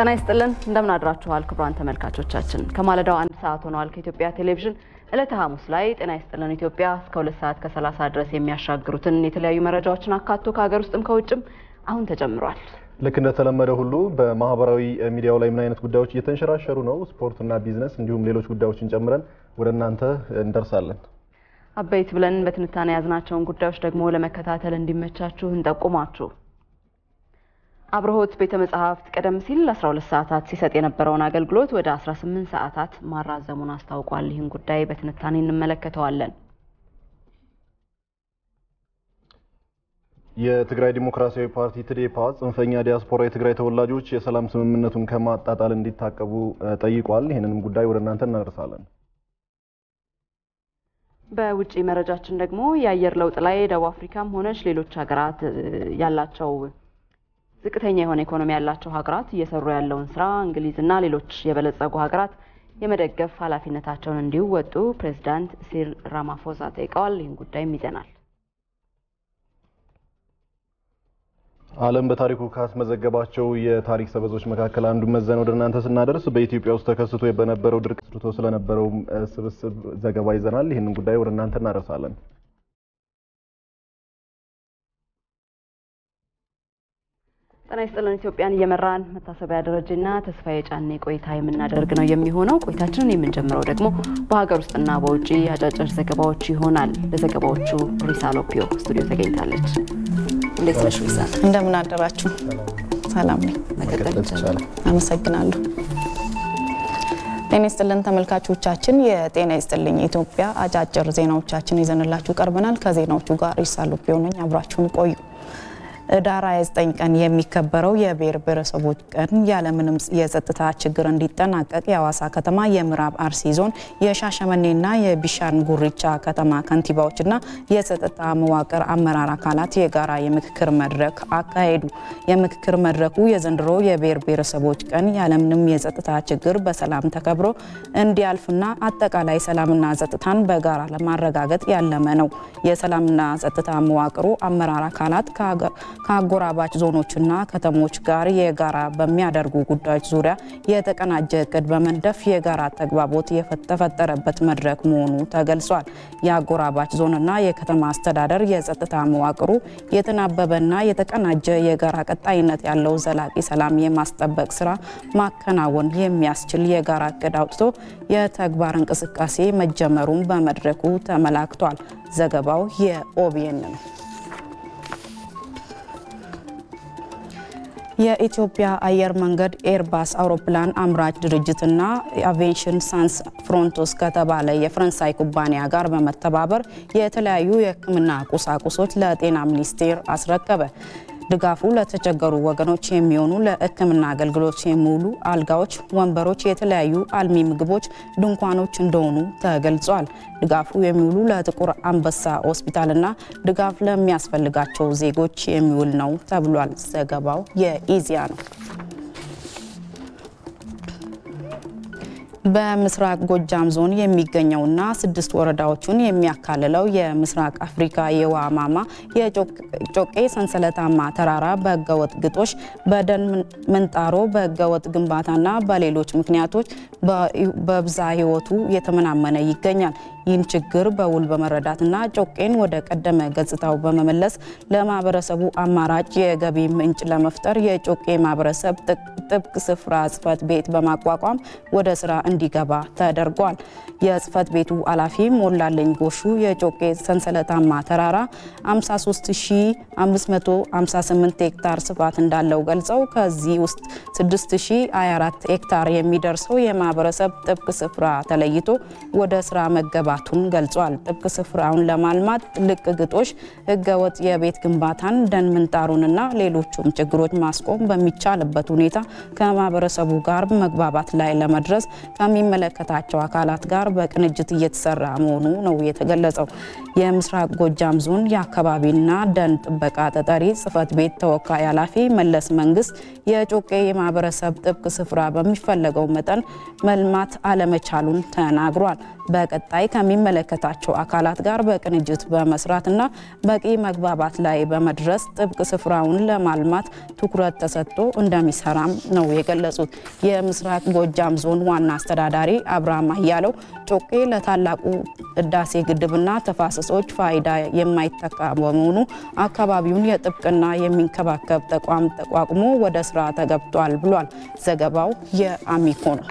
ጤና ይስጥልን እንደምን አድራችኋል ክቡራን ተመልካቾቻችን። ከማለዳው አንድ ሰዓት ሆነዋል። ከኢትዮጵያ ቴሌቪዥን ዕለተ ሐሙስ ላይ ጤና ይስጥልን ኢትዮጵያ እስከ ሁለት ሰዓት ከሰላሳ ድረስ የሚያሻግሩትን የተለያዩ መረጃዎችን አካቶ ከሀገር ውስጥም ከውጭም አሁን ተጀምሯል። ልክ እንደተለመደ ሁሉ በማህበራዊ ሚዲያው ላይ ምን አይነት ጉዳዮች እየተንሸራሸሩ ነው፣ ስፖርትና ቢዝነስ እንዲሁም ሌሎች ጉዳዮችን ጨምረን ወደ እናንተ እንደርሳለን። አበይት ብለን በትንታኔ የያዝናቸውን ጉዳዮች ደግሞ ለመከታተል እንዲመቻችሁ እንጠቁማችሁ። አብርሆት ቤተ መጻሕፍት ቀደም ሲል 12 ሰዓታት ሲሰጥ የነበረውን አገልግሎት ወደ 18 ሰዓታት ማራዘሙን አስታውቋል። ይህን ጉዳይ በትንታኔ እንመለከተዋለን። የትግራይ ዲሞክራሲያዊ ፓርቲ ትዴፓ ጽንፈኛ ዲያስፖራ የትግራይ ተወላጆች የሰላም ስምምነቱን ከማጣጣል እንዲታቀቡ ጠይቋል። ይህንንም ጉዳይ ወደ እናንተ እናደርሳለን። በውጭ መረጃችን ደግሞ የአየር ለውጥ ላይ ደቡብ አፍሪካም ሆነች ሌሎች ሀገራት ያላቸው ዝቅተኛ የሆነ ኢኮኖሚ ያላቸው ሀገራት እየሰሩ ያለውን ስራ እንግሊዝና ሌሎች የበለጸጉ ሀገራት የመደገፍ ኃላፊነታቸውን እንዲወጡ ፕሬዚዳንት ሲሪል ራማፎዛ ጠይቀዋል። ይህን ጉዳይም ይዘናል። ዓለም በታሪኩ ካስመዘገባቸው የታሪክ ሰበዞች መካከል አንዱ መዘን ወደ እናንተ ስናደርስ በኢትዮጵያ ውስጥ ተከስቶ በነበረው ድርቅ ስርቶ ስለነበረው ስብስብ ዘገባ ይዘናል። ይህንን ጉዳይ ወደ እናንተ እናደርሳለን። ጤና ይስጥልን ኢትዮጵያን እየመራን መታሰቢያ ደረጀና ተስፋዬ ጫኔ ቆይታ የምናደርግ ነው የሚሆነው። ቆይታችንን የምንጀምረው ደግሞ በሀገር ውስጥና በውጭ አጫጭር ዘገባዎች ይሆናል። ለዘገባዎቹ ሪሳ ሎፒዮ ስቱዲዮ ተገኝታለች። እንዴት ነሽ ሪሳ? እንደምን አደራችሁ? ሰላም ነኝ። መቀጠል ይቻላል። አመሰግናለሁ። ጤና ይስጥልን ተመልካቾቻችን፣ የጤና ይስጥልኝ ኢትዮጵያ አጫጭር ዜናዎቻችን ይዘንላችሁ ቀርበናል። ከዜናዎቹ ጋር ሪሳ ሎፒዮ ነኝ። አብራችሁን ቆዩ። ህዳር 29 ቀን የሚከበረው የብሔር ብሔረሰቦች ቀን ያለምንም የጸጥታ ችግር እንዲጠናቀቅ የሐዋሳ ከተማ የምዕራብ አርሲ ዞን የሻሸመኔና የቢሻን ጉሪቻ ከተማ ከንቲባዎችና የጸጥታ መዋቅር አመራር አካላት የጋራ የምክክር መድረክ አካሄዱ። የምክክር መድረኩ የዘንድሮ የብሔር ብሔረሰቦች ቀን ያለምንም የጸጥታ ችግር በሰላም ተከብሮ እንዲያልፍና አጠቃላይ ሰላምና ጸጥታን በጋራ ለማረጋገጥ ያለመ ነው። የሰላምና ጸጥታ መዋቅሩ አመራር አካላት ከአጎራባች ዞኖችና ከተሞች ጋር የጋራ በሚያደርጉ ጉዳዮች ዙሪያ የተቀናጀ እቅድ በመንደፍ የጋራ ተግባቦት የተፈጠረበት መድረክ መሆኑ ተገልጿል። የአጎራባች ዞንና የከተማ አስተዳደር የጸጥታ መዋቅሩ የተናበበና የተቀናጀ የጋራ ቀጣይነት ያለው ዘላቂ ሰላም የማስጠበቅ ስራ ማከናወን የሚያስችል የጋራ እቅድ አውጥቶ የተግባር እንቅስቃሴ መጀመሩን በመድረኩ ተመላክቷል። ዘገባው የኦቢኤን ነው። የኢትዮጵያ አየር መንገድ ኤርባስ አውሮፕላን አምራች ድርጅትና አቪዬሽን ሳንስ ፍሮንቶስ ከተባለ የፈረንሳይ ኩባንያ ጋር በመተባበር የተለያዩ የሕክምና ቁሳቁሶች ለጤና ሚኒስቴር አስረከበ። ድጋፉ ለተቸገሩ ወገኖች የሚሆኑ ለሕክምና አገልግሎት የሚውሉ አልጋዎች፣ ወንበሮች፣ የተለያዩ አልሚ ምግቦች፣ ድንኳኖች እንደሆኑ ተገልጿል። ድጋፉ የሚውሉ ለጥቁር አንበሳ ሆስፒታልና ድጋፍ ለሚያስፈልጋቸው ዜጎች የሚውል ነው ተብሏል። ዘገባው የኢዜአ ነው። በምስራቅ ጎጃም ዞን የሚገኘውና ስድስት ወረዳዎችን የሚያካልለው የምስራቅ አፍሪካ የውሃ ማማ የጮቄ ሰንሰለታማ ተራራ በህገወጥ ግጦሽ፣ በደን ምንጣሮ፣ በህገወጥ ግንባታና በሌሎች ምክንያቶች በብዛ ህይወቱ የተመናመነ ይገኛል። ይህን ችግር በውል በመረዳትና ጮቄን ወደ ቀደመ ገጽታው በመመለስ ለማህበረሰቡ አማራጭ የገቢ ምንጭ ለመፍጠር የጮቄ ማህበረሰብ ጥብቅ ስፍራ ጽህፈት ቤት በማቋቋም ወደ ስራ እንዲገባ ተደርጓል። የጽህፈት ቤቱ ኃላፊ ሞላለኝ ጎሹ የጮቄ ሰንሰለታማ ተራራ 53558 ሄክታር ስፋት እንዳለው ገልጸው ከዚህ ውስጥ 6024 ሄክታር የሚደርሰው የማህበረሰብ ጥብቅ ስፍራ ተለይቶ ወደ ስራ መገባቱን ገልጿል። ጥብቅ ስፍራውን ለማልማት ልቅ ግጦሽ፣ ህገወጥ የቤት ግንባታን፣ ደን ምንጣሩንና ሌሎቹም ችግሮች ማስቆም በሚቻልበት ሁኔታ ከማህበረሰቡ ጋር መግባባት ላይ ለመድረስ ከሚመለከታቸው አካላት ጋር በቅንጅት እየተሰራ መሆኑ ነው የተገለጸው። የምስራቅ ጎጃም ዞን የአካባቢና ደን ጥበቃ ተጠሪ ጽህፈት ቤት ተወካይ ኃላፊ መለስ መንግስት የጮቄ የማህበረሰብ ጥብቅ ስፍራ በሚፈለገው መጠን መልማት አለመቻሉን ተናግሯል። በቀጣይ ከሚመለከታቸው አካላት ጋር በቅንጅት በመስራትና በቂ መግባባት ላይ በመድረስ ጥብቅ ስፍራውን ለማልማት ትኩረት ተሰጥቶ እንደሚሰራም ነው የገለጹት። የምስራቅ ጎጃም ዞን ዋና አስተዳዳሪ አብርሃም አያለው ጮቄ ለታላቁ ህዳሴ ግድብና ተፋሰሶች ፋይዳ የማይተካ በመሆኑ አካባቢውን የጥብቅና የሚንከባከብ ተቋም ተቋቁሞ ወደ ስራ ተገብቷል ብሏል። ዘገባው የአሚኮ ነው።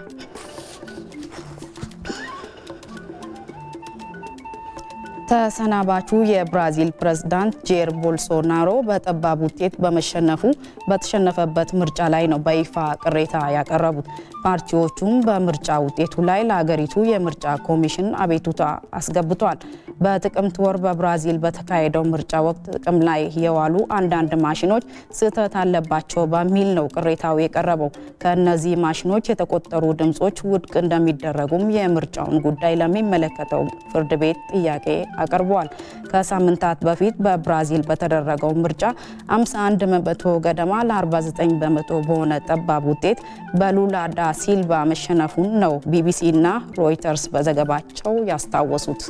ተሰናባቹ የብራዚል ፕሬዝዳንት ጄር ቦልሶናሮ በጠባብ ውጤት በመሸነፉ በተሸነፈበት ምርጫ ላይ ነው በይፋ ቅሬታ ያቀረቡት። ፓርቲዎቹም በምርጫ ውጤቱ ላይ ለሀገሪቱ የምርጫ ኮሚሽን አቤቱታ አስገብቷል። በጥቅምት ወር በብራዚል በተካሄደው ምርጫ ወቅት ጥቅም ላይ የዋሉ አንዳንድ ማሽኖች ስህተት አለባቸው በሚል ነው ቅሬታው የቀረበው። ከእነዚህ ማሽኖች የተቆጠሩ ድምጾች ውድቅ እንደሚደረጉም የምርጫውን ጉዳይ ለሚመለከተው ፍርድ ቤት ጥያቄ አቅርበዋል። ከሳምንታት በፊት በብራዚል በተደረገው ምርጫ 51 በመቶ ገደማ ለ49 በመቶ በሆነ ጠባብ ውጤት በሉላ ዳ ሲልቫ መሸነፉን ነው ቢቢሲ እና ሮይተርስ በዘገባቸው ያስታወሱት።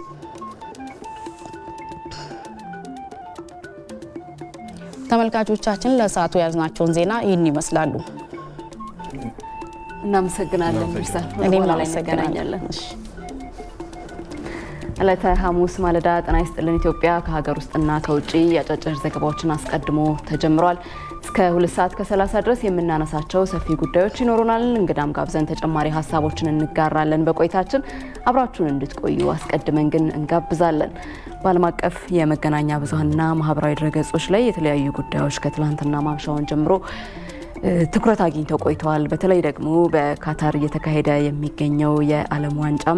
ተመልካቾቻችን ለሰዓቱ የያዝናቸውን ዜና ይህን ይመስላሉ። እናመሰግናለን ሚርሳል። እኔም በኋላ ላይ አመሰግናለሁ። እንገናኛለን። ዕለተ ሐሙስ ማለዳ ጤና ይስጥልን ኢትዮጵያ ከሀገር ውስጥና ከውጭ የአጫጭር ዘገባዎችን አስቀድሞ ተጀምሯል። እስከ ሁለት ሰዓት ከ30 ድረስ የምናነሳቸው ሰፊ ጉዳዮች ይኖሩናል። እንግዳም ጋብዘን ተጨማሪ ሀሳቦችን እንጋራለን። በቆይታችን አብራችሁን እንድትቆዩ አስቀድመን ግን እንጋብዛለን። በዓለም አቀፍ የመገናኛ ብዙኃንና ማህበራዊ ድረገጾች ላይ የተለያዩ ጉዳዮች ከትላንትና ማምሻውን ጀምሮ ትኩረት አግኝተው ቆይተዋል። በተለይ ደግሞ በካታር እየተካሄደ የሚገኘው የዓለም ዋንጫም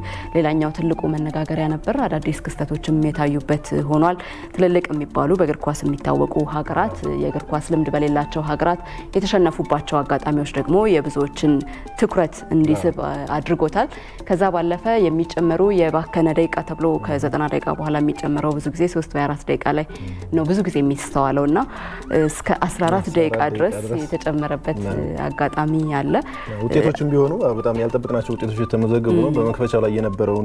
ሌላኛው ትልቁ መነጋገሪያ ነበር። አዳዲስ ክስተቶችም የታዩበት ሆኗል። ትልልቅ የሚባሉ በእግር ኳስ የሚታወቁ ሀገራት የእግር ኳስ ልምድ በሌላቸው ሀገራት የተሸነፉባቸው አጋጣሚዎች ደግሞ የብዙዎችን ትኩረት እንዲስብ አድርጎታል። ከዛ ባለፈ የሚጨመሩ የባከነ ደቂቃ ተብሎ ከዘጠና ደቂቃ በኋላ የሚጨመረው ብዙ ጊዜ ሶስት ወይ አራት ደቂቃ ላይ ነው ብዙ ጊዜ የሚስተዋለው እና እስከ 14 ደቂቃ ድረስ የተጨመረበት አጋጣሚ አለ። ውጤቶችም ቢሆኑ በጣም ያልጠበቅናቸው ውጤቶች የተመዘገቡ ነው። በመክፈቻው ላይ የነበረውን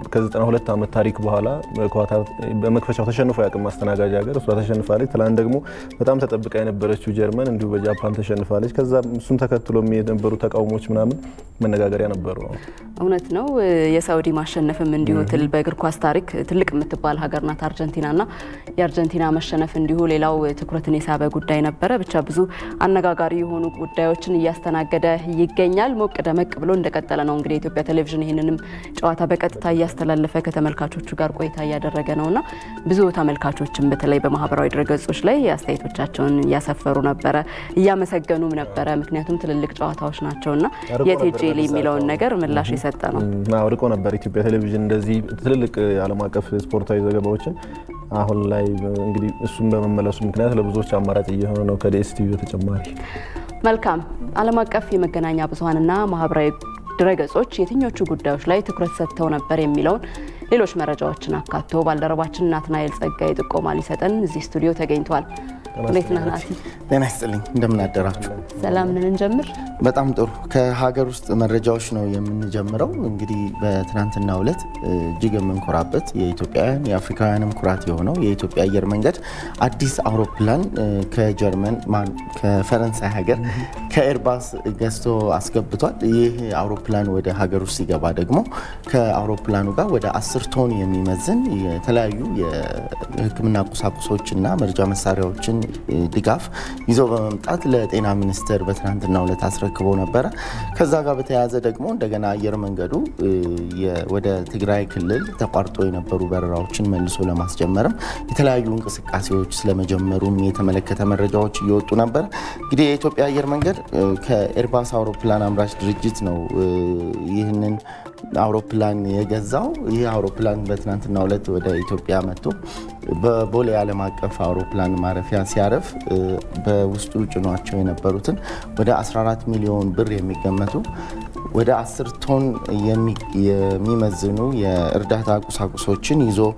ከ92 ዓመት ታሪክ በኋላ ኳታር በመክፈቻው ተሸንፎ ያቅም ማስተናጋጅ ሀገር እሷ ተሸንፋለች። ትላንት ደግሞ በጣም ተጠብቃ የነበረችው ጀርመን እንዲሁ በጃፓን ተሸንፋለች። ከዛ እሱን ተከትሎ የነበሩ ተቃውሞች ምናምን መነጋገሪያ ነበሩ። እውነት ነው። የሳውዲ ማሸነፍም እንዲሁ ትል በእግር ኳስ ታሪክ ትልቅ የምትባል ሀገር ናት አርጀንቲና እና የአርጀንቲና መሸነፍ እንዲሁ ሌላው ትኩረትን የሳበ ጉዳይ ነበረ። ብቻ ብዙ አነጋጋሪ የሆኑ ጉዳዮችን እያስተናገደ ይገኛል። ሞቅ ደመቅ ብሎ እንደቀጠለ ነው። እንግዲህ የኢትዮጵያ ቴሌቪዥን ይህንንም ጨዋታ በቀጥታ እያስተላለፈ ከተመልካቾቹ ጋር ቆይታ እያደረገ ነው እና ብዙ ተመልካቾችም በተለይ በማህበራዊ ድረገጾች ላይ አስተያየቶቻቸውን እያሰፈሩ ነበረ፣ እያመሰገኑም ነበረ። ምክንያቱም ትልልቅ ጨዋታዎች ናቸውና የቴጄሊ የሚለውን ነገር ምላሽ የሰጠ ነው። ርቆ ነበር ኢትዮጵያ ቴሌቪዥን እንደዚህ ትልልቅ ዓለም አቀፍ ስፖርታዊ ዘገባዎችን አሁን ላይ እንግዲህ እሱም በመመለሱ ምክንያት ለብዙዎች አማራጭ እየሆነ ነው ከዲኤስቲቪ በተጨማሪ። መልካም ዓለም አቀፍ የመገናኛ ብዙኃንና ማህበራዊ ድረገጾች የትኞቹ ጉዳዮች ላይ ትኩረት ሰጥተው ነበር የሚለውን ሌሎች መረጃዎችን አካቶ ባልደረባችን ናትናኤል ጸጋይ ጥቆማ ሊሰጠን እዚህ ስቱዲዮ ተገኝቷል። እንዴት ነህ ናቲ? ጤና ይስጥልኝ። እንደምን አደራችሁ? ሰላም ነን። እንጀምር። በጣም ጥሩ። ከሀገር ውስጥ መረጃዎች ነው የምንጀምረው። እንግዲህ በትናንትናው ዕለት እጅግ የምንኮራበት የኢትዮጵያውያን የአፍሪካውያንም ኩራት የሆነው የኢትዮጵያ አየር መንገድ አዲስ አውሮፕላን ከጀርመን ከፈረንሳይ ሀገር ከኤርባስ ገዝቶ አስገብቷል። ይህ አውሮፕላን ወደ ሀገር ውስጥ ሲገባ ደግሞ ከአውሮፕላኑ ጋር ወደ አስር ቶን የሚመዝን የተለያዩ የሕክምና ቁሳቁሶችና መርጃ መሳሪያዎችን ድጋፍ ይዞ በመምጣት ለጤና ሚኒስቴር በትናንትናው ዕለት አስረክቦ ነበረ። ከዛ ጋር በተያያዘ ደግሞ እንደገና አየር መንገዱ ወደ ትግራይ ክልል ተቋርጦ የነበሩ በረራዎችን መልሶ ለማስጀመርም የተለያዩ እንቅስቃሴዎች ስለመጀመሩም የተመለከተ መረጃዎች እየወጡ ነበር። እንግዲህ የኢትዮጵያ አየር መንገድ ከኤርባስ አውሮፕላን አምራች ድርጅት ነው ይህንን አውሮፕላን የገዛው። ይህ አውሮፕላን በትናንትናው ዕለት ወደ ኢትዮጵያ መጥቶ በቦሌ ዓለም አቀፍ አውሮፕላን ማረፊያ ሲያርፍ በውስጡ ጭኗቸው የነበሩትን ወደ 14 ሚሊዮን ብር የሚገመቱ ወደ 10 ቶን የሚመዝኑ የእርዳታ ቁሳቁሶችን ይዞ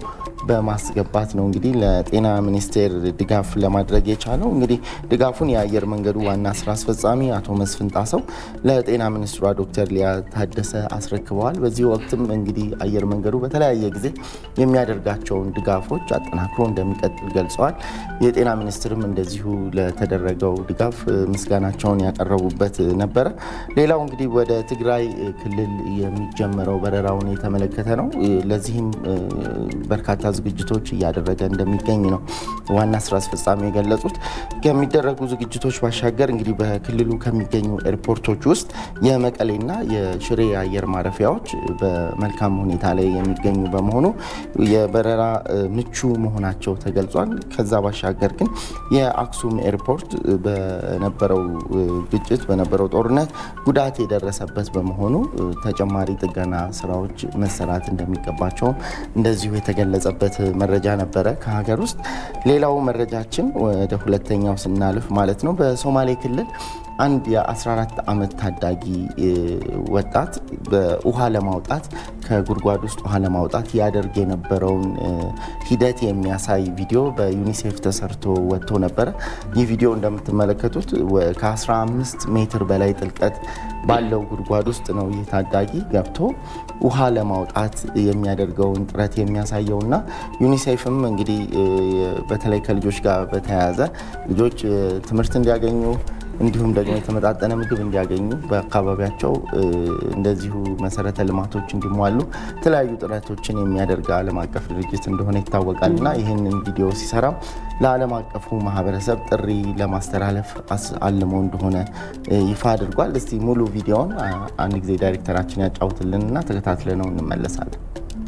በማስገባት ነው እንግዲህ ለጤና ሚኒስቴር ድጋፍ ለማድረግ የቻለው። እንግዲህ ድጋፉን የአየር መንገዱ ዋና ስራ አስፈጻሚ አቶ መስፍን ጣሰው ለጤና ሚኒስትሯ ዶክተር ሊያ ታደሰ አስረክበዋል። በዚህ ወቅትም እንግዲህ አየር መንገዱ በተለያየ ጊዜ የሚያደርጋቸውን ድጋፎች አጠናክሮ እንደሚቀጥል ገልጸዋል። የጤና ሚኒስትርም እንደዚሁ ለተደረገው ድጋፍ ምስጋናቸውን ያቀረቡበት ነበረ። ሌላው እንግዲህ ወደ ትግራይ ክልል የሚጀመረው በረራውን የተመለከተ ነው። ለዚህም በርካታ ዝግጅቶች እያደረገ እንደሚገኝ ነው ዋና ስራ አስፈጻሚ የገለጹት። ከሚደረጉ ዝግጅቶች ባሻገር እንግዲህ በክልሉ ከሚገኙ ኤርፖርቶች ውስጥ የመቀሌና የሽሬ አየር ማረፊያዎች በመልካም ሁኔታ ላይ የሚገኙ በመሆኑ የበረራ ምቹ መሆናቸው ተገልጿል። ከዛ ባሻገር ግን የአክሱም ኤርፖርት በነበረው ግጭት በነበረው ጦርነት ጉዳት የደረሰበት በመሆኑ ተጨማሪ ጥገና ስራዎች መሰራት እንደሚገባቸው እንደዚሁ የተገለጸበት መረጃ ነበረ ከሀገር ውስጥ። ሌላው መረጃችን ወደ ሁለተኛው ስናልፍ ማለት ነው በሶማሌ ክልል አንድ የ14 ዓመት ታዳጊ ወጣት በውሃ ለማውጣት ከጉድጓድ ውስጥ ውሃ ለማውጣት ያደርግ የነበረውን ሂደት የሚያሳይ ቪዲዮ በዩኒሴፍ ተሰርቶ ወጥቶ ነበረ። ይህ ቪዲዮ እንደምትመለከቱት ከ15 ሜትር በላይ ጥልቀት ባለው ጉድጓድ ውስጥ ነው ይህ ታዳጊ ገብቶ ውሃ ለማውጣት የሚያደርገውን ጥረት የሚያሳየው እና ዩኒሴፍም እንግዲህ በተለይ ከልጆች ጋር በተያያዘ ልጆች ትምህርት እንዲያገኙ እንዲሁም ደግሞ የተመጣጠነ ምግብ እንዲያገኙ በአካባቢያቸው እንደዚሁ መሰረተ ልማቶች እንዲሟሉ የተለያዩ ጥረቶችን የሚያደርግ ዓለም አቀፍ ድርጅት እንደሆነ ይታወቃል እና ይህንን ቪዲዮ ሲሰራም ለዓለም አቀፉ ማህበረሰብ ጥሪ ለማስተላለፍ አልሞ እንደሆነ ይፋ አድርጓል። እስቲ ሙሉ ቪዲዮውን አንድ ጊዜ ዳይሬክተራችን ያጫውትልንና ተከታትለ ነው እንመለሳለን።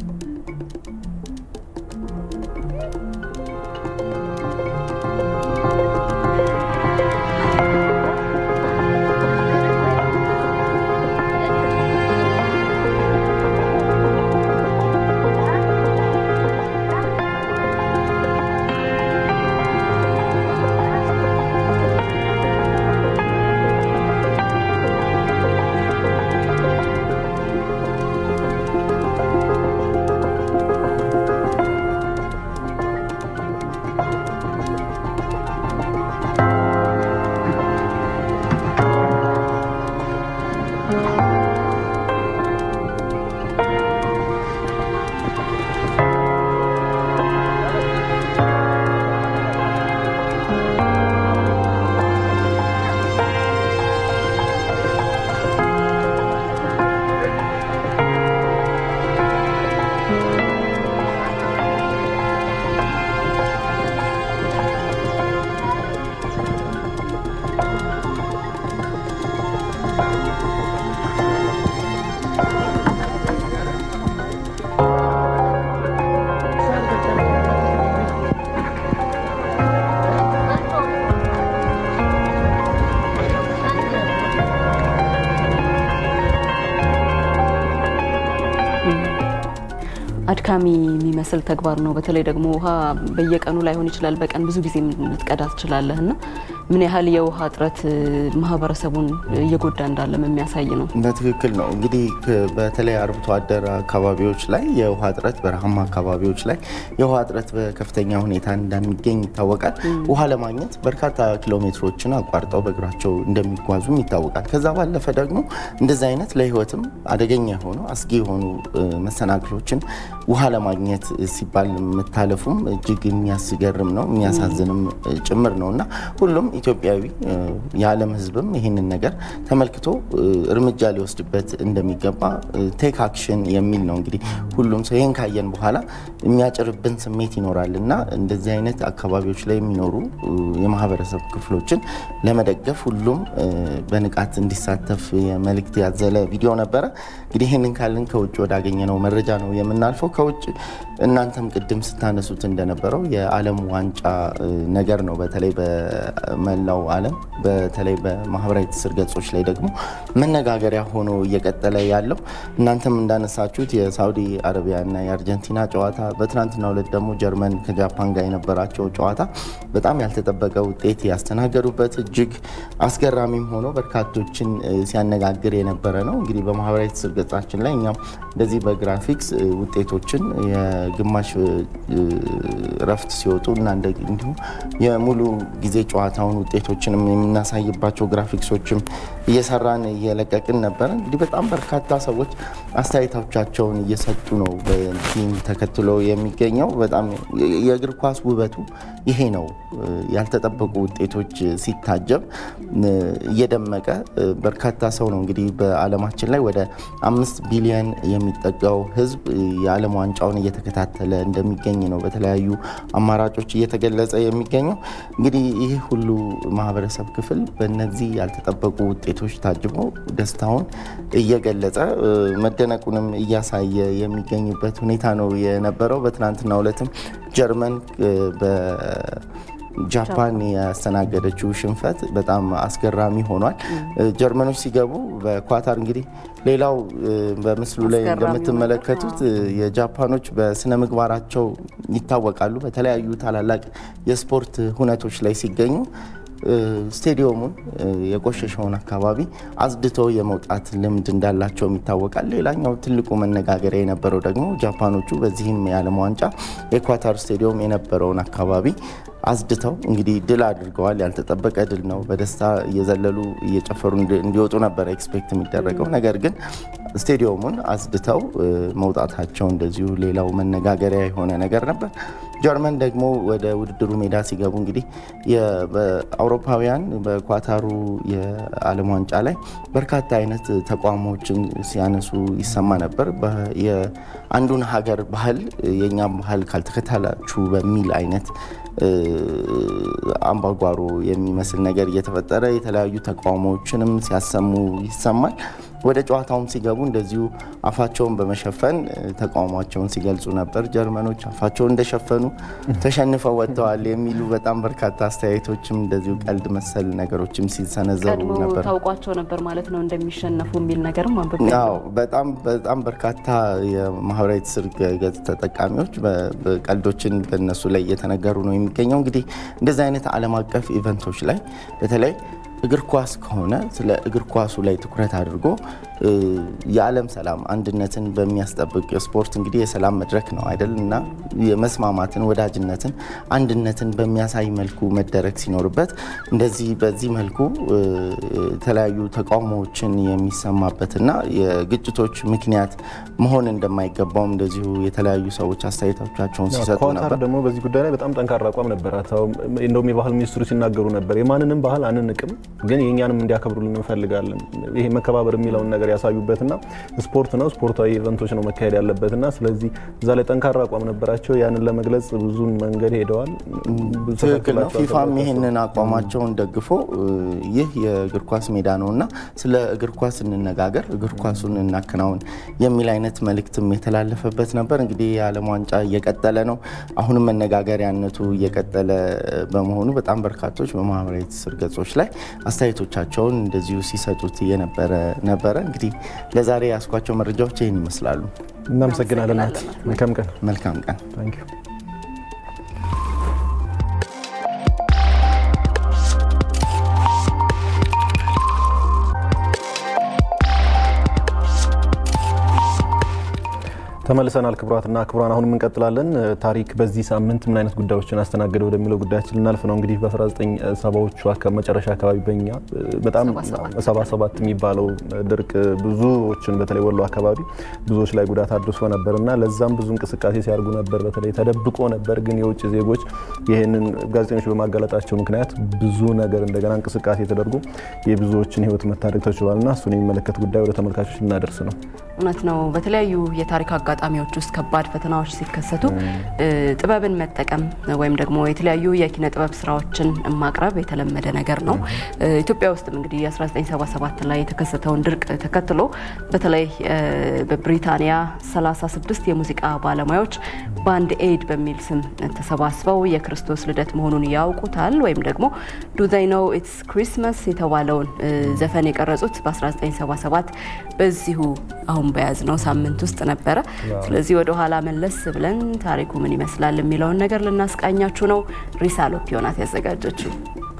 አድካሚ የሚመስል ተግባር ነው። በተለይ ደግሞ ውሃ በየቀኑ ላይሆን ይችላል፣ በቀን ብዙ ጊዜ ልትቀዳ ትችላለህ እና ምን ያህል የውሃ እጥረት ማህበረሰቡን እየጎዳ እንዳለም የሚያሳይ ነው። በትክክል ነው። እንግዲህ በተለይ አርብቶ አደር አካባቢዎች ላይ የውሃ እጥረት፣ በረሃማ አካባቢዎች ላይ የውሃ እጥረት በከፍተኛ ሁኔታ እንደሚገኝ ይታወቃል። ውሃ ለማግኘት በርካታ ኪሎ ሜትሮችን አቋርጠው በእግራቸው እንደሚጓዙም ይታወቃል። ከዛ ባለፈ ደግሞ እንደዚህ አይነት ለሕይወትም አደገኛ የሆኑ አስጊ የሆኑ መሰናክሎችን ውሃ ለማግኘት ሲባል መታለፉም እጅግ የሚያስገርም ነው፣ የሚያሳዝንም ጭምር ነው እና ሁሉም ኢትዮጵያዊ የዓለም ሕዝብም ይህንን ነገር ተመልክቶ እርምጃ ሊወስድበት እንደሚገባ ቴክ አክሽን የሚል ነው። እንግዲህ ሁሉም ሰው ይህን ካየን በኋላ የሚያጭርብን ስሜት ይኖራል እና እንደዚህ አይነት አካባቢዎች ላይ የሚኖሩ የማህበረሰብ ክፍሎችን ለመደገፍ ሁሉም በንቃት እንዲሳተፍ የመልእክት ያዘለ ቪዲዮ ነበረ። እንግዲህ ይህንን ካልን ከውጭ ወዳገኘነው መረጃ ነው የምናልፈው። ከውጭ እናንተም ቅድም ስታነሱት እንደነበረው የዓለም ዋንጫ ነገር ነው። በተለይ በመላው ዓለም በተለይ በማህበራዊ ትስስር ገጾች ላይ ደግሞ መነጋገሪያ ሆኖ እየቀጠለ ያለው እናንተም እንዳነሳችሁት የሳውዲ አረቢያና የአርጀንቲና ጨዋታ፣ በትናንትናው ዕለት ደግሞ ጀርመን ከጃፓን ጋር የነበራቸው ጨዋታ በጣም ያልተጠበቀ ውጤት ያስተናገዱበት እጅግ አስገራሚም ሆኖ በርካቶችን ሲያነጋግር የነበረ ነው። እንግዲህ በማህበራዊ ትስስር ገጻችን ላይ እኛም እንደዚህ በግራፊክስ ውጤቶችን የግማሽ እረፍት ሲወጡ እና እንዲሁም የሙሉ ጊዜ ጨዋታውን ውጤቶችንም የምናሳይባቸው ግራፊክሶችም እየሰራን እየለቀቅን ነበረ። እንግዲህ በጣም በርካታ ሰዎች አስተያየቶቻቸውን እየሰጡ ነው። በቲም ተከትሎ የሚገኘው በጣም የእግር ኳስ ውበቱ ይሄ ነው። ያልተጠበቁ ውጤቶች ሲታጀብ እየደመቀ በርካታ ሰው ነው እንግዲህ በዓለማችን ላይ ወደ አምስት ቢሊዮን የሚጠጋው ሕዝብ የዓለም ዋንጫውን እየተከታተለ እንደሚገኝ ነው በተለያዩ አማራጮች እየተገለጸ የሚገኘው። እንግዲህ ይህ ሁሉ ማህበረሰብ ክፍል በእነዚህ ያልተጠበቁ ውጤቶች ታጅቦ ደስታውን እየገለጸ መደነቁንም እያሳየ የሚገኝበት ሁኔታ ነው የነበረው። በትናንትናው ዕለትም ጀርመን ጃፓን ያስተናገደችው ሽንፈት በጣም አስገራሚ ሆኗል። ጀርመኖች ሲገቡ በኳታር እንግዲህ ሌላው በምስሉ ላይ እንደምትመለከቱት የጃፓኖች በስነ ምግባራቸው ይታወቃሉ። በተለያዩ ታላላቅ የስፖርት ሁነቶች ላይ ሲገኙ ስቴዲየሙን የቆሸሸውን አካባቢ አጽድተው የመውጣት ልምድ እንዳላቸውም ይታወቃል። ሌላኛው ትልቁ መነጋገሪያ የነበረው ደግሞ ጃፓኖቹ በዚህም የዓለም ዋንጫ የኳታር ስቴዲየም የነበረውን አካባቢ አጽድተው እንግዲህ ድል አድርገዋል። ያልተጠበቀ ድል ነው። በደስታ እየዘለሉ እየጨፈሩ እንዲወጡ ነበረ ኤክስፔክት የሚደረገው ነገር ግን ስቴዲየሙን አጽድተው መውጣታቸው እንደዚሁ ሌላው መነጋገሪያ የሆነ ነገር ነበር። ጀርመን ደግሞ ወደ ውድድሩ ሜዳ ሲገቡ እንግዲህ በአውሮፓውያን በኳታሩ የዓለም ዋንጫ ላይ በርካታ አይነት ተቋሞችን ሲያነሱ ይሰማ ነበር። የአንዱን ሀገር ባህል የእኛም ባህል ካልተከተላችሁ በሚል አይነት አምባጓሮ የሚመስል ነገር እየተፈጠረ የተለያዩ ተቃውሞዎችንም ሲያሰሙ ይሰማል። ወደ ጨዋታውም ሲገቡ እንደዚሁ አፋቸውን በመሸፈን ተቃውሟቸውን ሲገልጹ ነበር። ጀርመኖች አፋቸውን እንደሸፈኑ ተሸንፈው ወጥተዋል የሚሉ በጣም በርካታ አስተያየቶችም እንደዚሁ ቀልድ መሰል ነገሮችም ሲሰነዘሩ ቀድሞ ነበር። ታውቋቸው ነበር ማለት ነው እንደሚሸነፉ የሚል ነገርም አንብቤ አዎ በጣም በጣም በርካታ የማህበራዊ ትስስር ገጽ ተጠቃሚዎች በ- በቀልዶችን በእነሱ ላይ እየተነገሩ ነው የሚገኘው። እንግዲህ እንደዚህ አይነት ዓለም አቀፍ ኢቨንቶች ላይ በተለይ እግር ኳስ ከሆነ ስለ እግር ኳሱ ላይ ትኩረት አድርጎ እ፣ የዓለም ሰላም አንድነትን በሚያስጠብቅ ስፖርት እንግዲህ የሰላም መድረክ ነው አይደል? እና የመስማማትን፣ ወዳጅነትን፣ አንድነትን በሚያሳይ መልኩ መደረግ ሲኖርበት እንደዚህ በዚህ መልኩ እ፣ የተለያዩ ተቃውሞዎችን የሚሰማበትና የግጭቶች ምክንያት መሆን እንደማይገባውም እንደዚሁ የተለያዩ ሰዎች አስተያየቶቻቸውን ሲሰጡ ኳታር ነበር። ደግሞ በዚህ ጉዳይ ላይ በጣም ጠንካራ አቋም ነበራት። አሁን እንደውም የባህል ሚኒስትሩ ሲናገሩ ነበር የማንንም ባህል አንንቅም፣ ግን የእኛንም እንዲያከብሩልን እንፈልጋለን። ይሄ መከባበር የሚለውን ነገር ያሳዩበትና ስፖርት ነው፣ ስፖርታዊ ኢቨንቶች ነው መካሄድ ያለበትና ስለዚህ እዛ ላይ ጠንካራ አቋም ነበራቸው። ያንን ለመግለጽ ብዙ መንገድ ሄደዋል። ብዙ ትክክል ነው። ተከትሏቸዋል ፊፋም ተብሎ ይህንን አቋማቸውን ደግፎ እ፣ ይህ የእግር ኳስ ሜዳ ነው እና ስለ እግር ኳስ እንነጋገር፣ እግር ኳሱን እናከናውን የሚል አይነት መልእክትም የተላለፈበት ነበር። እንግዲህ የዓለም ዋንጫ እየቀጠለ ነው። አሁንም መነጋገሪያነቱ እየቀጠለ በመሆኑ በጣም በርካቶች በማህበራዊ ትስስር ገጾች ላይ አስተያየቶቻቸውን እንደዚሁ ሲሰጡት የነበረ ነበረ። እንግዲህ ለዛሬ ያስኳቸው መረጃዎች ይህን ይመስላሉ። እናመሰግናለን። ናት መልካም ቀን። መልካም ቀን። ታንክ ዩ። ተመልሰናል። ክቡራትና ክቡራን አሁንም እንቀጥላለን። ታሪክ በዚህ ሳምንት ምን አይነት ጉዳዮችን አስተናገደ ወደሚለው ጉዳያችን ልናልፍ ነው። እንግዲህ በ1970ዎቹ አካ- መጨረሻ አካባቢ በኛ በጣም ሰባ ሰባት የሚባለው ድርቅ ብዙዎችን በተለይ ወሎ አካባቢ ብዙዎች ላይ ጉዳት አድርሶ ነበር እና ለዛም ብዙ እንቅስቃሴ ሲያደርጉ ነበር። በተለይ ተደብቆ ነበር፣ ግን የውጭ ዜጎች ይህንን ጋዜጠኞች በማጋለጣቸው ምክንያት ብዙ ነገር እንደገና እንቅስቃሴ ተደርጎ የብዙዎችን ሕይወት መታደግ ተችሏል እና እሱን የሚመለከት ጉዳይ ወደ ተመልካቾች ልናደርስ ነው። እውነት ነው። በተለያዩ የታሪክ አጋጣሚ አጋጣሚዎች ውስጥ ከባድ ፈተናዎች ሲከሰቱ ጥበብን መጠቀም ወይም ደግሞ የተለያዩ የኪነ ጥበብ ስራዎችን ማቅረብ የተለመደ ነገር ነው። ኢትዮጵያ ውስጥም እንግዲህ 1977 ላይ የተከሰተውን ድርቅ ተከትሎ በተለይ በብሪታንያ 36 የሙዚቃ ባለሙያዎች ባንድ ኤድ በሚል ስም ተሰባስበው የክርስቶስ ልደት መሆኑን ያውቁታል ወይም ደግሞ ዱ ዘይ ኖው ኢትስ ክሪስማስ የተባለውን ዘፈን የቀረጹት በ1977 በዚሁ አሁን በያዝነው ሳምንት ውስጥ ነበረ። ስለዚህ ወደ ኋላ መለስ ብለን ታሪኩ ምን ይመስላል የሚለውን ነገር ልናስቃኛችሁ ነው። ሪሳ ሎፒዮ ናት ያዘጋጀችው።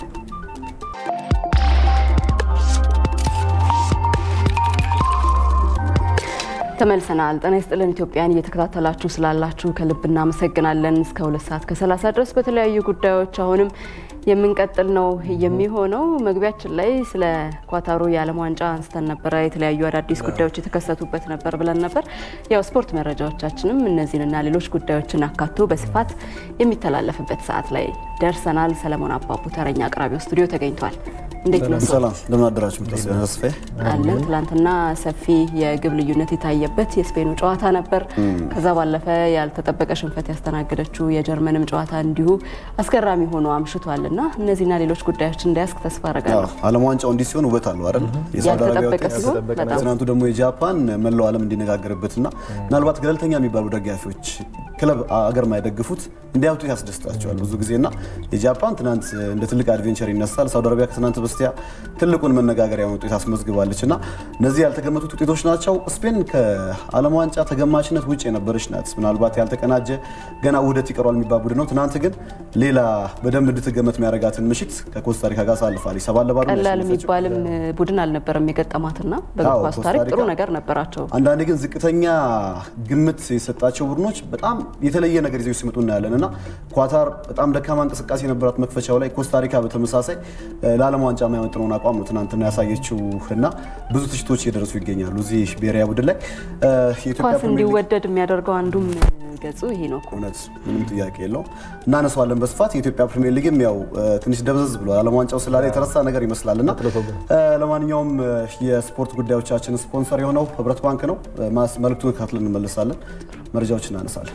ተመልሰናል። ጤና ይስጥልን ኢትዮጵያን እየተከታተላችሁ ስላላችሁ ከልብ እናመሰግናለን። እስከ ሁለት ሰዓት ከሰላሳ ድረስ በተለያዩ ጉዳዮች አሁንም የምንቀጥል ነው የሚሆነው። መግቢያችን ላይ ስለ ኳታሩ የዓለም ዋንጫ አንስተን ነበረ። የተለያዩ አዳዲስ ጉዳዮች የተከሰቱበት ነበር ብለን ነበር። ያው ስፖርት መረጃዎቻችንም እነዚህንና ሌሎች ጉዳዮችን አካቶ በስፋት የሚተላለፍበት ሰዓት ላይ ደርሰናል። ሰለሞን አባቡ ተረኛ አቅራቢው ስቱዲዮ ተገኝቷል። እንዴት ነው? ሰላም እንደምን አደራችሁ? ተስፋዬ አለን። ትላንትና ሰፊ የግብ ልዩነት የታየበት የስፔኑ ጨዋታ ነበር። ከዛ ባለፈ ያልተጠበቀ ሽንፈት ያስተናገደችው የጀርመንም ጨዋታ እንዲሁ አስገራሚ ሆኖ አምሽቷል እና እነዚህና ሌሎች ጉዳዮች እንዳያስክ ተስፋ አረጋለሁ። ዓለም ዋንጫው እንዲህ ሲሆን ውበት አለው አይደል? የሳውዲ አረቢያ ያልተጠበቀ ውጤት ሲሆን በጣም ትናንቱ ደግሞ የጃፓን መላው ዓለም እንዲነጋገርበትና ምናልባት ገለልተኛ የሚባሉ ደጋፊዎች ክለብ አገር ማይደግፉት እንዲያውጡ ያስደስታቸዋል ብዙ ጊዜና የጃፓን ትናንት እንደ ትልቅ አድቬንቸር ይነሳል። ሳውዲ አረቢያ ከትናንት በስቲያ ትልቁን መነጋገሪያ ውጤት አስመዝግባለች እና እነዚህ ያልተገመቱት ውጤቶች ናቸው። ስፔን ከዓለም ዋንጫ ተገማችነት ውጭ የነበረች ናት። ምናልባት ያልተቀናጀ ገና ውህደት ይቀሯል የሚባል ቡድን ነው። ትናንት ግን ሌላ በደንብ እንድትገመት የሚያደርጋትን ምሽት ከኮስታሪካ ጋር አሳልፋለች። ሰባት ለባዶ ነው ቀላል ያሸነፈችው። የሚባልም ቡድን አልነበረም የገጠማትና በእግር አዎ፣ ኳስ ታሪክ ጥሩ ኮስታሪካ ነገር ነበራቸው። አንዳንዴ ግን ዝቅተኛ ግምት የሰጣቸው ቡድኖች በጣም የተለየ ነገር ይዘው ሲመጡ እናያለን እና ኳታር በጣም ደካማ እንቅስቃሴ የነበራት መክፈቻው ላይ፣ ኮስታሪካ በተመሳሳይ እ፣ ለዓለም ዋንጫ የማይመጥነውን አቋም ነው ትናንትና ያሳየችው እና ብዙ ትችቶች እየደረሱ ይገኛሉ እዚህ ብሔራዊ ቡድን ላይ እ፣ የኢትዮጵያ ኳስ ፕሪሚየር ሊግ እንዲወደድ የሚያደርገው አንዱም ገጹ ይሄ ነው እኮ። እውነት ምንም ጥያቄ የለውም። እናነሳዋለን በስፋት የኢትዮጵያ ፕሪሚየር ሊግም ያው እ፣ ትንሽ ደብዘዝ ብሏል። ዓለም ዋንጫው ስላለ የተረሳ ነገር ይመስላል እና እ፣ ለማንኛውም እ፣ የስፖርት ጉዳዮቻችን ስፖንሰር የሆነው ህብረት ባንክ ነው። እ፣ ማስ መልእክቱን ካትለን እንመልሳለን፣ መረጃዎች እናነሳለን።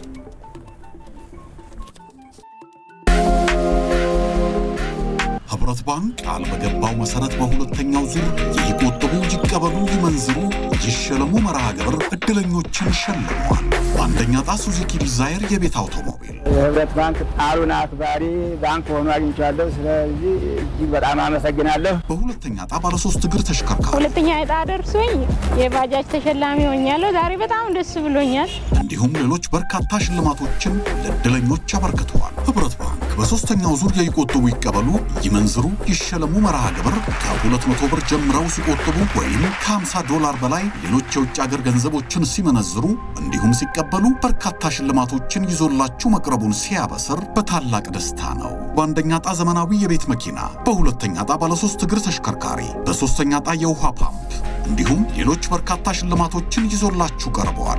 ህብረት ባንክ ቃል በገባው መሰረት በሁለተኛው ዙር ይቆጥቡ፣ ይቀበሉ፣ ይመንዝሩ፣ ይሸለሙ መርሃ ግብር እድለኞችን ሸልመዋል። በአንደኛ ዕጣ ሱዙኪ ዲዛይር የቤት አውቶሞቢል የህብረት ባንክ ቃሉን አክባሪ ባንክ ሆኖ አግኝቻለሁ። ስለዚህ እጅግ በጣም አመሰግናለሁ። በሁለተኛ ዕጣ ባለሶስት እግር ተሽከርካሪ ሁለተኛ ዕጣ ደርሶኝ የባጃጅ ተሸላሚ ሆኛለሁ። ዛሬ በጣም ደስ ብሎኛል። እንዲሁም ሌሎች በርካታ ሽልማቶችን ለእድለኞች አበርክተዋል። ህብረት ባንክ በሦስተኛው ዙር የይቆጥቡ ይቀበሉ፣ ይመንዝሩ፣ ይሸለሙ መርሃ ግብር ከ200 ብር ጀምረው ሲቆጥቡ ወይም ከ50 ዶላር በላይ ሌሎች የውጭ ሀገር ገንዘቦችን ሲመነዝሩ እንዲሁም ሲቀበሉ በርካታ ሽልማቶችን ይዞላችሁ መቅረቡን ሲያበስር በታላቅ ደስታ ነው። በአንደኛ ዕጣ ዘመናዊ የቤት መኪና፣ በሁለተኛ ዕጣ ባለሶስት እግር ተሽከርካሪ፣ በሦስተኛ ዕጣ የውሃ ፓምፕ እንዲሁም ሌሎች በርካታ ሽልማቶችን ይዞላችሁ ቀርበዋል።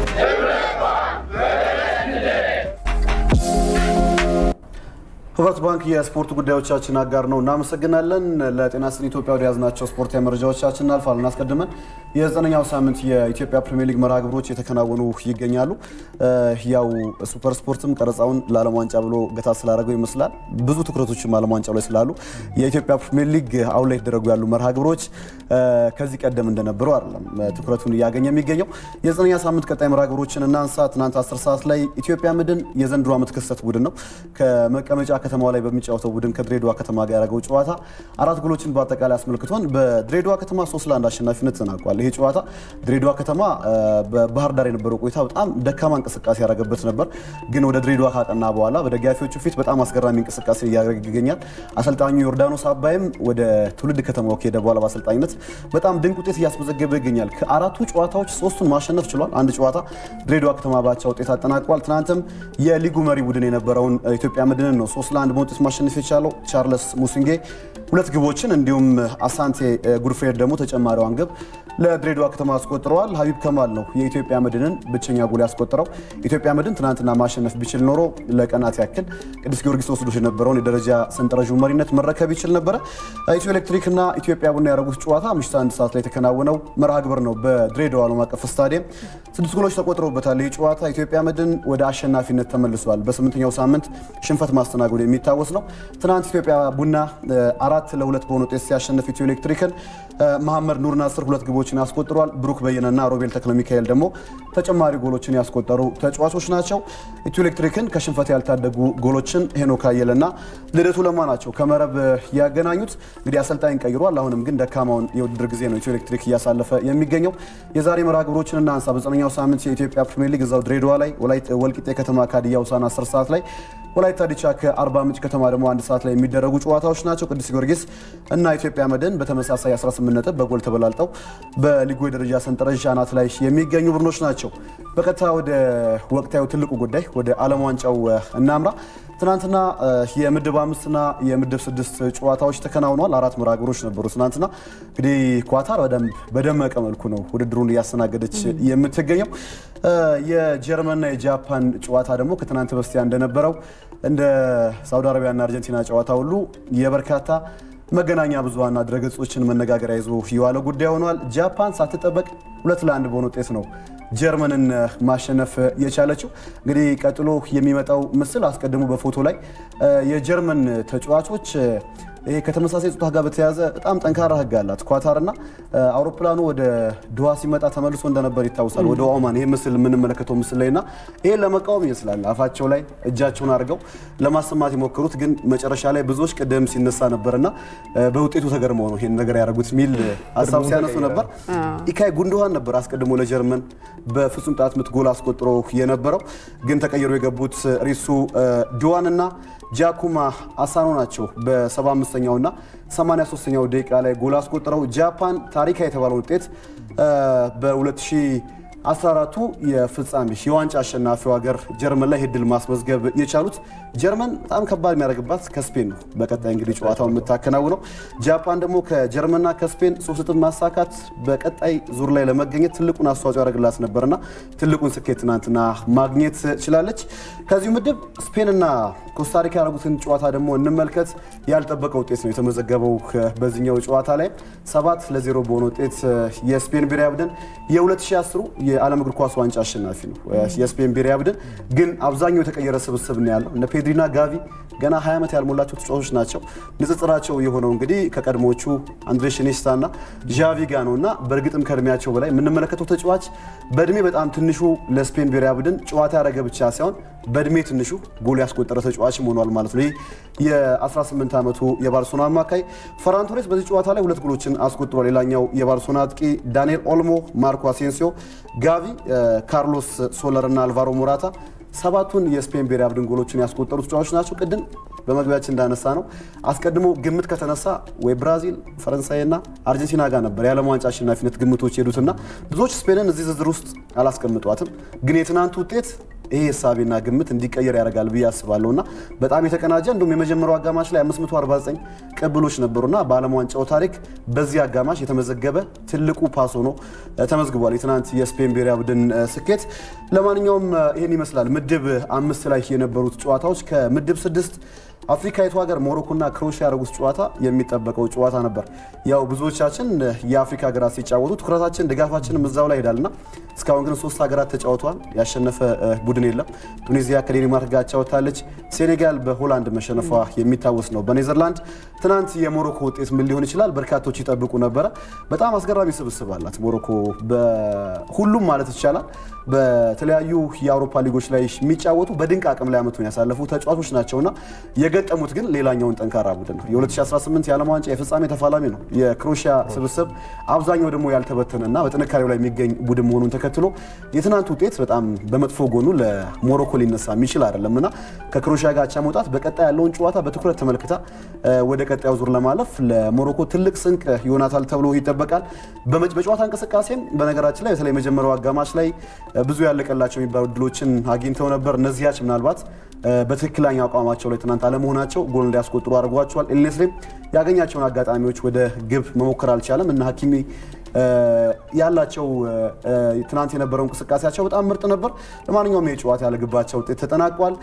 ህብረት ባንክ የስፖርት ጉዳዮቻችን አጋር ነው። እናመሰግናለን። ለጤና ስጥን ኢትዮጵያ ወደ ያዝናቸው ስፖርታዊ መረጃዎቻችን እናልፋለን። አስቀድመን የዘጠነኛው ሳምንት የኢትዮጵያ ፕሪሚየር ሊግ መርሃ ግብሮች የተከናወኑ ይገኛሉ። እ፣ ያው ሱፐር ስፖርትም ቀረጻውን ለዓለም ዋንጫ ብሎ ገታ ስላደረገው ይመስላል ብዙ ትኩረቶችም ዓለም ዋንጫው ላይ ስላሉ የኢትዮጵያ ፕሪሚየር ሊግ አሁን ላይ የተደረጉ ያሉ መርሃ ግብሮች እ፣ ከዚህ ቀደም እንደነበረው አይደለም እ፣ ትኩረቱን እያገኘ የሚገኘው። የዘጠነኛ ሳምንት ቀጣይ መርሃ ግብሮችን እናንሳ። ትናንት 10 ሰዓት ላይ ኢትዮጵያ መድን የዘንድሮ ዓመት ክስተት ቡድን ነው ከመቀመጫ ከተማዋ ላይ በሚጫወተው ቡድን ከድሬዳዋ ከተማ ጋር ያደረገው ጨዋታ አራት ጎሎችን በአጠቃላይ አስመልክቶን በድሬዳዋ ከተማ ሶስት ለአንድ አሸናፊነት ተናቋል። ይሄ ጨዋታ ድሬዳዋ ከተማ እ፣ በባህር ዳር የነበረው ቆይታ በጣም ደካማ እንቅስቃሴ ያደረገበት ነበር። ግን ወደ ድሬዳዋ ካቀና በኋላ በደጋፊዎቹ ፊት በጣም አስገራሚ እንቅስቃሴ እያደረገ ይገኛል። አሰልጣኙ ዮርዳኖስ አባይም ወደ ትውልድ ከተማው ከሄደ በኋላ በአሰልጣኝነት በጣም ድንቅ ውጤት እያስመዘገበ ይገኛል። ከአራቱ ጨዋታዎች ሶስቱን ማሸነፍ ችሏል። አንድ ጨዋታ ድሬዳዋ ከተማ ባቻ ውጤት አጠናቋል። ትናንትም የሊጉ መሪ ቡድን የነበረውን ኢትዮጵያ መድንን ነው ሶስት ለአንድ ለአንድ በውጤት ማሸነፍ የቻለው ቻርለስ ሙሲንጌ ሁለት ግቦችን እንዲሁም አሳንቴ ጉድፍሬድ ደግሞ ተጨማሪዋን ግብ ለድሬዳዋ ከተማ አስቆጥረዋል። ሀቢብ ከማል ነው የኢትዮጵያ መድንን ብቸኛ ጎል ያስቆጠረው። ኢትዮጵያ መድን ትናንትና ማሸነፍ ቢችል ኖሮ ለቀናት ያክል ቅዱስ ጊዮርጊስ ወስዶት የነበረውን የደረጃ ሰንጠረዡ መሪነት መረከብ ይችል ነበረ። ኢትዮ ኤሌክትሪክ እና ኢትዮጵያ ቡና ያደረጉት ጨዋታ ምሽት አንድ ሰዓት ላይ የተከናወነው መርሃ ግብር ነው በድሬዳዋ ዓለም አቀፍ ስታዲየም። ስድስት ጎሎች ተቆጥረውበታል። ይህ ጨዋታ ኢትዮጵያ መድን ወደ አሸናፊነት ተመልሷል። በስምንተኛው ሳምንት ሽንፈት ማስተናገዱ የሚታወስ ነው። ትናንት ኢትዮጵያ ቡና አራት ለሁለት በሆነ ውጤት ሲያሸንፍ ኢትዮ ኤሌክትሪክን መሐመድ ኑር ናስር ሁለት ግቦችን ያስቆጥሯል። ብሩክ በየነና ሮቤል ተክለ ሚካኤል ደግሞ ተጨማሪ ጎሎችን ያስቆጠሩ ተጫዋቾች ናቸው። ኢትዮ ኤሌክትሪክን ከሽንፈት ያልታደጉ ጎሎችን ሄኖክ አየለና ልደቱ ለማ ናቸው ከመረብ ያገናኙት። እንግዲህ አሰልጣኝ ቀይሯል። አሁንም ግን ደካማውን የውድድር ጊዜ ነው ኢትዮ ኤሌክትሪክ እያሳለፈ የሚገኘው። የዛሬ መርሃ ግብሮችን እናንሳ። በዘጠነኛው ሳምንት የኢትዮጵያ ፕሪሚየር ሊግ እዛው ድሬዳዋ ላይ ወልቂጤ ከተማ ከሀዲያ ሆሳዕና 10 ሰዓት ላይ ወላይታ ዲቻ ከአርባ ምንጭ ከተማ ደግሞ አንድ ሰዓት ላይ የሚደረጉ ጨዋታዎች ናቸው። ቅዱስ ጊዮርጊስ እና ኢትዮጵያ መድን በተመሳሳይ 18 ነጥብ በጎል ተበላልጠው በሊጉ የደረጃ ሰንጠረዥ አናት ላይ የሚገኙ ቡድኖች ናቸው። በቀጥታ ወደ ወቅታዊ ትልቁ ጉዳይ ወደ ዓለም ዋንጫው እናምራ። ትናንትና የምድብ አምስትና የምድብ ስድስት ጨዋታዎች ተከናውነዋል። አራት መርሃ ግብሮች ነበሩ። ትናንትና እንግዲህ ኳታር በደመቀ መልኩ ነው ውድድሩን እያስተናገደች የምትገኘው። የጀርመንና የጃፓን ጨዋታ ደግሞ ከትናንት በስቲያ እንደነበረው እንደ ሳውዲ አረቢያና አርጀንቲና ጨዋታ ሁሉ የበርካታ መገናኛ ብዙሃንና ድረገጾችን መነጋገሪያ ይዞ የዋለ ጉዳይ ሆኗል። ጃፓን ሳትጠበቅ ሁለት ለአንድ በሆነ ውጤት ነው ጀርመንን ማሸነፍ የቻለችው። እንግዲህ ቀጥሎ የሚመጣው ምስል አስቀድሞ በፎቶ ላይ የጀርመን ተጫዋቾች ይሄ ከተመሳሳይ ጾታ ጋር በተያያዘ በጣም ጠንካራ ሕግ አላት ኳታርና አውሮፕላኑ ወደ ድዋ ሲመጣ ተመልሶ እንደነበር ይታወሳል። ወደ ኦማን ይሄ ምስል የምንመለከተው ምስል ላይና ይሄን ለመቃወም ይመስላል አፋቸው ላይ እጃቸውን አድርገው ለማሰማት የሞከሩት ግን መጨረሻ ላይ ብዙዎች ቅድም ሲነሳ ነበርና በውጤቱ ተገርመው ነው ይሄን ነገር ያደረጉት የሚል ሀሳብ ሲያነሱ ነበር። ኢካይ ጉንዶሃን ነበር አስቀድሞ ለጀርመን በፍጹም ቅጣት ምት ጎል አስቆጥሮ የነበረው ግን ተቀይሮ የገቡት ሪሱ ዲዋንና ጃኩማ አሳኖ ናቸው። በ75ኛው እና 83ኛው ደቂቃ ላይ ጎል አስቆጥረው ጃፓን ታሪካዊ የተባለው ውጤት በ2014ቱ የፍጻሜ የዋንጫ አሸናፊው ሀገር ጀርመን ላይ ድል ማስመዝገብ የቻሉት ጀርመን በጣም ከባድ የሚያደርግባት ከስፔን ነው። በቀጣይ እንግዲህ ጨዋታው የምታከናውነው ጃፓን ደግሞ ከጀርመንና ከስፔን ሶስት ነጥብ ማሳካት በቀጣይ ዙር ላይ ለመገኘት ትልቁን አስተዋጽኦ ያደርግላት ነበርና ትልቁን ስኬት ትናንትና ማግኘት ችላለች። ከዚሁ ምድብ ስፔንና ኮስታሪካ ያደረጉትን ጨዋታ ደግሞ እንመልከት። ያልጠበቀ ውጤት ነው የተመዘገበው በዚህኛው ጨዋታ ላይ ሰባት ለዜሮ በሆነ ውጤት የስፔን ብሔራዊ ቡድን የ2010 የዓለም እግር ኳስ ዋንጫ አሸናፊ ነው። የስፔን ብሔራዊ ቡድን ግን አብዛኛው የተቀየረ ስብስብ ነው ያለው እነ ፔድሪና ጋቪ ገና 20 ዓመት ያልሞላቸው ተጫዋቾች ናቸው። ንጽጽራቸው የሆነው እንግዲህ ከቀድሞቹ አንድሬስ ኢኒየስታ እና ዣቪ ጋር ነው እና በእርግጥም ከእድሜያቸው በላይ የምንመለከተው ተጫዋች በእድሜ በጣም ትንሹ ለስፔን ብሔራዊ ቡድን ጨዋታ ያደረገ ብቻ ሳይሆን በእድሜ ትንሹ ጎል ያስቆጠረ ተጫዋችም ሆኗል ማለት ነው። ይህ የ18 ዓመቱ የባርሶና አማካይ ፈራን ቶሬስ በዚህ ጨዋታ ላይ ሁለት ጎሎችን አስቆጥሯል። ሌላኛው የባርሶና አጥቂ ዳንኤል ኦልሞ፣ ማርኮ አሴንሲዮ፣ ጋቪ፣ ካርሎስ ሶለር እና አልቫሮ ሞራታ ሰባቱን የስፔን ብሔራዊ ቡድን ጎሎችን ያስቆጠሩ ተጫዋቾች ናቸው። ቅድም በመግቢያችን እንዳነሳ ነው አስቀድሞ ግምት ከተነሳ ወይ ብራዚል፣ ፈረንሳይና አርጀንቲና ጋር ነበር የዓለም ዋንጫ አሸናፊነት ግምቶች ሄዱትና ብዙዎች ስፔንን እዚህ ዝርዝር ውስጥ አላስቀምጧትም። ግን የትናንቱ ውጤት ይሄ ሀሳቤና ግምት እንዲቀየር ያደርጋል ብዬ አስባለሁ እና በጣም የተቀናጀ እንዲሁም የመጀመሪያው አጋማሽ ላይ 549 ቅብሎች ነበሩና በዓለም ዋንጫው ታሪክ በዚህ አጋማሽ የተመዘገበ ትልቁ ፓስ ሆኖ ተመዝግቧል። የትናንት የስፔን ብሔራዊ ቡድን ስኬት። ለማንኛውም ይህን ይመስላል ምድብ አምስት ላይ የነበሩት ጨዋታዎች ከምድብ ስድስት አፍሪካዊቱ ሀገር ሞሮኮና ክሮኤሽያ ያደረጉት ጨዋታ የሚጠበቀው ጨዋታ ነበር። ያው ብዙዎቻችን የአፍሪካ ሀገራት ሲጫወቱ ትኩረታችን ድጋፋችንም እዛው ላይ ሄዳልና እስካሁን ግን ሶስት ሀገራት ተጫውተዋል። ያሸነፈ ቡድን የለም። ቱኒዚያ ከዴንማርክ ጋር ጫወታለች። ሴኔጋል በሆላንድ መሸነፏ የሚታወስ ነው። በኔዘርላንድ ትናንት የሞሮኮ ውጤት ምን ሊሆን ይችላል? በርካቶች ይጠብቁ ነበረ። በጣም አስገራሚ ስብስብ አላት ሞሮኮ በሁሉም ማለት ይቻላል በተለያዩ የአውሮፓ ሊጎች ላይ የሚጫወቱ በድንቅ አቅም ላይ አመቱን ያሳለፉ ተጫዋቾች ናቸውና የገጠሙት ግን ሌላኛውን ጠንካራ ቡድን ነው። የ2018 የዓለም ዋንጫ የፍጻሜ ተፋላሚ ነው የክሮኤሽያ ስብስብ። አብዛኛው ደግሞ ያልተበተነና በጥንካሬው ላይ የሚገኝ ቡድን መሆኑን ተከትሎ የትናንት ውጤት በጣም በመጥፎ ጎኑ ለሞሮኮ ሊነሳ የሚችል አይደለም እና ከክሮኤሽያ ጋር አቻ መውጣት በቀጣይ ያለውን ጨዋታ በትኩረት ተመልክታ ወደ ቀጣዩ ዙር ለማለፍ ለሞሮኮ ትልቅ ስንቅ ይሆናታል ተብሎ ይጠበቃል። በጨዋታ እንቅስቃሴም በነገራችን ላይ በተለይ መጀመሪያው አጋማሽ ላይ ብዙ ያለቀላቸው የሚባሉ እድሎችን አግኝተው ነበር። እነዚያች ምናልባት በትክክለኛ አቋማቸው ላይ ትናንት አለመሆናቸው ጎል እንዲያስቆጥሩ አድርጓቸዋል። ኤልኔስሌም ያገኛቸውን አጋጣሚዎች ወደ ግብ መሞከር አልቻለም እና ሀኪሚ ያላቸው ትናንት የነበረው እንቅስቃሴያቸው በጣም ምርጥ ነበር። ለማንኛውም የጨዋታ ያለግባቸው ውጤት ተጠናቋል።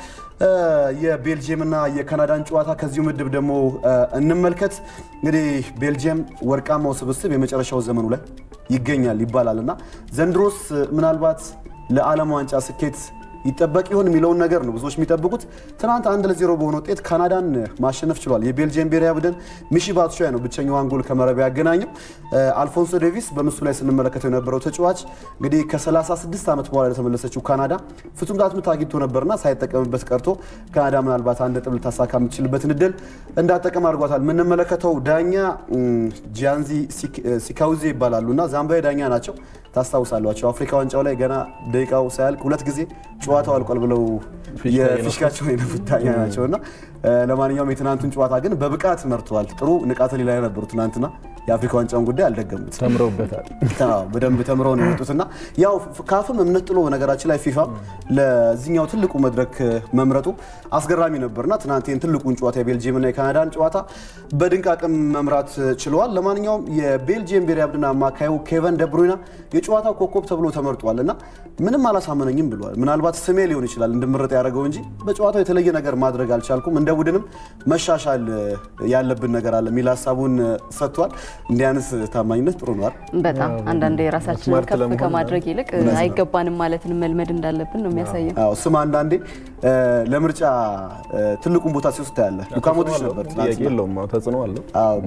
የቤልጅየምና የካናዳን ጨዋታ ከዚሁ ምድብ ደግሞ እንመልከት። እንግዲህ ቤልጅየም ወርቃማው ስብስብ የመጨረሻው ዘመኑ ላይ ይገኛል ይባላል እና ዘንድሮስ ምናልባት ለዓለም ዋንጫ ስኬት ይጠበቅ ይሆን የሚለውን ነገር ነው ብዙዎች የሚጠብቁት። ትናንት አንድ ለዜሮ በሆነ ውጤት ካናዳን ማሸነፍ ችሏል። የቤልጅየም ብሔራዊ ቡድን ሚሺ ባትሹያ ነው ብቸኛዋን ጎል ከመረብ ያገናኘው። አልፎንሶ ዴቪስ በምስሉ ላይ ስንመለከተው የነበረው ተጫዋች እንግዲህ ከ36 ዓመት በኋላ የተመለሰችው ካናዳ ፍጹም ቅጣት ምት አግኝቶ ነበርና ሳይጠቀምበት ቀርቶ ካናዳ ምናልባት አንድ ነጥብ ልታሳካ የምትችልበትን እድል እንዳጠቀም አድርጓታል። የምንመለከተው ዳኛ ጂያንዚ ሲካውዜ ይባላሉ እና ዛምባዊ ዳኛ ናቸው። ታስታውሳሏቸው አፍሪካ ዋንጫው ላይ ገና ደቂቃው ሳያልቅ ሁለት ጊዜ ጨዋታው አልቋል ብለው የፊሽካቸውን የነፉት ዳኛ ናቸው እና ለማንኛውም የትናንቱን ጨዋታ ግን በብቃት መርተዋል። ጥሩ ንቃተ ህሊና ላይ ነበሩ ትናንትና። የአፍሪካ ዋንጫውን ጉዳይ አልደገሙት፣ ተምረውበታል። በደንብ ተምረው ነው የወጡት እና ያው ካፍም እምነት ጥሎ ነገራችን ላይ ፊፋ ለዚህኛው ትልቁ መድረክ መምረጡ አስገራሚ ነበርና ትናንት ይህን ትልቁን ጨዋታ የቤልጅየምና የካናዳን ጨዋታ በድንቅ አቅም መምራት ችለዋል። ለማንኛውም የቤልጅየም ብሔራዊ ቡድን አማካዩ ኬቨን ደብሩይና የጨዋታው ኮከብ ተብሎ ተመርጧል እና ምንም አላሳመነኝም ብሏል። ምናልባት ስሜ ሊሆን ይችላል እንድመረጥ ያደረገው እንጂ በጨዋታው የተለየ ነገር ማድረግ አልቻልኩም፣ እንደ ቡድንም መሻሻል ያለብን ነገር አለ የሚል ሀሳቡን ሰጥቷል። እንዲህ አይነት ታማኝነት ጥሩ ነው። በጣም አንዳንዴ የራሳችንን ከፍ ከማድረግ ይልቅ አይገባንም ማለትን መልመድ እንዳለብን ነው የሚያሳየው። አዎ ስም አንዳንዴ ለምርጫ ትልቁን ቦታ ሲወስድ ያለ ሉካ ሞድሪች ነበር ጥያቄ የለውም ተጽዕኖ አለው።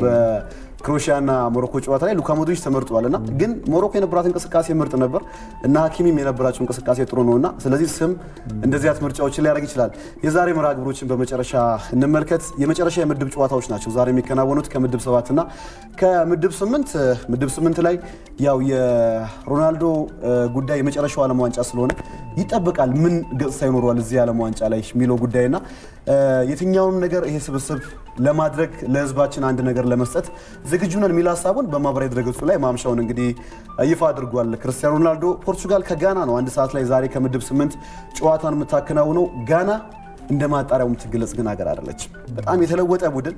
ክሮኤሽያና ሞሮኮ ጨዋታ ላይ ሉካ ሞድሪች ተመርጧል እና ግን ሞሮኮ የነበራት እንቅስቃሴ ምርጥ ነበር እና ሀኪሚም የነበራቸው እንቅስቃሴ ጥሩ ነው እና ስለዚህ ስም እንደዚህ አይነት ምርጫዎችን ሊያደርግ ይችላል። የዛሬ መርሃ ግብሮችን በመጨረሻ እንመልከት። የመጨረሻ የምድብ ጨዋታዎች ናቸው ዛሬ የሚከናወኑት ከምድብ ሰባት እና ከምድብ ስምንት ምድብ ስምንት ላይ ያው የሮናልዶ ጉዳይ የመጨረሻው ዓለም ዋንጫ ስለሆነ ይጠበቃል ምን ገጽታ ይኖረዋል እዚህ ዓለም ዋንጫ ላይ የሚለው ጉዳይና የትኛውንም ነገር ይሄ ስብስብ ለማድረግ ለሕዝባችን አንድ ነገር ለመስጠት ዝግጁ ነን የሚል ሀሳቡን በማህበራዊ ድረገጹ ላይ ማምሻውን እንግዲህ ይፋ አድርጓል። ክርስቲያኖ ሮናልዶ ፖርቹጋል ከጋና ነው አንድ ሰዓት ላይ ዛሬ ከምድብ ስምንት ጨዋታን የምታከናውነው ጋና እንደ ማጣሪያው የምትገለጽ ግን ሀገር አይደለችም። በጣም የተለወጠ ቡድን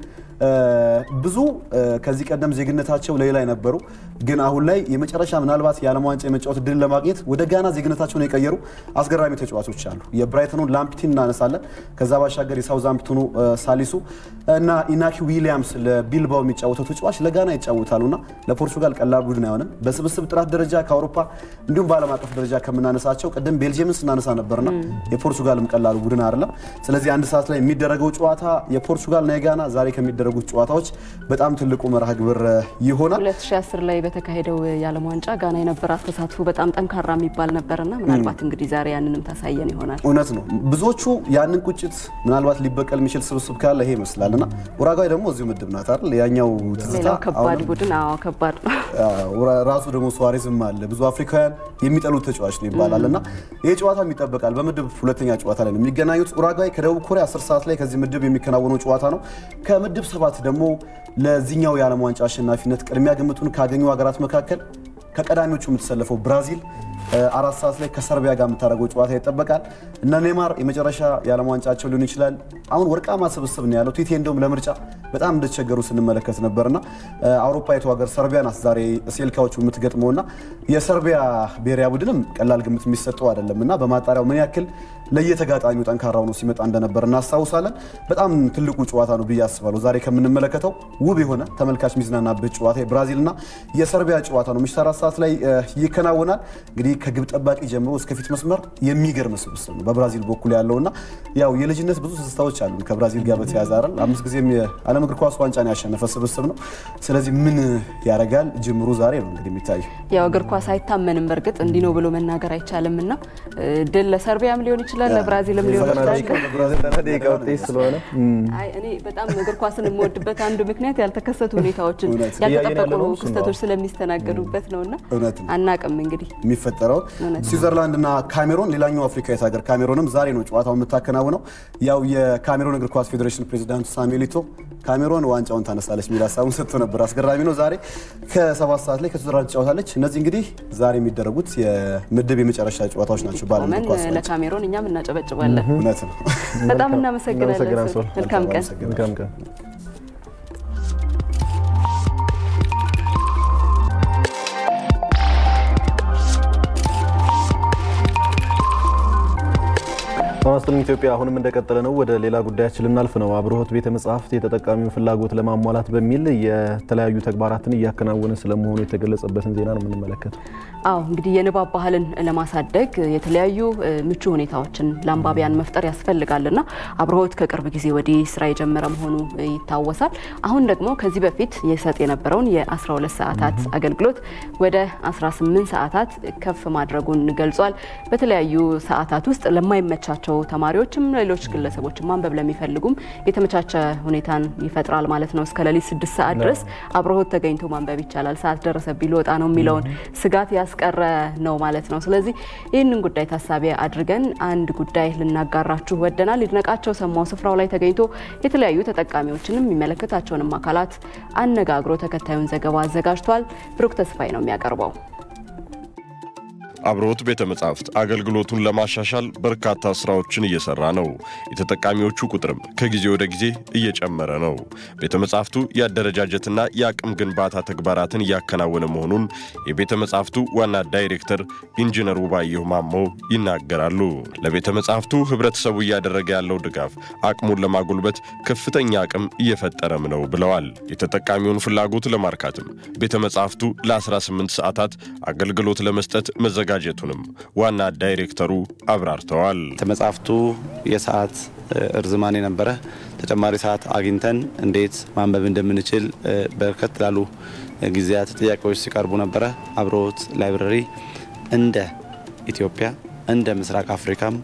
ብዙ ከዚህ ቀደም ዜግነታቸው ሌላ የነበሩ ግን አሁን ላይ የመጨረሻ ምናልባት የዓለም ዋንጫ የመጫወት እድል ለማግኘት ወደ ጋና ዜግነታቸውን የቀየሩ አስገራሚ ተጫዋቾች አሉ። የብራይተኑን ላምፕቲን እናነሳለን። ከዛ ባሻገር የሳውዛምፕቶኑ ሳሊሱ እና ኢናኪ ዊሊያምስ ለቢልባው የሚጫወተው ተጫዋች ለጋና ይጫወታሉና ለፖርቹጋል ቀላል ቡድን አይሆንም። በስብስብ ጥራት ደረጃ ከአውሮፓ እንዲሁም በዓለም አቀፍ ደረጃ ከምናነሳቸው ቅድም ቤልጅየምን ስናነሳ ነበርና የፖርቹጋልም ቀላሉ ቡድን አይደለም። ስለዚህ አንድ ሰዓት ላይ የሚደረገው ጨዋታ የፖርቹጋልና የጋና ዛሬ ከሚደረጉት ጨዋታዎች በጣም ትልቁ መርሃ ግብር ይሆናል። 2010 ላይ በተካሄደው የዓለም ዋንጫ ጋና የነበራት ተሳትፎ በጣም ጠንካራ የሚባል ነበርና ምናልባት እንግዲህ ዛሬ ያንንም ታሳየን ይሆናል። እውነት ነው። ብዙዎቹ ያንን ቁጭት ምናልባት ሊበቀል የሚችል ስብስብ ካለ ይሄ ይመስላል እና ኡራጓይ ደግሞ እዚሁ ምድብ ናት አይደል? ያኛው ትዝታ ሌላው ከባድ ቡድን አዎ፣ ከባድ ነው። ራሱ ደግሞ ሱዋሬዝም አለ። ብዙ አፍሪካውያን የሚጠሉት ተጫዋች ነው ይባላል እና ይህ ጨዋታም ይጠበቃል። በምድብ ሁለተኛ ጨዋታ ላይ ነው የሚገናኙት። ኡራጓይ ከደቡብ ኮሪያ 10 ሰዓት ላይ ከዚህ ምድብ የሚከናወነው ጨዋታ ነው። ከምድብ ሰባት ደግሞ ለዚህኛው የዓለም ዋንጫ አሸናፊነት ቅድሚያ ግምቱን ካገኙ ሀገራት መካከል ከቀዳሚዎቹ የምትሰለፈው ብራዚል አራት ሰዓት ላይ ከሰርቢያ ጋር የምታደርገው ጨዋታ ይጠበቃል። እነ ኔማር የመጨረሻ የዓለም ዋንጫቸው ሊሆን ይችላል። አሁን ወርቃማ ስብስብ ነው ያለው። ቲቴ እንደውም ለምርጫ በጣም እንደተቸገሩ ስንመለከት ነበርና አውሮፓዊቱ ሀገር ሰርቢያ ናት ዛሬ ሴልካዎቹ የምትገጥመውና የሰርቢያ ብሔራዊ ቡድንም ቀላል ግምት የሚሰጠው አይደለም እና በማጣሪያው ምን ያክል ለየተጋጣሚው ጠንካራ ሆኖ ሲመጣ እንደነበር እናስታውሳለን። በጣም ትልቁ ጨዋታ ነው ብዬ አስባለሁ። ዛሬ ከምንመለከተው ውብ የሆነ ተመልካች የሚዝናናበት ጨዋታ የብራዚልና የሰርቢያ ጨዋታ ነው። ምሽት አራት ሰዓት ላይ ይከናወናል። እንግዲህ ከግብ ጠባቂ ጀምሮ እስከ ፊት መስመር የሚገርም ስብስብ ነው በብራዚል በኩል ያለውና ያው የልጅነት ብዙ ትዝታዎች አሉ ከብራዚል ጋር በተያያዘ አይደል። አምስት ጊዜም የዓለም እግር ኳስ ዋንጫን ያሸነፈ ስብስብ ነው። ስለዚህ ምን ያደርጋል ጅምሩ ዛሬ ነው እንግዲህ የሚታየው። ያው እግር ኳስ አይታመንም። በእርግጥ እንዲህ ነው ብሎ መናገር አይቻልም እና ድል ለሰርቢያም ሊሆን ይችላል ለብራዚልም ሊሆን ይችላል። ደቂቃ ውጤት ስለሆነ አይ እኔ በጣም እግር ኳስን የምወድበት አንዱ ምክንያት ያልተከሰቱ ሁኔታዎችን እውነት። ያልተጠበቁ እያየን ያለነው እሱን ነው። ክስተቶች ስለሚስተናገዱበት ነውና እውነት ነው። አናቅም እንግዲህ የሚፈጠረው የሚቆጠረውን ስዊዘርላንድና ካሜሮን ሌላኛው አፍሪካዊት ሀገር ካሜሮንም ዛሬ ነው ጨዋታው የምታከናውነው። ያው የካሜሮን እግር ኳስ ፌዴሬሽን ፕሬዚዳንቱ ሳሙኤል ኢቶ ካሜሮን ዋንጫውን ታነሳለች የሚል ሀሳቡን ሰጥቶ ነበር። አስገራሚ ነው። ዛሬ ከሰባት ሰዓት ላይ ከስዊዘርላንድ ትጫወታለች። እነዚህ እንግዲህ ዛሬ የሚደረጉት የምድብ የመጨረሻ ጨዋታዎች ናቸው። በዓለም እግር ኳስ ቆመን ለካሜሮን እኛም እናጨበጭባለን። እውነት ነው። በጣም እናመሰግናለን። ሶል። መልካም ቀን። መልካም ቀን። ማስተር ኢትዮጵያ አሁንም እንደቀጠለ ነው። ወደ ሌላ ጉዳያችን ልናልፍ ነው። አብርሆት ቤተ መጻሕፍት የተጠቃሚውን ፍላጎት ለማሟላት በሚል የተለያዩ ተግባራትን እያከናወነ ስለመሆኑ የተገለጸበትን ዜና ነው የምንመለከተው። አዎ እንግዲህ የንባብ ባህልን ለማሳደግ የተለያዩ ምቹ ሁኔታዎችን ለአንባቢያን መፍጠር ያስፈልጋልና አብርሆት ከቅርብ ጊዜ ወዲህ ስራ የጀመረ መሆኑ ይታወሳል። አሁን ደግሞ ከዚህ በፊት የሰጥ የነበረውን የ12 ሰዓታት አገልግሎት ወደ 18 ሰዓታት ከፍ ማድረጉን ገልጿል። በተለያዩ ሰዓታት ውስጥ ለማይመቻቸው ተማሪዎችም ሌሎች ግለሰቦችም ማንበብ ለሚፈልጉም የተመቻቸ ሁኔታን ይፈጥራል ማለት ነው። እስከ ሌሊት ስድስት ሰዓት ድረስ አብርሆት ተገኝቶ ማንበብ ይቻላል። ሰዓት ደረሰብኝ ልወጣ ነው የሚለውን ስጋት ያስቀረ ነው ማለት ነው። ስለዚህ ይህንን ጉዳይ ታሳቢ አድርገን አንድ ጉዳይ ልናጋራችሁ ወደናል። ይድነቃቸው ሰማው ስፍራው ላይ ተገኝቶ የተለያዩ ተጠቃሚዎችንም የሚመለከታቸውንም አካላት አነጋግሮ ተከታዩን ዘገባ አዘጋጅቷል። ብሩክ ተስፋዬ ነው የሚያቀርበው። አብርሆት ቤተ መጻሕፍት አገልግሎቱን ለማሻሻል በርካታ ስራዎችን እየሰራ ነው። የተጠቃሚዎቹ ቁጥርም ከጊዜ ወደ ጊዜ እየጨመረ ነው። ቤተ መጻሕፍቱ የአደረጃጀትና የአቅም ግንባታ ተግባራትን እያከናወነ መሆኑን የቤተ መጻሕፍቱ ዋና ዳይሬክተር ኢንጂነር ውባየሁ ማሞ ይናገራሉ። ለቤተ መጻሕፍቱ ህብረተሰቡ እያደረገ ያለው ድጋፍ አቅሙን ለማጎልበት ከፍተኛ አቅም እየፈጠረም ነው ብለዋል። የተጠቃሚውን ፍላጎት ለማርካትም ቤተ መጻሕፍቱ ለ18 ሰዓታት አገልግሎት ለመስጠት መዘጋ መዘጋጀቱንም ዋና ዳይሬክተሩ አብራርተዋል። መጽሐፍቱ የሰዓት እርዝማኔ ነበረ። ተጨማሪ ሰዓት አግኝተን እንዴት ማንበብ እንደምንችል በርከት ላሉ ጊዜያት ጥያቄዎች ሲቀርቡ ነበረ። አብርሆት ላይብረሪ እንደ ኢትዮጵያ እንደ ምስራቅ አፍሪካም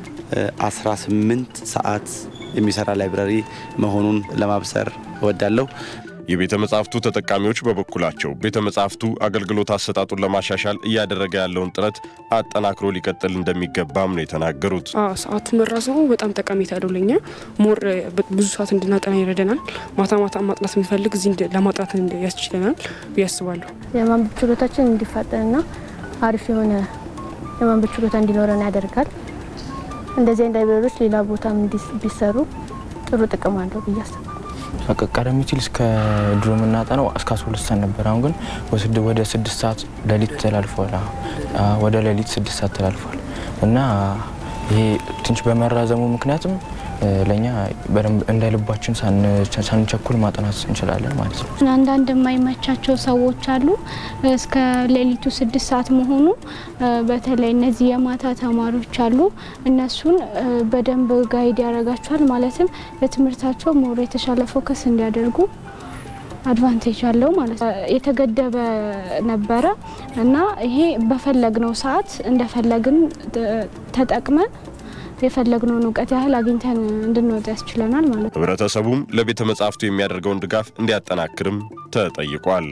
18 ሰዓት የሚሰራ ላይብረሪ መሆኑን ለማብሰር እወዳለሁ። የቤተ መጻሕፍቱ ተጠቃሚዎች በበኩላቸው ቤተ መጻሕፍቱ አገልግሎት አሰጣጡን ለማሻሻል እያደረገ ያለውን ጥረት አጠናክሮ ሊቀጥል እንደሚገባም ነው የተናገሩት። ሰዓቱ መራዘሙ በጣም ጠቀሜታ ያለው ለኛ ሞር ብዙ ሰዓት እንድናጠና ይረደናል። ማታ ማታ ማጥናት የምንፈልግ እዚህ ለማጥናት ያስችለናል ብዬ አስባለሁ። የማንበብ ችሎታችን እንዲፋጠንና አሪፍ የሆነ የማንበብ ችሎታ እንዲኖረን ያደርጋል። እንደዚህ አይነት ላይብረሪዎች ሌላ ቦታም ቢሰሩ ጥሩ ጥቅም አለው ብዬ አስባለሁ። ቀደም ሲል እስከ ድሮ የምናጠነው እስከ 12 ሰዓት ነበር። አሁን ግን ወደ ስድስት ሰዓት ሌሊት ተላልፏል። ወደ ሌሊት ስድስት ሰዓት ተላልፏል እና ይሄ ትንሽ በመራዘሙ ምክንያትም ለእኛ በደንብ እንደ ልባችን ሳንቸኩል ማጥናት እንችላለን ማለት ነው። አንዳንድ የማይመቻቸው ሰዎች አሉ። እስከ ሌሊቱ ስድስት ሰዓት መሆኑ በተለይ እነዚህ የማታ ተማሪዎች አሉ። እነሱን በደንብ ጋይድ ያደርጋቸዋል። ማለትም ለትምህርታቸው ሞር የተሻለ ፎከስ እንዲያደርጉ አድቫንቴጅ አለው ማለት ነው። የተገደበ ነበረ እና ይሄ በፈለግነው ሰዓት እንደፈለግን ተጠቅመን የፈለግነውን እውቀት ያህል አግኝተን እንድንወጣ ያስችለናል ማለት ነው። ህብረተሰቡም ለቤተ መጻሕፍቱ የሚያደርገውን ድጋፍ እንዲያጠናክርም ተጠይቋል።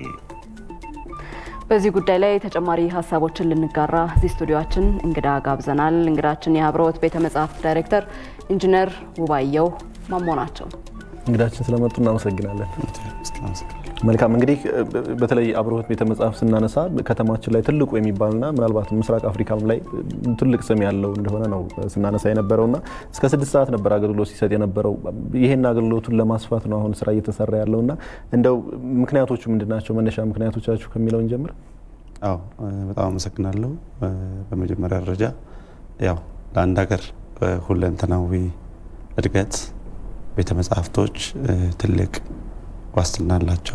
በዚህ ጉዳይ ላይ ተጨማሪ ሀሳቦችን ልንጋራ እዚህ ስቱዲዮችን እንግዳ ጋብዘናል። እንግዳችን የአብርሆት ቤተ መጻሕፍት ዳይሬክተር ኢንጂነር ውባየሁ ማሞ ናቸው። እንግዳችን ስለመጡ እናመሰግናለን። መልካም እንግዲህ በተለይ አብርሆት ቤተ መጻሕፍት ስናነሳ ከተማችን ላይ ትልቁ የሚባልና ምናልባት ምስራቅ አፍሪካም ላይ ትልቅ ስም ያለው እንደሆነ ነው ስናነሳ የነበረውና እስከ ስድስት ሰዓት ነበር አገልግሎት ሲሰጥ የነበረው። ይሄን አገልግሎቱን ለማስፋት ነው አሁን ስራ እየተሰራ ያለውና እንደው ምክንያቶቹ ምንድናቸው? መነሻ ምክንያቶቻችሁ ከሚለውን ጀምር። አዎ በጣም አመሰግናለሁ። በመጀመሪያ ደረጃ ያው ለአንድ ሀገር ሁለንተናዊ እድገት ቤተ መጻሕፍቶች ትልቅ ዋስትና አላቸው።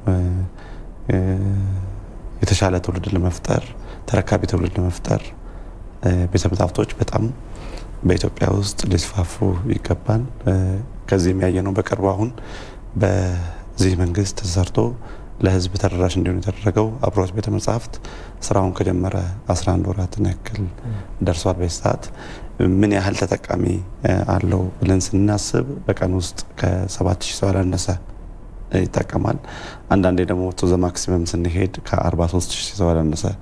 የተሻለ ትውልድ ለመፍጠር ተረካቢ ትውልድ ለመፍጠር ቤተ መጻሕፍቶች በጣም በኢትዮጵያ ውስጥ ሊስፋፉ ይገባል። ከዚህ የሚያየ ነው። በቅርቡ አሁን በዚህ መንግስት ተሰርቶ ለሕዝብ ተደራሽ እንዲሆን የተደረገው አብርሆት ቤተ መጻሕፍት ስራውን ከጀመረ 11 ወራትን ያክል ደርሷል። በዚህ ሰዓት ምን ያህል ተጠቃሚ አለው ብለን ስናስብ በቀን ውስጥ ከ7000 ሰው ያላነሰ ይጠቀማል። አንዳንዴ ደግሞ ቶ ዘ ማክሲመም ስንሄድ ከ43 ሺህ ሰው ያላነሰ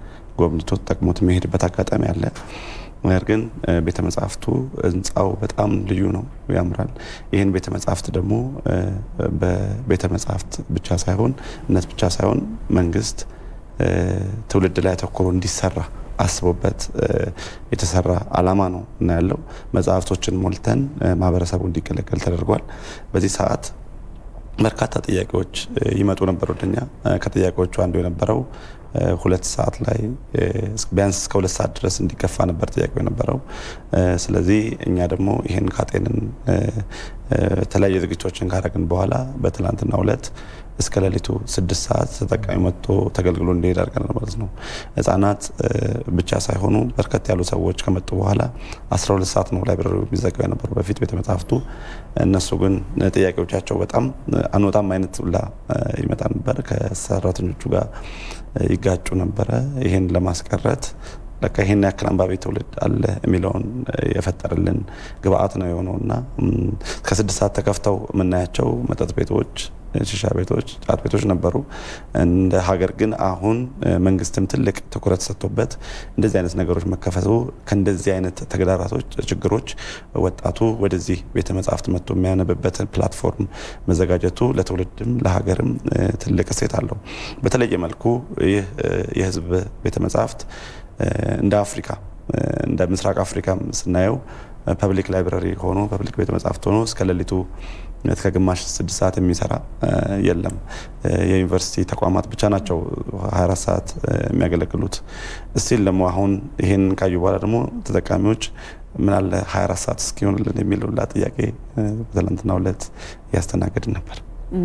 ጎብኝቶ ተጠቅሞት የሚሄድበት አጋጣሚ አለ። ነገር ግን ቤተ መጻሕፍቱ ህንፃው በጣም ልዩ ነው፣ ያምራል። ይህን ቤተ መጻሕፍት ደግሞ በቤተ መጻሕፍት ብቻ ሳይሆን እነት ብቻ ሳይሆን መንግስት ትውልድ ላይ አተኩሮ እንዲሰራ አስቦበት የተሰራ አላማ ነው እና ያለው መጽሐፍቶችን ሞልተን ማህበረሰቡ እንዲገለገል ተደርጓል። በዚህ ሰዓት በርካታ ጥያቄዎች ይመጡ ነበር ወደኛ። ከጥያቄዎቹ አንዱ የነበረው ሁለት ሰዓት ላይ ቢያንስ እስከ ሁለት ሰዓት ድረስ እንዲገፋ ነበር ጥያቄው የነበረው። ስለዚህ እኛ ደግሞ ይህን ካጤንን የተለያዩ ዝግጅቶችን ካረግን በኋላ በትላንትናው ዕለት እስከ ሌሊቱ ስድስት ሰዓት ተጠቃሚ መጥቶ ተገልግሎ እንዲሄድ አድርገናል ማለት ነው። ህጻናት ብቻ ሳይሆኑ በርከት ያሉ ሰዎች ከመጡ በኋላ 12 ሰዓት ነው ላይብረሪ የሚዘጋው የነበሩ በፊት ቤተ መጻሕፍቱ። እነሱ ግን ጥያቄዎቻቸው በጣም አንወጣም አይነት ብላ ይመጣ ነበር። ከሰራተኞቹ ጋር ይጋጩ ነበረ። ይህን ለማስቀረት ለካ ይሄን ያክል አንባቢ ትውልድ አለ የሚለውን የፈጠረልን ግብአት ነው የሆነውና ከስድስት ሰዓት ተከፍተው የምናያቸው መጠጥ ቤቶች ሺሻ ቤቶች፣ ጫት ቤቶች ነበሩ። እንደ ሀገር ግን አሁን መንግስትም ትልቅ ትኩረት ሰጥቶበት እንደዚህ አይነት ነገሮች መከፈቱ ከእንደዚህ አይነት ተግዳራቶች፣ ችግሮች ወጣቱ ወደዚህ ቤተ መጻሕፍት መጥቶ የሚያነብበትን ፕላትፎርም መዘጋጀቱ ለትውልድም ለሀገርም ትልቅ እሴት አለው። በተለየ መልኩ ይህ የህዝብ ቤተ መጻሕፍት እንደ አፍሪካ እንደ ምስራቅ አፍሪካም ስናየው ፐብሊክ ላይብራሪ ሆኖ ፐብሊክ ቤተ መጻሕፍት ሆኖ እስከ ሌሊቱ እስከ ግማሽ ስድስት ሰዓት የሚሰራ የለም። የዩኒቨርሲቲ ተቋማት ብቻ ናቸው 24 ሰዓት የሚያገለግሉት። እስቲል ደግሞ አሁን ይህን ካዩ በኋላ ደግሞ ተጠቃሚዎች ምን አለ 24 ሰዓት እስኪሆንልን የሚል ሁላ ጥያቄ በትናንትናው ዕለት እያስተናገድን ነበር።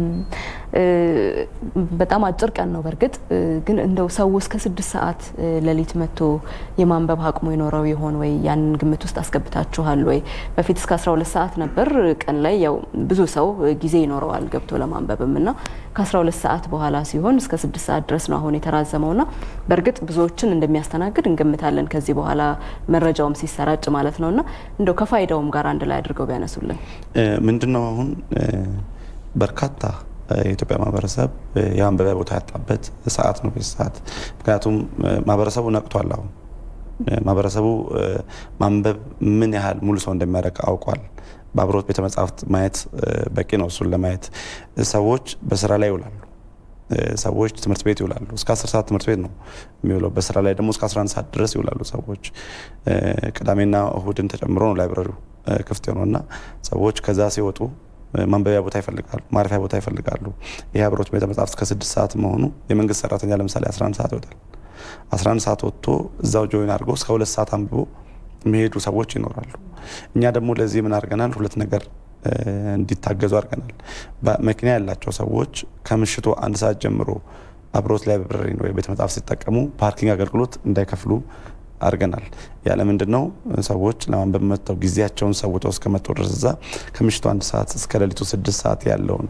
በጣም አጭር ቀን ነው። በእርግጥ ግን እንደው ሰው እስከ ስድስት ሰዓት ሌሊት መጥቶ የማንበብ አቅሙ ይኖረው ይሆን ወይ? ያንን ግምት ውስጥ አስገብታችኋል ወይ? በፊት እስከ 12 ሰዓት ነበር። ቀን ላይ ያው ብዙ ሰው ጊዜ ይኖረዋል ገብቶ ለማንበብም እና ከ12 ሰዓት በኋላ ሲሆን እስከ ስድስት ሰዓት ድረስ ነው አሁን የተራዘመውና በእርግጥ ብዙዎችን እንደሚያስተናግድ እንገምታለን ከዚህ በኋላ መረጃውም ሲሰራጭ ማለት ነውና እንደው ከፋይዳውም ጋር አንድ ላይ አድርገው ቢያነሱልን ምንድነው አሁን በርካታ የኢትዮጵያ ማህበረሰብ የማንበቢያ ቦታ ያጣበት ሰዓት ነው በዚህ ሰዓት። ምክንያቱም ማህበረሰቡ ነቅቷል። አሁን ማህበረሰቡ ማንበብ ምን ያህል ሙሉ ሰው እንደሚያደርግ አውቋል። በአብሮት ቤተ መጻሕፍት ማየት በቂ ነው። እሱን ለማየት ሰዎች በስራ ላይ ይውላሉ። ሰዎች ትምህርት ቤት ይውላሉ። እስከ 10 ሰዓት ትምህርት ቤት ነው የሚውለው። በስራ ላይ ደግሞ እስከ 11 ሰዓት ድረስ ይውላሉ ሰዎች። ቅዳሜና እሁድን ተጨምሮ ነው ላይብረሪው ክፍት የሆነውና ሰዎች ከዛ ሲወጡ ማንበቢያ ቦታ ይፈልጋሉ፣ ማረፊያ ቦታ ይፈልጋሉ። ይህ አብሮት ቤተ መጻሕፍት እስከ ስድስት ሰዓት መሆኑ የመንግስት ሰራተኛ ለምሳሌ 11 ሰዓት ይወጣል። 11 ሰዓት ወጥቶ እዛው ጆይን አድርጎ እስከ ሁለት ሰዓት አንብቦ የሚሄዱ ሰዎች ይኖራሉ። እኛ ደግሞ ለዚህ ምን አድርገናል? ሁለት ነገር እንዲታገዙ አድርገናል። መኪና ያላቸው ሰዎች ከምሽቱ አንድ ሰዓት ጀምሮ አብሮት ላይብረሪ ወይ ቤተ መጻሕፍት ሲጠቀሙ ፓርኪንግ አገልግሎት እንዳይከፍሉ አድርገናል። ያለ ምንድን ነው ሰዎች ለማንበብ መጥተው ጊዜያቸውን ሰውተው እስከመጡ ድረስ እዛ ከምሽቱ አንድ ሰዓት እስከ ሌሊቱ ስድስት ሰዓት ያለውን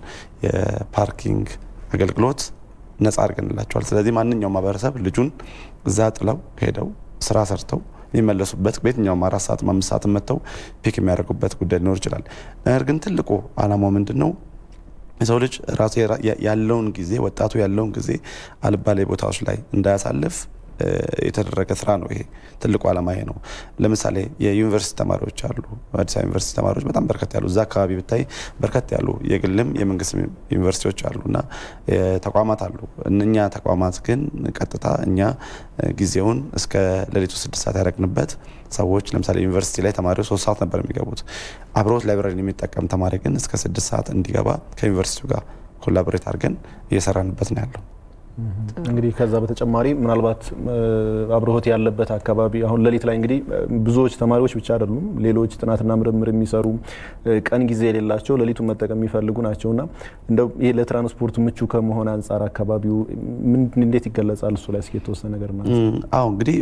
የፓርኪንግ አገልግሎት ነጻ አድርገንላቸዋል። ስለዚህ ማንኛውም ማህበረሰብ ልጁን እዛ ጥለው ሄደው ስራ ሰርተው የሚመለሱበት በየትኛውም አራት ሰዓት አምስት ሰዓት መጥተው ፒክ የሚያደርጉበት ጉዳይ ሊኖር ይችላል። ነገር ግን ትልቁ አላማው ምንድን ነው? የሰው ልጅ ራሱ ያለውን ጊዜ ወጣቱ ያለውን ጊዜ አልባሌ ቦታዎች ላይ እንዳያሳልፍ የተደረገ ስራ ነው። ይሄ ትልቁ ዓላማ ይሄ ነው። ለምሳሌ የዩኒቨርሲቲ ተማሪዎች አሉ። አዲስ አበባ ዩኒቨርሲቲ ተማሪዎች በጣም በርከት ያሉ እዛ አካባቢ ብታይ በርከት ያሉ የግልም የመንግስት ዩኒቨርሲቲዎች አሉ እና ተቋማት አሉ። እነኛ ተቋማት ግን ቀጥታ እኛ ጊዜውን እስከ ሌሊቱ ስድስት ሰዓት ያደረግንበት ሰዎች ለምሳሌ ዩኒቨርሲቲ ላይ ተማሪዎች ሶስት ሰዓት ነበር የሚገቡት። አብሮት ላይብረሪን የሚጠቀም ተማሪ ግን እስከ ስድስት ሰዓት እንዲገባ ከዩኒቨርሲቲው ጋር ኮላቦሬት አድርገን እየሰራንበት ነው ያለው። እንግዲህ ከዛ በተጨማሪ ምናልባት አብርሆት ያለበት አካባቢ አሁን ሌሊት ላይ እንግዲህ ብዙዎች ተማሪዎች ብቻ አይደሉም፣ ሌሎች ጥናትና ምርምር የሚሰሩ ቀን ጊዜ የሌላቸው ሌሊቱን መጠቀም የሚፈልጉ ናቸው እና እንደው ይህ ለትራንስፖርት ምቹ ከመሆን አንጻር አካባቢው እንዴት ይገለጻል? እሱ ላይ እስኪ የተወሰነ ነገር ማለት ነው። አዎ እንግዲህ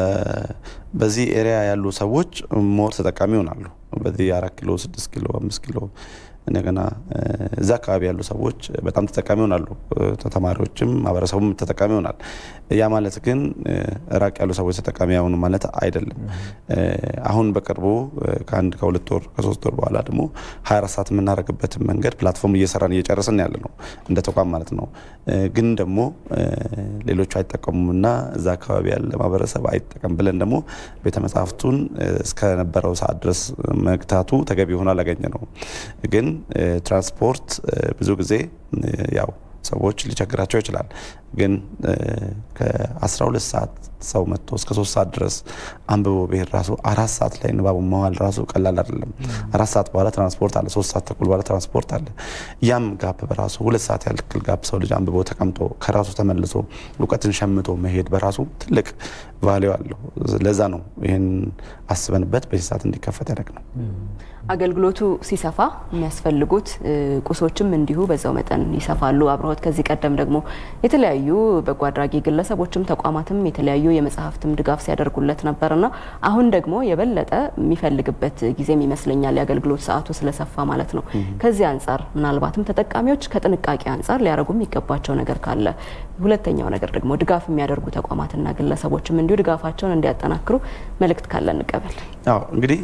በዚህ ኤሪያ ያሉ ሰዎች ሞር ተጠቃሚ ይሆናሉ። በዚህ አራት ኪሎ፣ ስድስት ኪሎ፣ አምስት ኪሎ እንደገና እዛ አካባቢ ያሉ ሰዎች በጣም ተጠቃሚ ይሆናሉ። ተማሪዎችም ማህበረሰቡም ተጠቃሚ ይሆናል። ያ ማለት ግን ራቅ ያሉ ሰዎች ተጠቃሚ ያሆኑ ማለት አይደለም። አሁን በቅርቡ ከአንድ ከሁለት ወር ከሶስት ወር በኋላ ደግሞ 24 ሰዓት የምናደርግበትን መንገድ ፕላትፎርም እየሰራን እየጨረስን ያለ ነው እንደ ተቋም ማለት ነው። ግን ደግሞ ሌሎቹ አይጠቀሙምና እዛ አካባቢ ያለ ማህበረሰብ አይጠቀም ብለን ደግሞ ቤተ መጽሐፍቱን እስከነበረው ሰዓት ድረስ መግታቱ ተገቢ ሆኖ አላገኘ ነው ግን ትራንስፖርት ብዙ ጊዜ ያው ሰዎች ሊቸግራቸው ይችላል። ግን ከ12 ሰዓት ሰው መጥቶ እስከ ሶስት ሰዓት ድረስ አንብቦ ብሄድ ራሱ አራት ሰዓት ላይ ንባቡ መዋል ራሱ ቀላል አይደለም። አራት ሰዓት በኋላ ትራንስፖርት አለ፣ ሶስት ሰዓት ተኩል በኋላ ትራንስፖርት አለ። ያም ጋፕ በራሱ ሁለት ሰዓት ያክል ጋፕ ሰው ልጅ አንብቦ ተቀምጦ ከራሱ ተመልሶ እውቀትን ሸምቶ መሄድ በራሱ ትልቅ ቫሊዩ አለው። ለዛ ነው ይህን አስበንበት በዚህ ሰዓት እንዲከፈት ያደረግ ነው። አገልግሎቱ ሲሰፋ የሚያስፈልጉት ቁሶችም እንዲሁ በዛው መጠን ይሰፋሉ። አብረሆት ከዚህ ቀደም ደግሞ የተለያዩ በጎ አድራጊ ግለሰቦችም ተቋማትም የተለያዩ የመጽሐፍትም ድጋፍ ሲያደርጉለት ነበርና አሁን ደግሞ የበለጠ የሚፈልግበት ጊዜም ይመስለኛል የአገልግሎት ሰዓቱ ስለሰፋ ማለት ነው። ከዚህ አንጻር ምናልባትም ተጠቃሚዎች ከጥንቃቄ አንጻር ሊያደርጉ የሚገባቸው ነገር ካለ፣ ሁለተኛው ነገር ደግሞ ድጋፍ የሚያደርጉ ተቋማትና ግለሰቦችም እንዲሁ ድጋፋቸውን እንዲያጠናክሩ መልእክት ካለ እንቀበል። አዎ እንግዲህ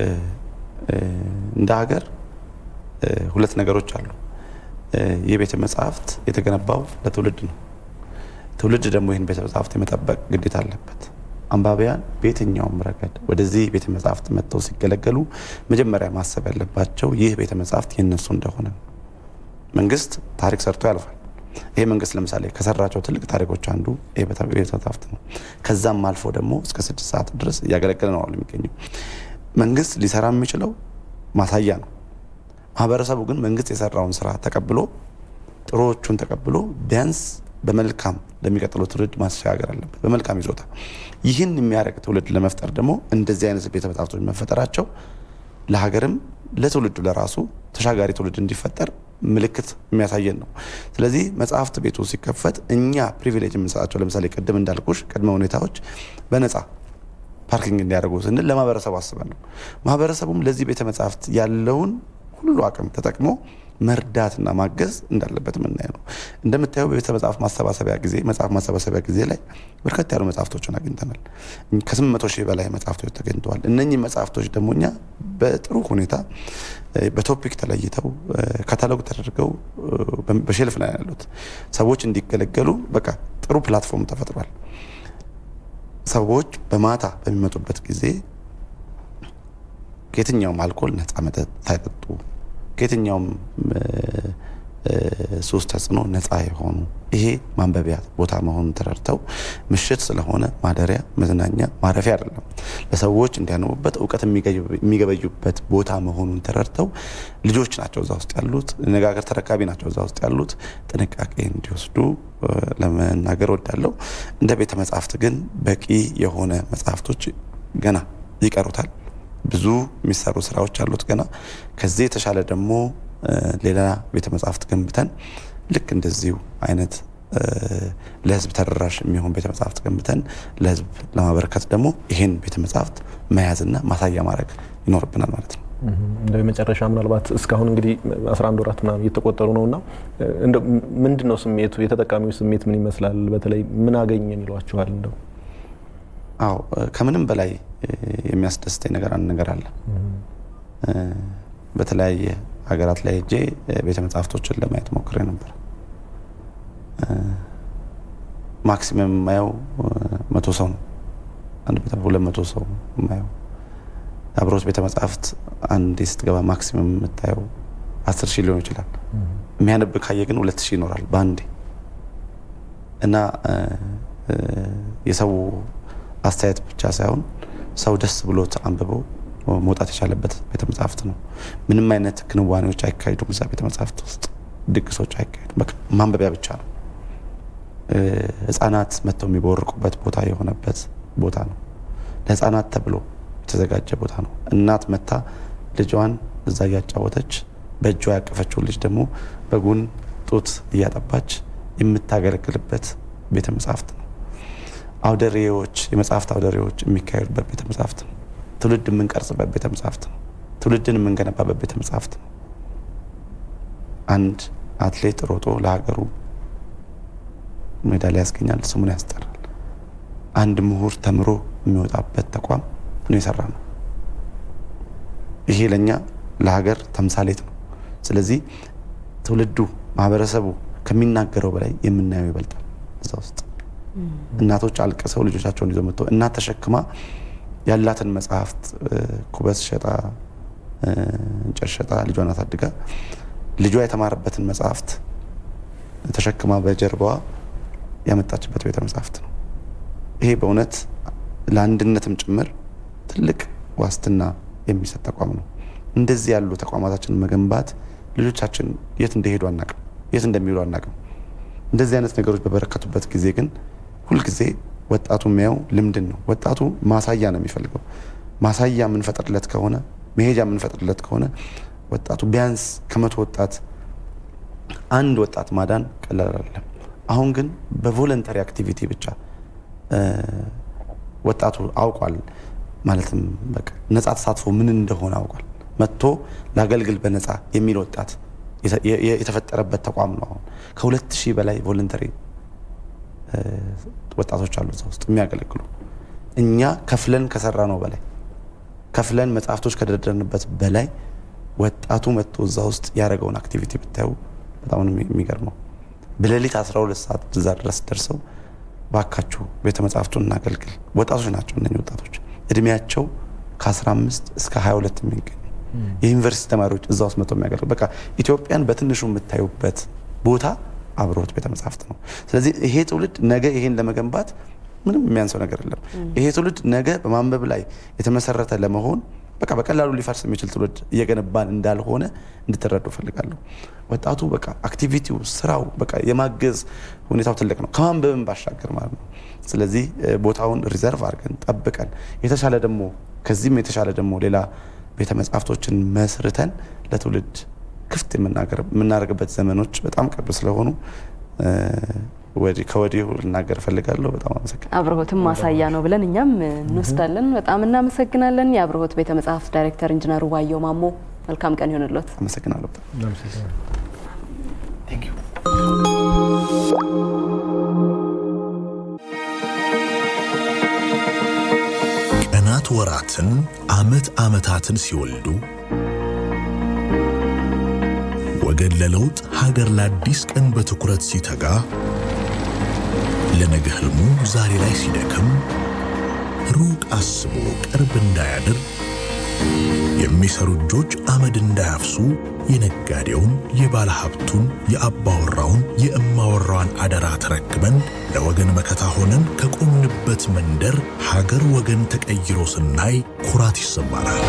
እንደ ሀገር ሁለት ነገሮች አሉ። ይህ ቤተ መጽሐፍት የተገነባው ለትውልድ ነው። ትውልድ ደግሞ ይህን ቤተ መጽሐፍት የመጠበቅ ግዴታ አለበት። አንባቢያን በየትኛውም ረገድ ወደዚህ ቤተ መጽሐፍት መጥተው ሲገለገሉ መጀመሪያ ማሰብ ያለባቸው ይህ ቤተ መጽሐፍት የነሱ እንደሆነ ነው። መንግስት ታሪክ ሰርቶ ያልፋል። ይሄ መንግስት ለምሳሌ ከሰራቸው ትልቅ ታሪኮች አንዱ ይህ ቤተ መጽሐፍት ነው። ከዛም አልፎ ደግሞ እስከ ስድስት ሰዓት ድረስ እያገለገለ ነው የሚገኘው። መንግስት ሊሰራ የሚችለው ማሳያ ነው። ማህበረሰቡ ግን መንግስት የሰራውን ስራ ተቀብሎ ጥሩዎቹን ተቀብሎ ቢያንስ በመልካም ለሚቀጥለው ትውልድ ማሻገር አለበት፣ በመልካም ይዞታ። ይህን የሚያደርግ ትውልድ ለመፍጠር ደግሞ እንደዚህ አይነት ቤተ መጽሐፍቶች መፈጠራቸው ለሀገርም ለትውልዱ ለራሱ ተሻጋሪ ትውልድ እንዲፈጠር ምልክት የሚያሳየን ነው። ስለዚህ መጽሐፍት ቤቱ ሲከፈት እኛ ፕሪቪሌጅ የምንሰጣቸው ለምሳሌ ቅድም እንዳልኩሽ ቅድመ ሁኔታዎች በነፃ ፓርኪንግ እንዲያደርጉ ስንል ለማህበረሰቡ አስበን ነው። ማህበረሰቡም ለዚህ ቤተ መጽሐፍት ያለውን ሁሉ አቅም ተጠቅሞ መርዳትና ማገዝ እንዳለበት የምናየው ነው። እንደምታየው በቤተ መጽሐፍ ማሰባሰቢያ ጊዜ መጽሐፍ ማሰባሰቢያ ጊዜ ላይ በርከት ያሉ መጽሐፍቶችን አግኝተናል። ከስምንት መቶ ሺህ በላይ መጽሐፍቶች ተገኝተዋል። እነኚህ መጽሐፍቶች ደግሞ እኛ በጥሩ ሁኔታ በቶፒክ ተለይተው ካታሎግ ተደርገው በሼልፍ ላይ ያሉት ሰዎች እንዲገለገሉ በቃ ጥሩ ፕላትፎርም ተፈጥሯል። ሰዎች በማታ በሚመጡበት ጊዜ ከየትኛውም አልኮል ነፃ መጠጥ ሳይጠጡ ከየትኛውም ሱስ ተጽዕኖ ነፃ የሆኑ ይሄ ማንበቢያ ቦታ መሆኑን ተረድተው ምሽት ስለሆነ ማደሪያ፣ መዝናኛ፣ ማረፊያ አይደለም። ለሰዎች እንዲያነቡበት እውቀት የሚገበዩበት ቦታ መሆኑን ተረድተው ልጆች ናቸው እዛ ውስጥ ያሉት፣ ነጋገር ተረካቢ ናቸው እዛ ውስጥ ያሉት። ጥንቃቄ እንዲወስዱ ለመናገር ወዳለው። እንደ ቤተ መጽሐፍት ግን በቂ የሆነ መጽሐፍቶች ገና ይቀሩታል። ብዙ የሚሰሩ ስራዎች አሉት ገና። ከዚህ የተሻለ ደግሞ ሌላ ቤተ መጽሐፍት ገንብተን ልክ እንደዚሁ አይነት ለህዝብ ተደራሽ የሚሆን ቤተ መጽሐፍት ገንብተን ለህዝብ ለማበረከት ደግሞ ይህን ቤተ መጽሐፍት መያዝና ማሳያ ማድረግ ይኖርብናል ማለት ነው። እንደ መጨረሻ ምናልባት እስካሁን እንግዲህ 11 ወራት ምናምን እየተቆጠሩ ነው እና ምንድን ነው ስሜቱ? የተጠቃሚው ስሜት ምን ይመስላል? በተለይ ምን አገኘን ይሏችኋል? እንደው አዎ ከምንም በላይ የሚያስደስተኝ ነገር አንድ ነገር አለ። በተለያየ ሀገራት ላይ ሄጄ ቤተ መጽሐፍቶችን ለማየት ሞክሬ ነበር። ማክሲመም የማየው መቶ ሰው ነው። አንድ ቤተ ሁለት መቶ ሰው የማየው አብሮት ቤተ መጽሐፍት አንዴ ስትገባ ማክሲመም የምታየው አስር ሺህ ሊሆን ይችላል። የሚያነብ ካየ ግን ሁለት ሺህ ይኖራል በአንዴ እና የሰው አስተያየት ብቻ ሳይሆን ሰው ደስ ብሎት አንብበው መውጣት የቻለበት ቤተ መጽሐፍት ነው። ምንም አይነት ክንዋኔዎች አይካሄዱም እዛ ቤተ መጽሐፍት ውስጥ ድግሶች አይካሄዱም። በቃ ማንበቢያ ብቻ ነው። ህጻናት መጥተው የሚቦርቁበት ቦታ የሆነበት ቦታ ነው። ለህጻናት ተብሎ የተዘጋጀ ቦታ ነው። እናት መታ ልጇን እዛ እያጫወተች በእጇ ያቀፈችውን ልጅ ደግሞ በጉን ጡት እያጠባች የምታገለግልበት ቤተ መጽሐፍት ነው። አውደሬዎች የመጽሐፍት አውደሬዎች የሚካሄዱበት ቤተ መጽሐፍት ነው። ትውልድ የምንቀርጽበት ቤተ መጽሐፍት ነው። ትውልድን የምንገነባበት ቤተ መጽሐፍት ነው። አንድ አትሌት ሮጦ ለሀገሩ ሜዳሊያ ያስገኛል፣ ስሙን ያስጠራል። አንድ ምሁር ተምሮ የሚወጣበት ተቋም ነው የሰራ ነው። ይሄ ለእኛ ለሀገር ተምሳሌት ነው። ስለዚህ ትውልዱ ማህበረሰቡ ከሚናገረው በላይ የምናየው ይበልጣል። እዛ ውስጥ እናቶች አልቅሰው ልጆቻቸውን ይዘው መጥተው እናት ተሸክማ ያላትን መጽሐፍት ኩበት ሸጣ እንጨት ሸጣ ልጇን አሳድጋ ልጇ የተማረበትን መጽሐፍት ተሸክማ በጀርባዋ ያመጣችበት ቤተ መጽሐፍት ነው። ይሄ በእውነት ለአንድነትም ጭምር ትልቅ ዋስትና የሚሰጥ ተቋም ነው። እንደዚህ ያሉ ተቋማታችንን መገንባት ልጆቻችን የት እንደሄዱ አናቅም፣ የት እንደሚውሉ አናቅም። እንደዚህ አይነት ነገሮች በበረከቱበት ጊዜ ግን ሁልጊዜ ወጣቱ የሚያየው ልምድን ነው። ወጣቱ ማሳያ ነው የሚፈልገው። ማሳያ የምንፈጥርለት ከሆነ መሄጃ የምንፈጥርለት ከሆነ ወጣቱ ቢያንስ ከመቶ ወጣት አንድ ወጣት ማዳን ቀላል አይደለም። አሁን ግን በቮለንተሪ አክቲቪቲ ብቻ ወጣቱ አውቋል። ማለትም በቃ ነፃ ተሳትፎ ምን እንደሆነ አውቋል። መጥቶ ላገልግል በነፃ የሚል ወጣት የተፈጠረበት ተቋም ነው። አሁን ከሁለት ሺህ በላይ ቮለንተሪ ወጣቶች አሉ እዛ ውስጥ የሚያገለግሉ እኛ ከፍለን ከሰራ ነው በላይ ከፍለን መጽሐፍቶች ከደረደርንበት በላይ ወጣቱ መጥቶ እዛ ውስጥ ያደረገውን አክቲቪቲ ብታዩ በጣም ነው የሚገርመው። በሌሊት 12 ሰዓት እዛ ድረስ ደርሰው ባካችሁ ቤተ መጽሐፍቱን እናገልግል። ወጣቶች ናቸው እነኚህ ወጣቶች እድሜያቸው ከ15 እስከ 22 የሚገኙ የዩኒቨርሲቲ ተማሪዎች እዛ ውስጥ መጥተው የሚያገልግሉ በቃ ኢትዮጵያን በትንሹ የምታዩበት ቦታ አብሮት ቤተ መጽሐፍት ነው። ስለዚህ ይሄ ትውልድ ነገ ይሄን ለመገንባት ምንም የሚያንሰው ነገር የለም። ይሄ ትውልድ ነገ በማንበብ ላይ የተመሰረተ ለመሆን በቃ በቀላሉ ሊፈርስ የሚችል ትውልድ እየገነባን እንዳልሆነ እንድትረዱ ፈልጋለሁ። ወጣቱ በቃ አክቲቪቲው፣ ስራው በቃ የማገዝ ሁኔታው ትልቅ ነው ከማንበብም ባሻገር ማለት ነው። ስለዚህ ቦታውን ሪዘርቭ አድርገን ጠብቀን የተሻለ ደግሞ ከዚህም የተሻለ ደግሞ ሌላ ቤተ መጽሐፍቶችን መስርተን ለትውልድ ክፍት የምናደርግበት ዘመኖች በጣም ቅርብ ስለሆኑ ከወዲሁ ልናገር እፈልጋለሁ። በጣም አመሰግናለሁ። አብርሆትም ማሳያ ነው ብለን እኛም እንወስዳለን። በጣም እናመሰግናለን። የአብርሆት ቤተ መጽሐፍት ዳይሬክተር ኢንጂነሩ ባየው ማሞ መልካም ቀን ይሆንሎት። አመሰግናለሁ። ቀናት ወራትን፣ አመት አመታትን ሲወልዱ ወገን ለለውጥ ሀገር ለአዲስ ቀን በትኩረት ሲተጋ ለነገ ህልሙ ዛሬ ላይ ሲደክም ሩቅ አስቦ ቅርብ እንዳያድር የሚሰሩ እጆች አመድ እንዳያፍሱ የነጋዴውን፣ የባለ ሀብቱን፣ የአባወራውን፣ የእማወራዋን አደራ ተረክበን ለወገን መከታ ሆነን ከቆምንበት መንደር ሀገር ወገን ተቀይሮ ስናይ ኩራት ይሰማናል።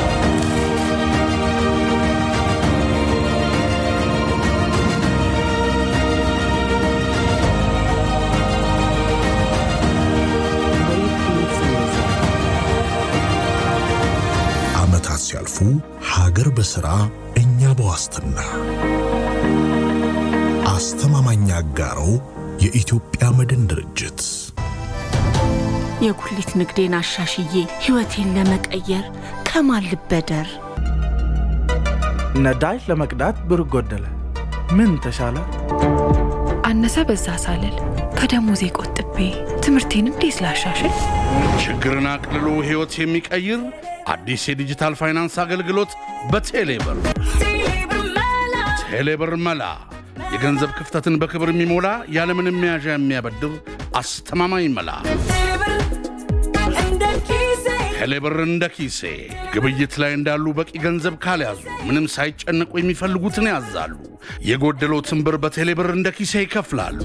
ዓመታት ሲያልፉ ሀገር በሥራ እኛ በዋስትና አስተማማኝ አጋሮ የኢትዮጵያ መድን ድርጅት የጉሊት ንግዴን አሻሽዬ ሕይወቴን ለመቀየር ከማን ልበደር? ነዳጅ ለመቅዳት ብር ጎደለ፣ ምን ተሻለ? አነሰ በዛ ሳልል ከደሞዜ ቆጥቤ ትምህርቴን እንዴት ላሻሽል? ችግርን አቅልሎ ሕይወት የሚቀይር አዲስ የዲጂታል ፋይናንስ አገልግሎት በቴሌብር ቴሌብር መላ የገንዘብ ክፍተትን በክብር የሚሞላ ያለምንም መያዣ የሚያበድር አስተማማኝ መላ ቴሌብር እንደ ኪሴ ግብይት ላይ እንዳሉ በቂ ገንዘብ ካልያዙ ምንም ሳይጨነቁ የሚፈልጉትን ያዛሉ። የጎደሎትን ብር በቴሌብር እንደ ኪሴ ይከፍላሉ።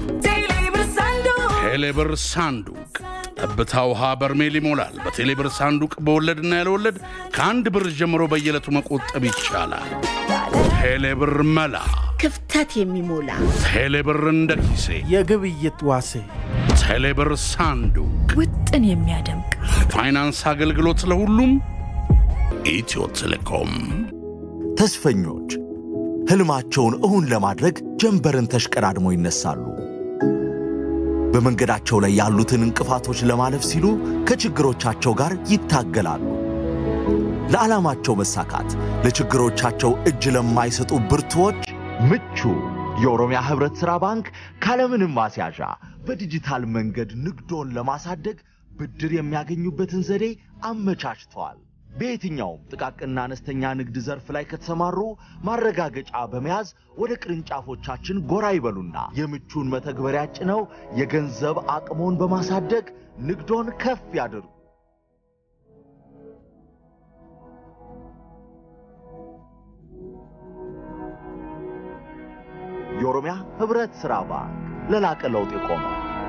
ቴሌብር ሳንዱቅ ጠብታ ውሃ በርሜል ይሞላል። በቴሌብር ሳንዱቅ በወለድና ያለወለድ ከአንድ ብር ጀምሮ በየዕለቱ መቆጠብ ይቻላል። ቴሌብር መላ ክፍተት የሚሞላ ቴሌብር እንደ ኪሴ የግብይት ዋሴ ቴሌብር ሳንዱቅ ውጥን የሚያደምቅ ፋይናንስ አገልግሎት ለሁሉም ኢትዮ ቴሌኮም። ተስፈኞች ሕልማቸውን እውን ለማድረግ ጀንበርን ተሽቀዳድመው ይነሳሉ። በመንገዳቸው ላይ ያሉትን እንቅፋቶች ለማለፍ ሲሉ ከችግሮቻቸው ጋር ይታገላሉ። ለዓላማቸው መሳካት ለችግሮቻቸው እጅ ለማይሰጡ ብርቱዎች ምቹ የኦሮሚያ ህብረት ሥራ ባንክ ካለምንም ማስያዣ በዲጂታል መንገድ ንግዶን ለማሳደግ ብድር የሚያገኙበትን ዘዴ አመቻችተዋል። በየትኛውም ጥቃቅንና አነስተኛ ንግድ ዘርፍ ላይ ከተሰማሩ ማረጋገጫ በመያዝ ወደ ቅርንጫፎቻችን ጎራ ይበሉና የምቹን መተግበሪያ ጭነው የገንዘብ አቅሞን በማሳደግ ንግዶን ከፍ ያድርጉ። የኦሮሚያ ህብረት ሥራ ባንክ ለላቀ ለውጥ የቆመ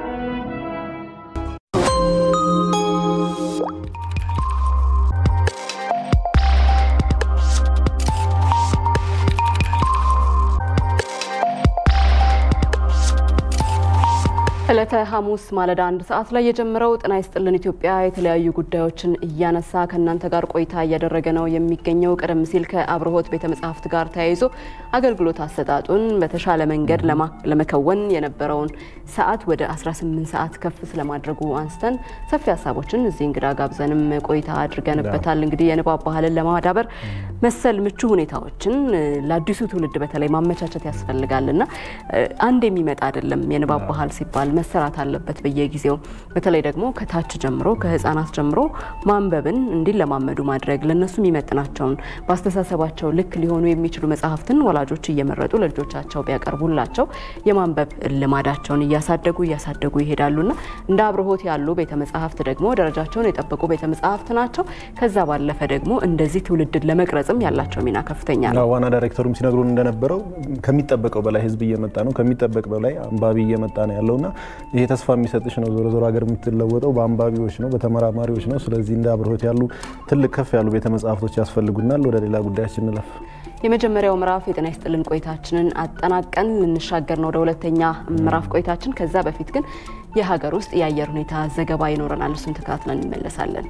ዕለተ ሐሙስ ማለዳ አንድ ሰዓት ላይ የጀመረው ጤና ይስጥልን ኢትዮጵያ የተለያዩ ጉዳዮችን እያነሳ ከእናንተ ጋር ቆይታ እያደረገ ነው የሚገኘው። ቀደም ሲል ከአብርሆት ቤተ መጻሕፍት ጋር ተያይዞ አገልግሎት አሰጣጡን በተሻለ መንገድ ለመከወን የነበረውን ሰዓት ወደ 18 ሰዓት ከፍ ስለማድረጉ አንስተን ሰፊ ሀሳቦችን እዚህ እንግዳ ጋብዘንም ቆይታ አድርገንበታል። እንግዲህ የንባብ ባህልን ለማዳበር መሰል ምቹ ሁኔታዎችን ለአዲሱ ትውልድ በተለይ ማመቻቸት ያስፈልጋልና አንድ የሚመጣ አይደለም የንባብ ባህል ሲባል መሰራት አለበት በየጊዜው በተለይ ደግሞ ከታች ጀምሮ ከህፃናት ጀምሮ ማንበብን እንዲለማመዱ ማድረግ ለነሱ የሚመጥናቸውን በአስተሳሰባቸው ልክ ሊሆኑ የሚችሉ መጽሐፍትን ወላጆች እየመረጡ ለልጆቻቸው ቢያቀርቡላቸው የማንበብ ልማዳቸውን እያሳደጉ እያሳደጉ ይሄዳሉና እንደ አብርሆት ያሉ ቤተ መጽሐፍት ደግሞ ደረጃቸውን የጠበቁ ቤተ መጽሐፍት ናቸው። ከዛ ባለፈ ደግሞ እንደዚህ ትውልድን ለመቅረጽም ያላቸው ሚና ከፍተኛ ነው። ዋና ዳይሬክተሩም ሲነግሩን እንደነበረው ከሚጠበቀው በላይ ህዝብ እየመጣ ነው፣ ከሚጠበቅ በላይ አንባቢ እየመጣ ነው ያለውና ይሄ ተስፋ የሚሰጥሽ ነው። ዞሮ ዞሮ ሀገር የምትለወጠው በአንባቢዎች ነው፣ በተመራማሪዎች ነው። ስለዚህ እንደ አብርሆት ያሉ ትልቅ ከፍ ያሉ ቤተ መጽሐፍቶች ያስፈልጉናል። ወደ ሌላ ጉዳያችን እንለፍ። የመጀመሪያው ምዕራፍ የጤና ይስጥልን ቆይታችንን አጠናቀን ልንሻገር ነው ወደ ሁለተኛ ምዕራፍ ቆይታችን። ከዛ በፊት ግን የሀገር ውስጥ የአየር ሁኔታ ዘገባ ይኖረናል። እሱን ተከታትለን እንመለሳለን።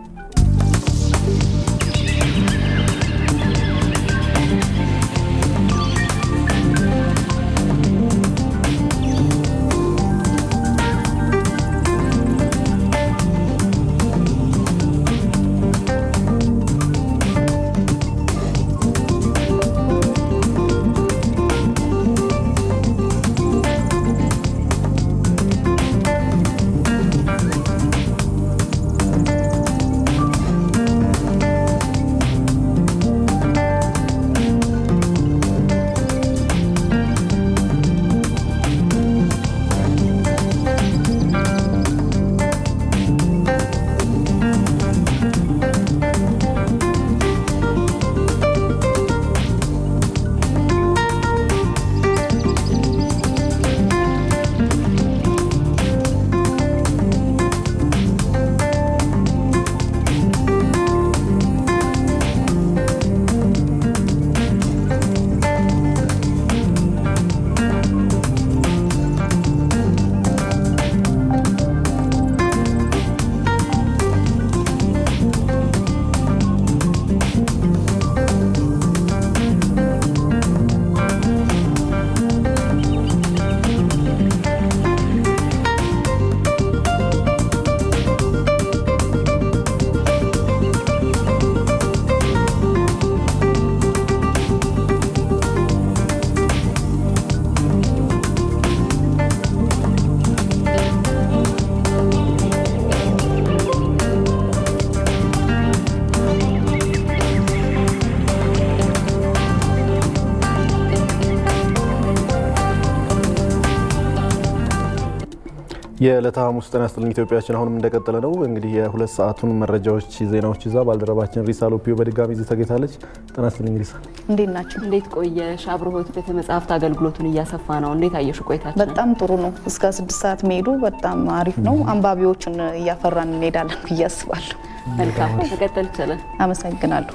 የዕለተ ሐሙስ ጤና ይስጥልን ኢትዮጵያችን አሁንም እንደቀጠለ ነው። እንግዲህ የሁለት ሰዓቱን መረጃዎች፣ ዜናዎች ይዛ ባልደረባችን ሪሳ ሎፒዮ በድጋሚ እዚህ ተገኝታለች። ጤና ይስጥልኝ ሪሳ። እንዴት ናቸው? እንዴት ቆየሽ? አብርሆት ቤተ መጻሕፍት አገልግሎቱን እያሰፋ ነው። እንዴት አየሹ ቆይታችን? በጣም ጥሩ ነው። እስከ ስድስት ሰዓት መሄዱ በጣም አሪፍ ነው። አንባቢዎችን እያፈራን እንሄዳለን ብዬ አስባለሁ። መልካም መቀጠል ይቻላል። አመሰግናለሁ።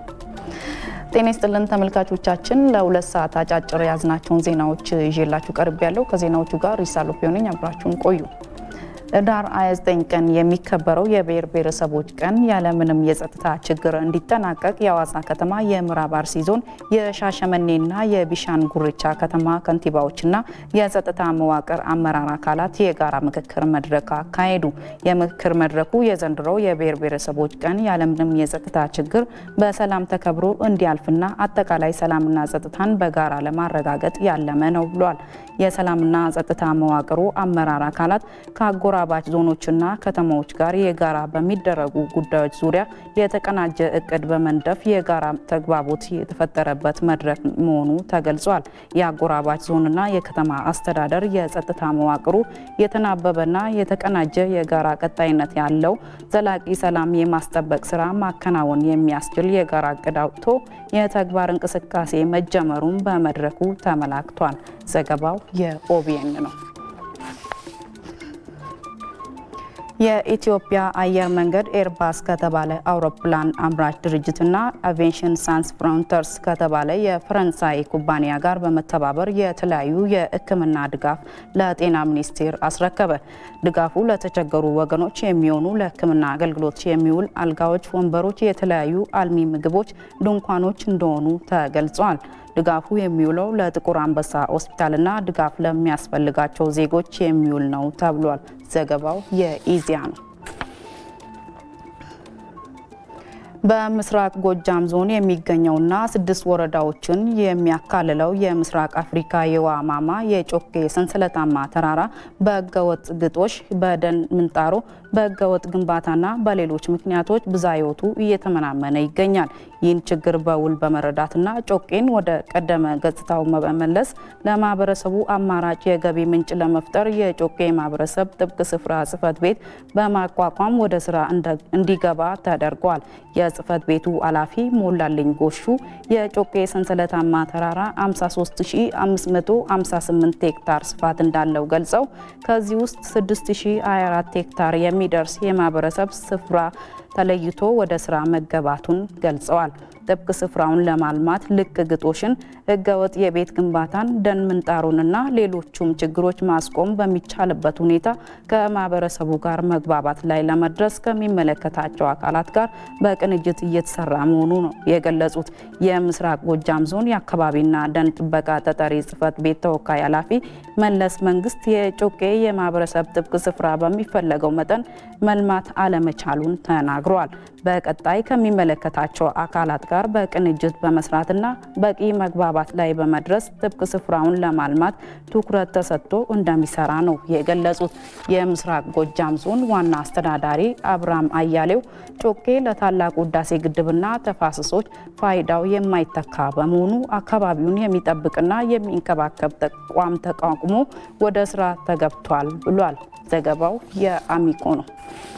ጤና ይስጥልን ተመልካቾቻችን፣ ለሁለት ሰዓት አጫጭር የያዝናቸውን ዜናዎች ይዤላችሁ ቀርብ ያለው ከዜናዎቹ ጋር ሪሳ ሎፒዮ ነኝ። አብራችሁን ቆዩ። ህዳር 29 ቀን የሚከበረው የብሔር ብሔረሰቦች ቀን ያለምንም የጸጥታ ችግር እንዲጠናቀቅ የአዋሳ ከተማ የምዕራብ አርሲ ዞን የሻሸመኔና የቢሻን ጉርቻ ከተማ ከንቲባዎችና የጸጥታ መዋቅር አመራር አካላት የጋራ ምክክር መድረክ አካሄዱ። የምክክር መድረኩ የዘንድሮው የብሔር ብሔረሰቦች ቀን ያለምንም የጸጥታ ችግር በሰላም ተከብሮ እንዲያልፍና አጠቃላይ ሰላምና ጸጥታን በጋራ ለማረጋገጥ ያለመ ነው ብሏል። የሰላምና ጸጥታ መዋቅሩ አመራር አካላት ከአጎራባች ዞኖችና ከተማዎች ጋር የጋራ በሚደረጉ ጉዳዮች ዙሪያ የተቀናጀ እቅድ በመንደፍ የጋራ ተግባቦት የተፈጠረበት መድረክ መሆኑ ተገልጿል። የአጎራባች ዞንና የከተማ አስተዳደር የጸጥታ መዋቅሩ የተናበበና የተቀናጀ የጋራ ቀጣይነት ያለው ዘላቂ ሰላም የማስጠበቅ ስራ ማከናወን የሚያስችል የጋራ እቅድ አውጥቶ የተግባር እንቅስቃሴ መጀመሩን በመድረኩ ተመላክቷል። ዘገባው የኦቢኤን ነው። የኢትዮጵያ አየር መንገድ ኤርባስ ከተባለ አውሮፕላን አምራች ድርጅትና አቪዬሽን ሳንስ ፍሮንተርስ ከተባለ የፈረንሳይ ኩባንያ ጋር በመተባበር የተለያዩ የሕክምና ድጋፍ ለጤና ሚኒስቴር አስረከበ። ድጋፉ ለተቸገሩ ወገኖች የሚሆኑ ለሕክምና አገልግሎት የሚውል አልጋዎች፣ ወንበሮች፣ የተለያዩ አልሚ ምግቦች፣ ድንኳኖች እንደሆኑ ተገልጿል። ድጋፉ የሚውለው ለጥቁር አንበሳ ሆስፒታልና ድጋፍ ለሚያስፈልጋቸው ዜጎች የሚውል ነው ተብሏል። ዘገባው የኢዜአ ነው። በምስራቅ ጎጃም ዞን የሚገኘውና ስድስት ወረዳዎችን የሚያካልለው የምስራቅ አፍሪካ የውሃ ማማ የጮኬ ሰንሰለታማ ተራራ በህገወጥ ግጦሽ፣ በደን ምንጣሮ፣ በህገወጥ ግንባታና በሌሎች ምክንያቶች ብዝሃ ህይወቱ እየተመናመነ ይገኛል። ይህን ችግር በውል በመረዳትና ጮቄን ወደ ቀደመ ገጽታው በመመለስ ለማህበረሰቡ አማራጭ የገቢ ምንጭ ለመፍጠር የጮቄ ማህበረሰብ ጥብቅ ስፍራ ጽህፈት ቤት በማቋቋም ወደ ስራ እንዲገባ ተደርጓል። የጽህፈት ቤቱ ኃላፊ ሞላልኝ ጎሹ የጮቄ ሰንሰለታማ ተራራ 53558 ሄክታር ስፋት እንዳለው ገልጸው ከዚህ ውስጥ 6024 ሄክታር የሚደርስ የማህበረሰብ ስፍራ ተለይቶ ወደ ስራ መገባቱን ገልጸዋል። ጥብቅ ስፍራውን ለማልማት ልቅ ግጦሽን፣ ህገወጥ የቤት ግንባታን፣ ደን ምንጣሩንና ሌሎቹም ችግሮች ማስቆም በሚቻልበት ሁኔታ ከማህበረሰቡ ጋር መግባባት ላይ ለመድረስ ከሚመለከታቸው አካላት ጋር በቅንጅት እየተሰራ መሆኑ ነው የገለጹት። የምስራቅ ጎጃም ዞን የአካባቢና ደን ጥበቃ ተጠሪ ጽህፈት ቤት ተወካይ ኃላፊ መለስ መንግስት የጮቄ የማህበረሰብ ጥብቅ ስፍራ በሚፈለገው መጠን መልማት አለመቻሉን ተናግረዋል። በቀጣይ ከሚመለከታቸው አካላት ጋር በቅንጅት በመስራትና በቂ መግባባት ላይ በመድረስ ጥብቅ ስፍራውን ለማልማት ትኩረት ተሰጥቶ እንደሚሰራ ነው የገለጹት። የምስራቅ ጎጃም ዞን ዋና አስተዳዳሪ አብርሃም አያሌው ጮቄ ለታላቁ ህዳሴ ግድብና ተፋሰሶች ፋይዳው የማይተካ በመሆኑ አካባቢውን የሚጠብቅና የሚንከባከብ ተቋም ተቋቁሞ ወደ ስራ ተገብቷል ብሏል። ዘገባው የአሚኮ ነው።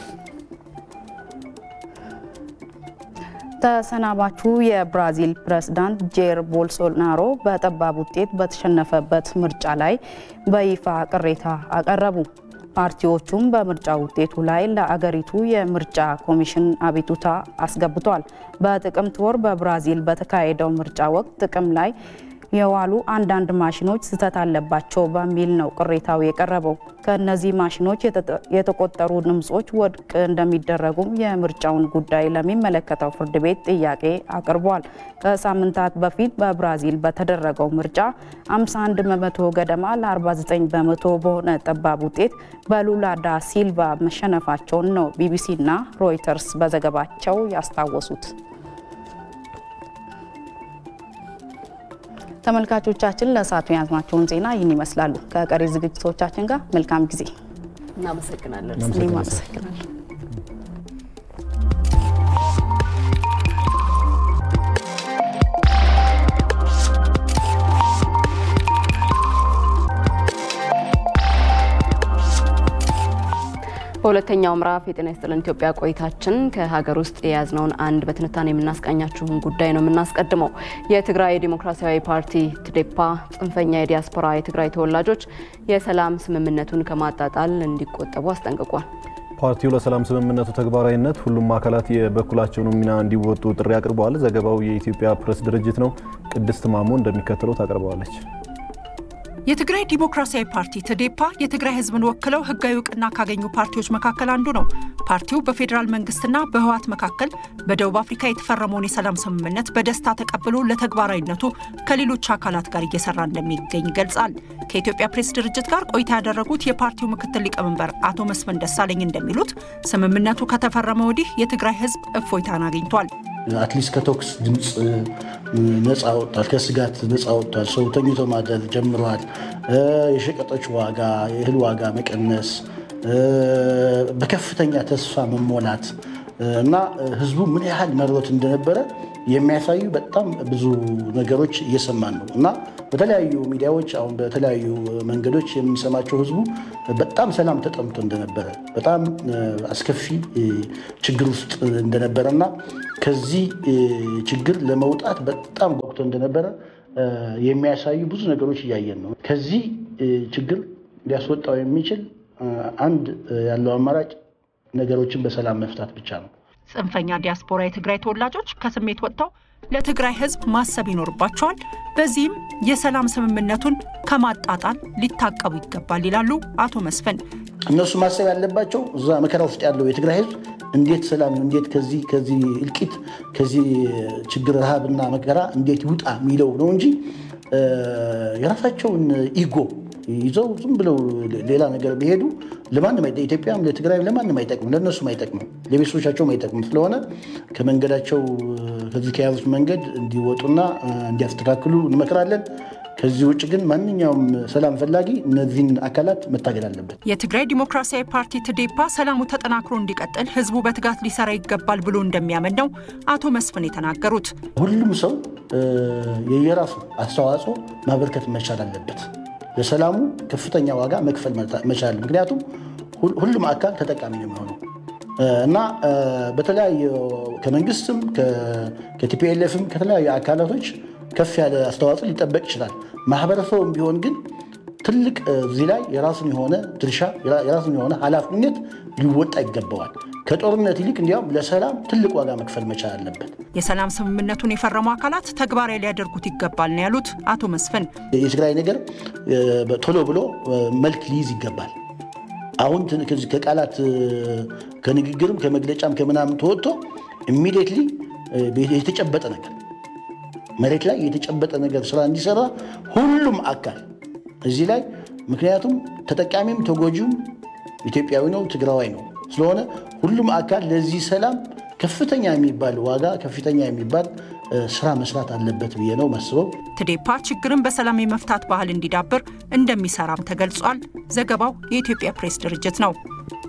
ተሰናባቹ የብራዚል ፕሬዝዳንት ጄር ቦልሶናሮ በጠባብ ውጤት በተሸነፈበት ምርጫ ላይ በይፋ ቅሬታ አቀረቡ። ፓርቲዎቹም በምርጫ ውጤቱ ላይ ለአገሪቱ የምርጫ ኮሚሽን አቤቱታ አስገብቷል። በጥቅምት ወር በብራዚል በተካሄደው ምርጫ ወቅት ጥቅም ላይ የዋሉ አንዳንድ ማሽኖች ስህተት አለባቸው በሚል ነው ቅሬታው የቀረበው። ከእነዚህ ማሽኖች የተቆጠሩ ድምጾች ውድቅ እንደሚደረጉም የምርጫውን ጉዳይ ለሚመለከተው ፍርድ ቤት ጥያቄ አቅርቧል። ከሳምንታት በፊት በብራዚል በተደረገው ምርጫ 51 በመቶ ገደማ ለ49 በመቶ በሆነ ጠባብ ውጤት በሉላ ዳ ሲልቫ መሸነፋቸውን ነው ቢቢሲና ሮይተርስ በዘገባቸው ያስታወሱት። ተመልካቾቻችን ለሰዓቱ የያዝናቸውን ዜና ይህን ይመስላሉ። ከቀሪ ዝግጅቶቻችን ጋር መልካም ጊዜ። እናመሰግናለን። እኔም አመሰግናለሁ። በሁለተኛው ምዕራፍ የጤና ይስጥልን ኢትዮጵያ ቆይታችን ከሀገር ውስጥ የያዝነውን አንድ በትንታኔ የምናስቃኛችሁን ጉዳይ ነው የምናስቀድመው። የትግራይ ዴሞክራሲያዊ ፓርቲ ትዴፓ ጽንፈኛ የዲያስፖራ የትግራይ ተወላጆች የሰላም ስምምነቱን ከማጣጣል እንዲቆጠቡ አስጠንቅቋል። ፓርቲው ለሰላም ስምምነቱ ተግባራዊነት ሁሉም አካላት የበኩላቸውን ሚና እንዲወጡ ጥሪ አቅርበዋል። ዘገባው የኢትዮጵያ ፕሬስ ድርጅት ነው። ቅድስት ማሞ እንደሚከተለው ታቀርበዋለች። የትግራይ ዲሞክራሲያዊ ፓርቲ ትዴፓ የትግራይ ህዝብን ወክለው ህጋዊ እውቅና ካገኙ ፓርቲዎች መካከል አንዱ ነው። ፓርቲው በፌዴራል መንግስትና በህወሓት መካከል በደቡብ አፍሪካ የተፈረመውን የሰላም ስምምነት በደስታ ተቀብሎ ለተግባራዊነቱ ከሌሎች አካላት ጋር እየሰራ እንደሚገኝ ይገልጻል። ከኢትዮጵያ ፕሬስ ድርጅት ጋር ቆይታ ያደረጉት የፓርቲው ምክትል ሊቀመንበር አቶ መስፍን ደሳለኝ እንደሚሉት ስምምነቱ ከተፈረመ ወዲህ የትግራይ ህዝብ እፎይታን አግኝቷል። አትሊስት ከተኩስ ድምፅ ነፃ ወጥቷል። ከስጋት ነፃ ወጥቷል። ሰው ተኝቶ ማደር ጀምሯል። የሸቀጦች ዋጋ፣ የእህል ዋጋ መቀነስ፣ በከፍተኛ ተስፋ መሞላት እና ህዝቡ ምን ያህል መሮት እንደነበረ የሚያሳዩ በጣም ብዙ ነገሮች እየሰማን ነው እና በተለያዩ ሚዲያዎች አሁን በተለያዩ መንገዶች የምንሰማቸው ህዝቡ በጣም ሰላም ተጠምቶ እንደነበረ በጣም አስከፊ ችግር ውስጥ እንደነበረ እና ከዚህ ችግር ለመውጣት በጣም ጓጉቶ እንደነበረ የሚያሳዩ ብዙ ነገሮች እያየን ነው። ከዚህ ችግር ሊያስወጣው የሚችል አንድ ያለው አማራጭ ነገሮችን በሰላም መፍታት ብቻ ነው። ጽንፈኛ ዲያስፖራ የትግራይ ተወላጆች ከስሜት ወጥተው ለትግራይ ህዝብ ማሰብ ይኖርባቸዋል። በዚህም የሰላም ስምምነቱን ከማጣጣል ሊታቀቡ ይገባል ይላሉ አቶ መስፍን። እነሱ ማሰብ ያለባቸው እዛ መከራ ውስጥ ያለው የትግራይ ህዝብ እንዴት ሰላም እንዴት ከዚህ ከዚህ እልቂት ከዚህ ችግር ረሃብና መከራ እንዴት ይውጣ የሚለው ነው እንጂ የራሳቸውን ኢጎ ይዘው ዝም ብለው ሌላ ነገር ቢሄዱ ለማንም ኢትዮጵያም ለትግራይም ለማንም አይጠቅምም፣ ለእነሱም አይጠቅምም፣ ለቤተሰቦቻቸውም አይጠቅምም። ስለሆነ ከመንገዳቸው ከዚህ ከያዙት መንገድ እንዲወጡና እንዲያስተካክሉ እንመክራለን። ከዚህ ውጭ ግን ማንኛውም ሰላም ፈላጊ እነዚህን አካላት መታገል አለበት። የትግራይ ዲሞክራሲያዊ ፓርቲ ትዴፓ ሰላሙ ተጠናክሮ እንዲቀጥል ህዝቡ በትጋት ሊሰራ ይገባል ብሎ እንደሚያምን ነው አቶ መስፍን የተናገሩት። ሁሉም ሰው የየራሱ አስተዋጽኦ ማበርከት መቻል አለበት። ለሰላሙ ከፍተኛ ዋጋ መክፈል መቻል። ምክንያቱም ሁሉም አካል ተጠቃሚ ነው የሚሆነው እና በተለያዩ ከመንግስትም ከቲፒኤልኤፍም ከተለያዩ አካላቶች ከፍ ያለ አስተዋጽኦ ሊጠበቅ ይችላል። ማህበረሰቡም ቢሆን ግን ትልቅ እዚህ ላይ የራሱን የሆነ ድርሻ የራሱን የሆነ ኃላፊነት ሊወጣ ይገባዋል። ከጦርነት ይልቅ እንዲያውም ለሰላም ትልቅ ዋጋ መክፈል መቻል አለበት። የሰላም ስምምነቱን የፈረሙ አካላት ተግባራዊ ሊያደርጉት ይገባል ነው ያሉት አቶ መስፍን። የትግራይ ነገር ቶሎ ብሎ መልክ ሊይዝ ይገባል። አሁን ከቃላት ከንግግርም ከመግለጫም ከምናምን ተወጥቶ ኢሚዲየትሊ የተጨበጠ ነገር መሬት ላይ የተጨበጠ ነገር ስራ እንዲሰራ ሁሉም አካል እዚህ ላይ ምክንያቱም ተጠቃሚም ተጎጂውም ኢትዮጵያዊ ነው፣ ትግራዋይ ነው። ስለሆነ ሁሉም አካል ለዚህ ሰላም ከፍተኛ የሚባል ዋጋ ከፍተኛ የሚባል ስራ መስራት አለበት ብዬ ነው ማስበው። ትዴፓ ችግርን በሰላም የመፍታት ባህል እንዲዳብር እንደሚሰራም ተገልጿል። ዘገባው የኢትዮጵያ ፕሬስ ድርጅት ነው።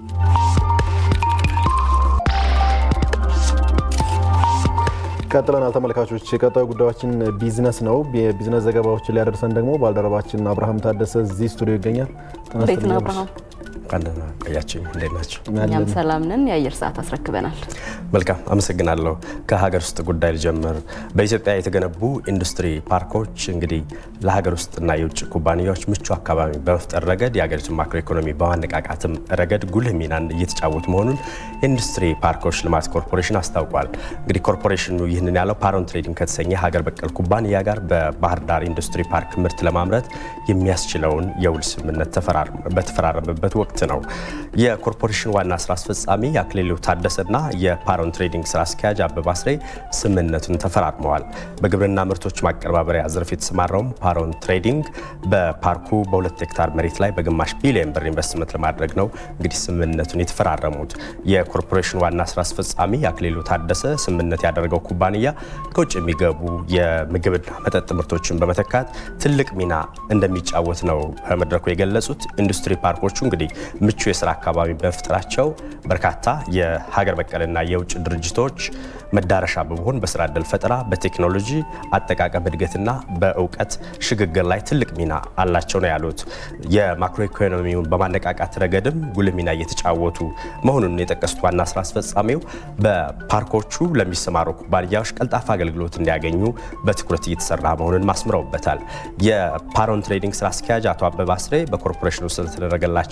ቀጥለናል ተመልካቾች። የቀጣዩ ጉዳያችን ቢዝነስ ነው። የቢዝነስ ዘገባዎችን ሊያደርሰን ደግሞ ባልደረባችን አብርሃም ታደሰ እዚህ ስቱዲዮ ይገኛል። እንዴት ነው አብርሃም? ቃለና ቆያችን እንዴት ናቸው? እኛም ሰላም ነን። የአየር ሰዓት አስረክበናል። መልካም አመሰግናለሁ። ከሀገር ውስጥ ጉዳይ ልጀምር። በኢትዮጵያ የተገነቡ ኢንዱስትሪ ፓርኮች እንግዲህ ለሀገር ውስጥና የውጭ ኩባንያዎች ምቹ አካባቢ በመፍጠር ረገድ የሀገሪቱን ማክሮ ኢኮኖሚ በማነቃቃትም ረገድ ጉልህ ሚናን እየተጫወቱ መሆኑን የኢንዱስትሪ ፓርኮች ልማት ኮርፖሬሽን አስታውቋል። እንግዲህ ኮርፖሬሽኑ ይህንን ያለው ፓሮን ትሬዲንግ ከተሰኘ ሀገር በቀል ኩባንያ ጋር በባህር ዳር ኢንዱስትሪ ፓርክ ምርት ለማምረት የሚያስችለውን የውል ስምምነት በተፈራረመበት ወቅት ነው። የኮርፖሬሽን ዋና ስራ አስፈጻሚ አክሊሉ ታደሰና የፓሮን ትሬዲንግ ስራ አስኪያጅ አበባ አስሬ ስምምነቱን ተፈራርመዋል። በግብርና ምርቶች ማቀነባበሪያ ዘርፍ የተሰማራውም ፓሮን ትሬዲንግ በፓርኩ በሁለት ሄክታር መሬት ላይ በግማሽ ቢሊዮን ብር ኢንቨስትመንት ለማድረግ ነው እንግዲህ ስምምነቱን የተፈራረሙት። የኮርፖሬሽን ዋና ስራ አስፈጻሚ አክሊሉ ታደሰ ስምምነት ያደረገው ኩባንያ ከውጭ የሚገቡ የምግብና መጠጥ ምርቶችን በመተካት ትልቅ ሚና እንደሚጫወት ነው በመድረኩ የገለጹት። ኢንዱስትሪ ፓርኮቹ እንግዲህ ምቹ የስራ አካባቢ በመፍጠራቸው በርካታ የሀገር በቀልና የውጭ ድርጅቶች መዳረሻ በመሆን በስራ ዕድል ፈጠራ፣ በቴክኖሎጂ አጠቃቀም እድገትና በእውቀት ሽግግር ላይ ትልቅ ሚና አላቸው ነው ያሉት። የማክሮ ኢኮኖሚውን በማነቃቃት ረገድም ጉልህ ሚና እየተጫወቱ መሆኑን የጠቀሱት ዋና ስራ አስፈጻሚው በፓርኮቹ ለሚሰማሩ ኩባንያዎች ቀልጣፋ አገልግሎት እንዲያገኙ በትኩረት እየተሰራ መሆኑን ማስምረውበታል። የፓሮን ትሬዲንግ ስራ አስኪያጅ አቶ አበባ አስሬ በኮርፖሬሽኑ ስለተደረገላቸው አቀባበል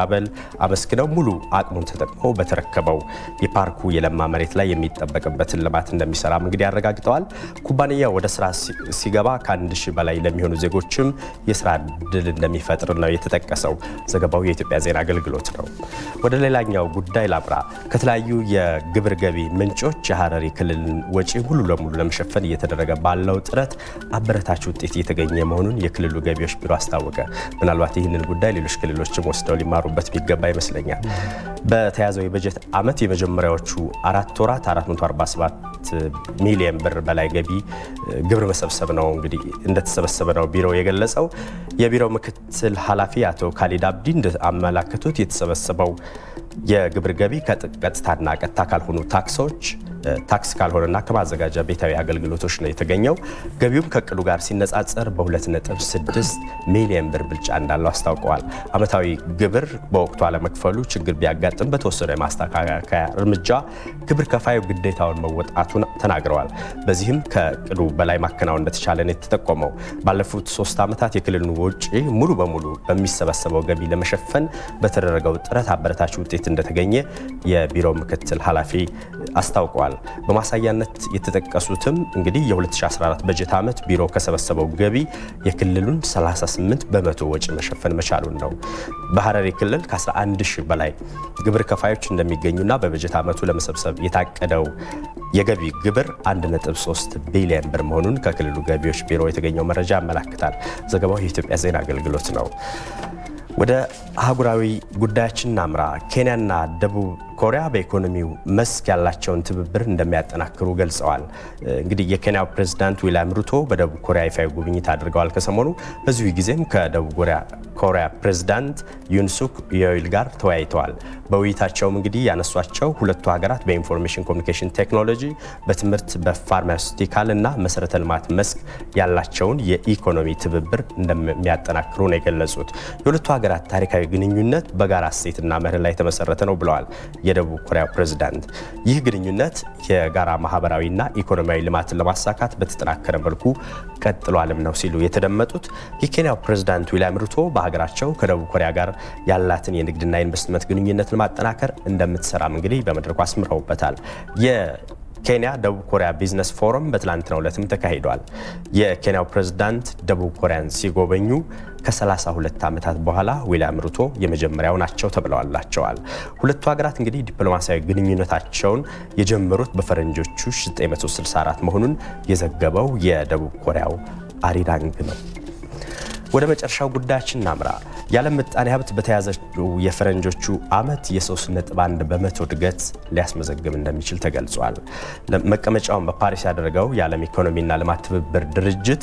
ማዕበል አመስግነው ሙሉ አቅሙን ተጠቅሞ በተረከበው የፓርኩ የለማ መሬት ላይ የሚጠበቅበትን ልማት እንደሚሰራም እንግዲህ አረጋግጠዋል። ኩባንያው ወደ ስራ ሲገባ ከአንድ ሺህ በላይ ለሚሆኑ ዜጎችም የስራ እድል እንደሚፈጥር ነው የተጠቀሰው። ዘገባው የኢትዮጵያ ዜና አገልግሎት ነው። ወደ ሌላኛው ጉዳይ ላምራ። ከተለያዩ የግብር ገቢ ምንጮች የሀረሪ ክልልን ወጪ ሙሉ ለሙሉ ለመሸፈን እየተደረገ ባለው ጥረት አበረታች ውጤት እየተገኘ መሆኑን የክልሉ ገቢዎች ቢሮ አስታወቀ። ምናልባት ይህንን ጉዳይ ሌሎች ክልሎችም ወስደው ሊማሩበት ቢገባ ይመስለኛል። በተያዘው የበጀት ዓመት የመጀመሪያዎቹ አራት ወራት 447 ሚሊዮን ብር በላይ ገቢ ግብር መሰብሰብ ነው እንግዲህ እንደተሰበሰበ ነው ቢሮው የገለጸው። የቢሮው ምክትል ኃላፊ አቶ ካሊድ አብዲ እንዳመላከቱት የተሰበሰበው የግብር ገቢ ከቀጥታና ቀጥታ ካልሆኑ ታክሶች ታክስ ካልሆነና ከማዘጋጃ ቤታዊ አገልግሎቶች ነው የተገኘው። ገቢውም ከእቅዱ ጋር ሲነጻጸር በ2.6 ሚሊዮን ብር ብልጫ እንዳለው አስታውቀዋል። ዓመታዊ ግብር በወቅቱ አለመክፈሉ ችግር ቢያጋጥም በተወሰደ የማስተካከያ እርምጃ ግብር ከፋዩ ግዴታውን መወጣቱን ተናግረዋል። በዚህም ከእቅዱ በላይ ማከናወን እንደተቻለ ነው የተጠቆመው። ባለፉት ሶስት ዓመታት የክልሉን ወጪ ሙሉ በሙሉ በሚሰበሰበው ገቢ ለመሸፈን በተደረገው ጥረት አበረታች ውጤት እንደተገኘ የቢሮው ምክትል ኃላፊ አስታውቀዋል። በማሳያነት የተጠቀሱትም እንግዲህ የ2014 በጀት ዓመት ቢሮ ከሰበሰበው ገቢ የክልሉን 38 በመቶ ወጪ መሸፈን መቻሉን ነው። በሀረሪ ክልል ከ11 ሺህ በላይ ግብር ከፋዮች እንደሚገኙና በበጀት ዓመቱ ለመሰብሰብ የታቀደው የገቢ ግብር 1.3 ቢሊዮን ብር መሆኑን ከክልሉ ገቢዎች ቢሮ የተገኘው መረጃ ያመላክታል። ዘገባው የኢትዮጵያ ዜና አገልግሎት ነው። ወደ አህጉራዊ ጉዳያችን እናምራ። ኬንያና ደቡብ ኮሪያ በኢኮኖሚው መስክ ያላቸውን ትብብር እንደሚያጠናክሩ ገልጸዋል። እንግዲህ የኬንያው ፕሬዝዳንት ዊልያም ሩቶ በደቡብ ኮሪያ ይፋዊ ጉብኝት አድርገዋል ከሰሞኑ። በዚሁ ጊዜም ከደቡብ ኮሪያ ፕሬዝዳንት ዩንሱክ ዮይል ጋር ተወያይተዋል። በውይይታቸውም እንግዲህ ያነሷቸው ሁለቱ ሀገራት በኢንፎርሜሽን ኮሚኒኬሽን ቴክኖሎጂ፣ በትምህርት፣ በፋርማሲውቲካል እና መሰረተ ልማት መስክ ያላቸውን የኢኮኖሚ ትብብር እንደሚያጠናክሩ ነው የገለጹት። የሁለቱ ሀገራት ታሪካዊ ግንኙነት በጋራ እሴትና መርህ ላይ የተመሰረተ ነው ብለዋል የደቡብ ኮሪያ ፕሬዝዳንት። ይህ ግንኙነት የጋራ ማህበራዊና ኢኮኖሚያዊ ልማትን ለማሳካት በተጠናከረ መልኩ ቀጥሏልም ነው ሲሉ የተደመጡት የኬንያው ፕሬዝዳንት ዊልያም ሩቶ በሀገራቸው ከደቡብ ኮሪያ ጋር ያላትን የንግድና ኢንቨስትመንት ግንኙነት ለማጠናከር እንደምትሰራም እንግዲህ በመድረኩ አስምረውበታል። ኬንያ ደቡብ ኮሪያ ቢዝነስ ፎረም በትላንትናው ዕለትም ተካሂዷል። የኬንያው ፕሬዝዳንት ደቡብ ኮሪያን ሲጎበኙ ከ32 ዓመታት በኋላ ዊልያም ሩቶ የመጀመሪያው ናቸው ተብለዋላቸዋል። ሁለቱ ሀገራት እንግዲህ ዲፕሎማሲያዊ ግንኙነታቸውን የጀመሩት በፈረንጆቹ 1964 መሆኑን የዘገበው የደቡብ ኮሪያው አሪራንግ ነው። ወደ መጨረሻው ጉዳያችን እናምራ። የዓለም ምጣኔ ሀብት በተያዘችው የፈረንጆቹ ዓመት የ3.1 በመቶ እድገት ሊያስመዘግብ እንደሚችል ተገልጿል። መቀመጫውን በፓሪስ ያደረገው የዓለም ኢኮኖሚና ልማት ትብብር ድርጅት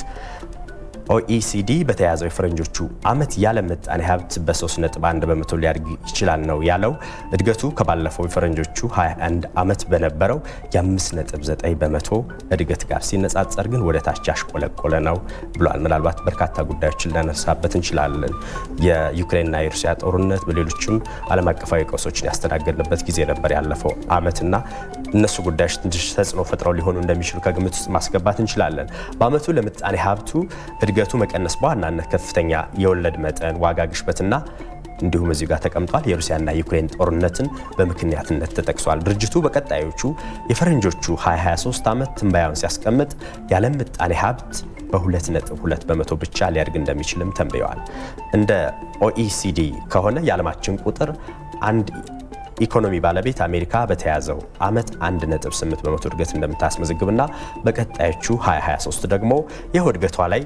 ኦኢሲዲ በተያዘው የፈረንጆቹ ዓመት የዓለም ምጣኔ ሀብት በ3.1 በመቶ ሊያድግ ይችላል ነው ያለው። እድገቱ ከባለፈው የፈረንጆቹ 21 ዓመት በነበረው የ5.9 በመቶ እድገት ጋር ሲነጻጸር ግን ወደ ታች ያሽቆለቆለ ነው ብሏል። ምናልባት በርካታ ጉዳዮችን ልናነሳበት እንችላለን። የዩክሬንና የሩሲያ ጦርነት፣ በሌሎችም ዓለም አቀፋዊ ቀውሶችን ያስተናገድንበት ጊዜ ነበር ያለፈው ዓመትና እነሱ ጉዳዮች ትንሽ ተጽዕኖ ፈጥረው ሊሆኑ እንደሚችሉ ከግምት ውስጥ ማስገባት እንችላለን። በዓመቱ ለምጣኔ ሀብቱ እድገቱ መቀነስ በዋናነት ከፍተኛ የወለድ መጠን፣ ዋጋ ግሽበትና እንዲሁም እዚህ ጋር ተቀምጧል የሩሲያና የዩክሬን ጦርነትን በምክንያትነት ተጠቅሷል። ድርጅቱ በቀጣዮቹ የፈረንጆቹ 2023 ዓመት ትንበያውን ሲያስቀምጥ የዓለም ምጣኔ ሀብት በ2.2 በመቶ ብቻ ሊያድግ እንደሚችልም ተንብየዋል። እንደ ኦኢሲዲ ከሆነ የዓለማችን ቁጥር አንድ ኢኮኖሚ ባለቤት አሜሪካ በተያዘው ዓመት 1.8 በመቶ እድገት እንደምታስመዘግብና በቀጣዮቹ 2023 ደግሞ ይኸው እድገቷ ላይ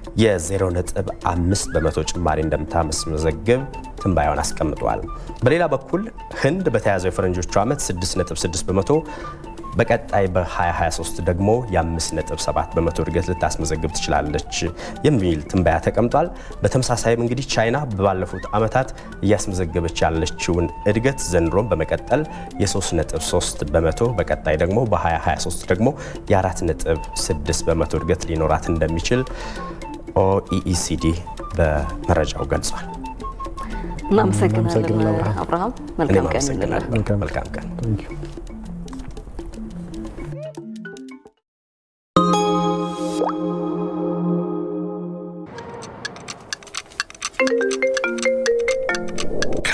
የ0.5 በመቶ ጭማሪ እንደምታስመዘግብ ትንባያውን አስቀምጧል። በሌላ በኩል ህንድ በተያዘው የፈረንጆቹ ዓመት 6.6 በመቶ በቀጣይ በ2023 ደግሞ የ5.7 በመቶ እድገት ልታስመዘግብ ትችላለች የሚል ትንበያ ተቀምጧል። በተመሳሳይም እንግዲህ ቻይና ባለፉት ዓመታት እያስመዘገበች ያለችውን እድገት ዘንድሮም በመቀጠል የ3.3 በመቶ በቀጣይ ደግሞ በ2023 ደግሞ የ4.6 በመቶ እድገት ሊኖራት እንደሚችል ኦኢኢሲዲ በመረጃው ገልጿል። እናመሰግናለን አብርሃም። መልካም ቀን ይሁንልህ። መልካም ቀን።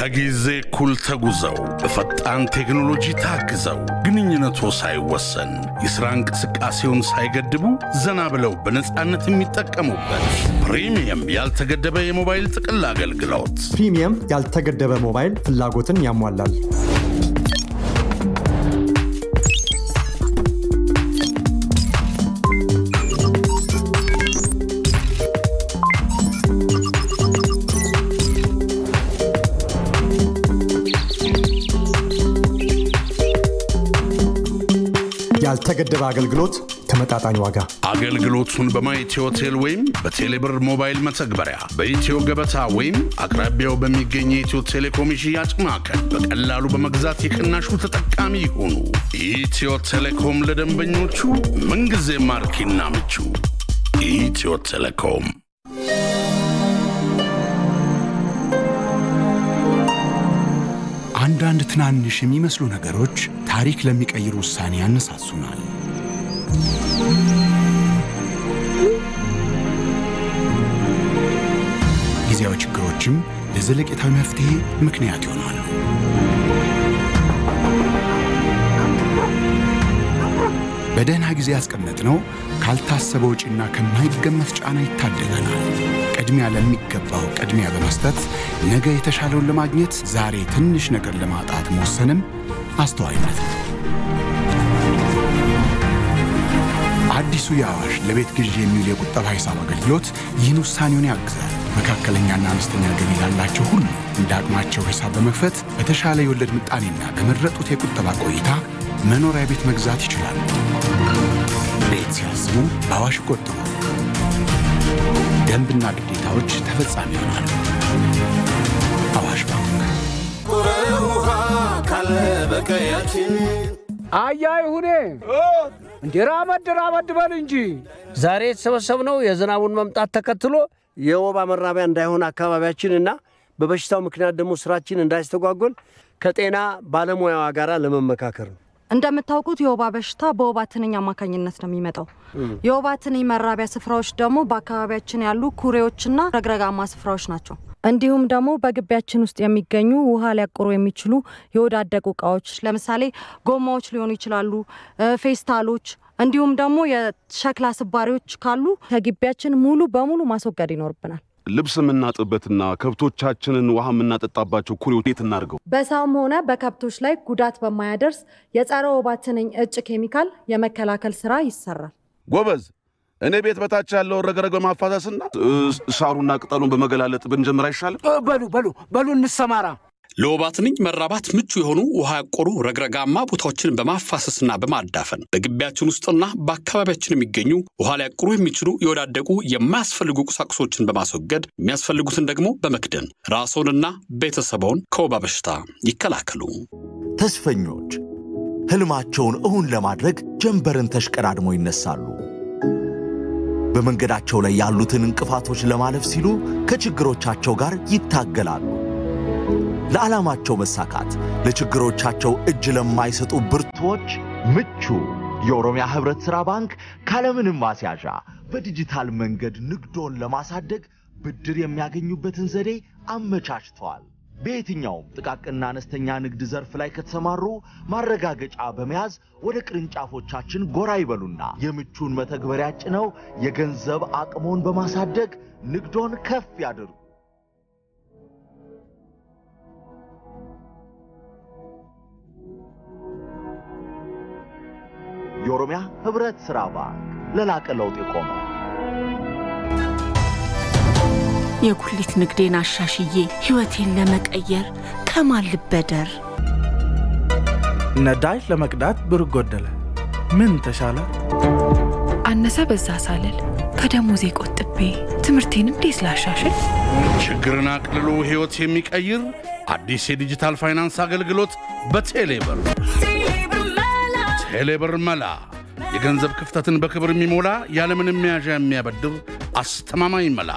ከጊዜ እኩል ተጉዘው በፈጣን ቴክኖሎጂ ታግዘው ግንኙነቶ ሳይወሰን የሥራ እንቅስቃሴውን ሳይገድቡ ዘና ብለው በነፃነት የሚጠቀሙበት ፕሪሚየም ያልተገደበ የሞባይል ጥቅል አገልግሎት ፕሪሚየም ያልተገደበ ሞባይል ፍላጎትን ያሟላል። ያልተገደበ አገልግሎት፣ ተመጣጣኝ ዋጋ። አገልግሎቱን በማኢትዮ ቴል ወይም በቴሌብር ሞባይል መተግበሪያ በኢትዮ ገበታ ወይም አቅራቢያው በሚገኝ የኢትዮ ቴሌኮም የሽያጭ ማዕከል በቀላሉ በመግዛት የቅናሹ ተጠቃሚ ይሁኑ። ኢትዮ ቴሌኮም ለደንበኞቹ ምንጊዜ ማርኪና ምቹ። ኢትዮ ቴሌኮም አንዳንድ ትናንሽ የሚመስሉ ነገሮች ታሪክ ለሚቀይር ውሳኔ ያነሳሱናል። ጊዜያዊ ችግሮችም ለዘለቄታዊ መፍትሄ ምክንያት ይሆናሉ። በደህና ጊዜ ያስቀመጥነው ካልታሰበ ወጪና ከማይገመት ጫና ይታደገናል። ቅድሚያ ለሚገባው ቅድሚያ በመስጠት ነገ የተሻለውን ለማግኘት ዛሬ ትንሽ ነገር ለማጣት መወሰንም አስተዋይነት ነው። አዲሱ የአዋሽ ለቤት ግዢ የሚውል የቁጠባ ሂሳብ አገልግሎት ይህን ውሳኔውን ያግዛል። መካከለኛና አነስተኛ ገቢ ላላቸው ሁሉ እንደ አቅማቸው ሂሳብ በመክፈት በተሻለ የወለድ ምጣኔና በመረጡት የቁጠባ ቆይታ መኖሪያ ቤት መግዛት ይችላሉ። ቤት ሲያስቡ በአዋሽ ይቆጥቡ። ደንብና ግዴታዎች ተፈጻሚ ይሆናሉ። አዋሽ ባንክ። አያ ይሁኔ እንዴ ራመድ ራመድ በል እንጂ ዛሬ የተሰበሰብነው የዝናቡን መምጣት ተከትሎ የወባ መራቢያ እንዳይሆን አካባቢያችንና በበሽታው ምክንያት ደግሞ ስራችን እንዳይስተጓጎል ከጤና ባለሙያዋ ጋር ለመመካከር ነው። እንደምታውቁት የወባ በሽታ በወባ ትንኝ አማካኝነት ነው የሚመጣው። የወባ ትንኝ መራቢያ ስፍራዎች ደግሞ በአካባቢያችን ያሉ ኩሬዎችና ረግረጋማ ስፍራዎች ናቸው። እንዲሁም ደግሞ በግቢያችን ውስጥ የሚገኙ ውሃ ሊያቆሩ የሚችሉ የወዳደቁ እቃዎች ለምሳሌ ጎማዎች ሊሆኑ ይችላሉ፣ ፌስታሎች፣ እንዲሁም ደግሞ የሸክላ ስባሪዎች ካሉ ከግቢያችን ሙሉ በሙሉ ማስወገድ ይኖርብናል። ልብስ የምናጥበትና ከብቶቻችንን ውሃ የምናጠጣባቸው ኩሬዎች የት እናድርገው? በሰውም ሆነ በከብቶች ላይ ጉዳት በማያደርስ የጸረ ወባ ትንኝ እጭ ኬሚካል የመከላከል ስራ ይሰራል። ጎበዝ፣ እኔ ቤት በታች ያለውን ረግረግ በማፋሰስና ሳሩና ቅጠሉን በመገላለጥ ብንጀምር አይሻልም? በሉ በሉ በሉ እንሰማራ። ለወባ ትንኝ መራባት ምቹ የሆኑ ውሃ ያቆሩ ረግረጋማ ቦታዎችን በማፋሰስና በማዳፈን በግቢያችን ውስጥና በአካባቢያችን የሚገኙ ውሃ ሊያቆሩ የሚችሉ የወዳደቁ የማያስፈልጉ ቁሳቁሶችን በማስወገድ የሚያስፈልጉትን ደግሞ በመክደን ራስዎንና ቤተሰቦን ከወባ በሽታ ይከላከሉ። ተስፈኞች ህልማቸውን እውን ለማድረግ ጀንበርን ተሽቀዳድመው ይነሳሉ። በመንገዳቸው ላይ ያሉትን እንቅፋቶች ለማለፍ ሲሉ ከችግሮቻቸው ጋር ይታገላሉ። ለዓላማቸው መሳካት ለችግሮቻቸው እጅ ለማይሰጡ ብርቱዎች ምቹ የኦሮሚያ ህብረት ሥራ ባንክ ካለምንም ማስያዣ በዲጂታል መንገድ ንግዶን ለማሳደግ ብድር የሚያገኙበትን ዘዴ አመቻችተዋል። በየትኛውም ጥቃቅንና አነስተኛ ንግድ ዘርፍ ላይ ከተሰማሩ ማረጋገጫ በመያዝ ወደ ቅርንጫፎቻችን ጎራ ይበሉና የምቹን መተግበሪያ ጭነው የገንዘብ አቅሞን በማሳደግ ንግዶን ከፍ ያድርጉ። የኦሮሚያ ህብረት ሥራ ባንክ ለላቀ ለውጥ የቆመ የጉሊት ንግዴን አሻሽዬ ህይወቴን ለመቀየር ከማን ልበደር? ነዳጅ ለመቅዳት ብር ጎደለ፣ ምን ተሻለ? አነሰ በዛ ሳልል ከደሞዜ ቆጥቤ ትምህርቴን እንዴት ላሻሽል? ችግርን አቅልሎ ሕይወት የሚቀይር አዲስ የዲጂታል ፋይናንስ አገልግሎት በቴሌብር ቴሌብር መላ የገንዘብ ክፍተትን በክብር የሚሞላ ያለምንም መያዣ የሚያበድር አስተማማኝ መላ።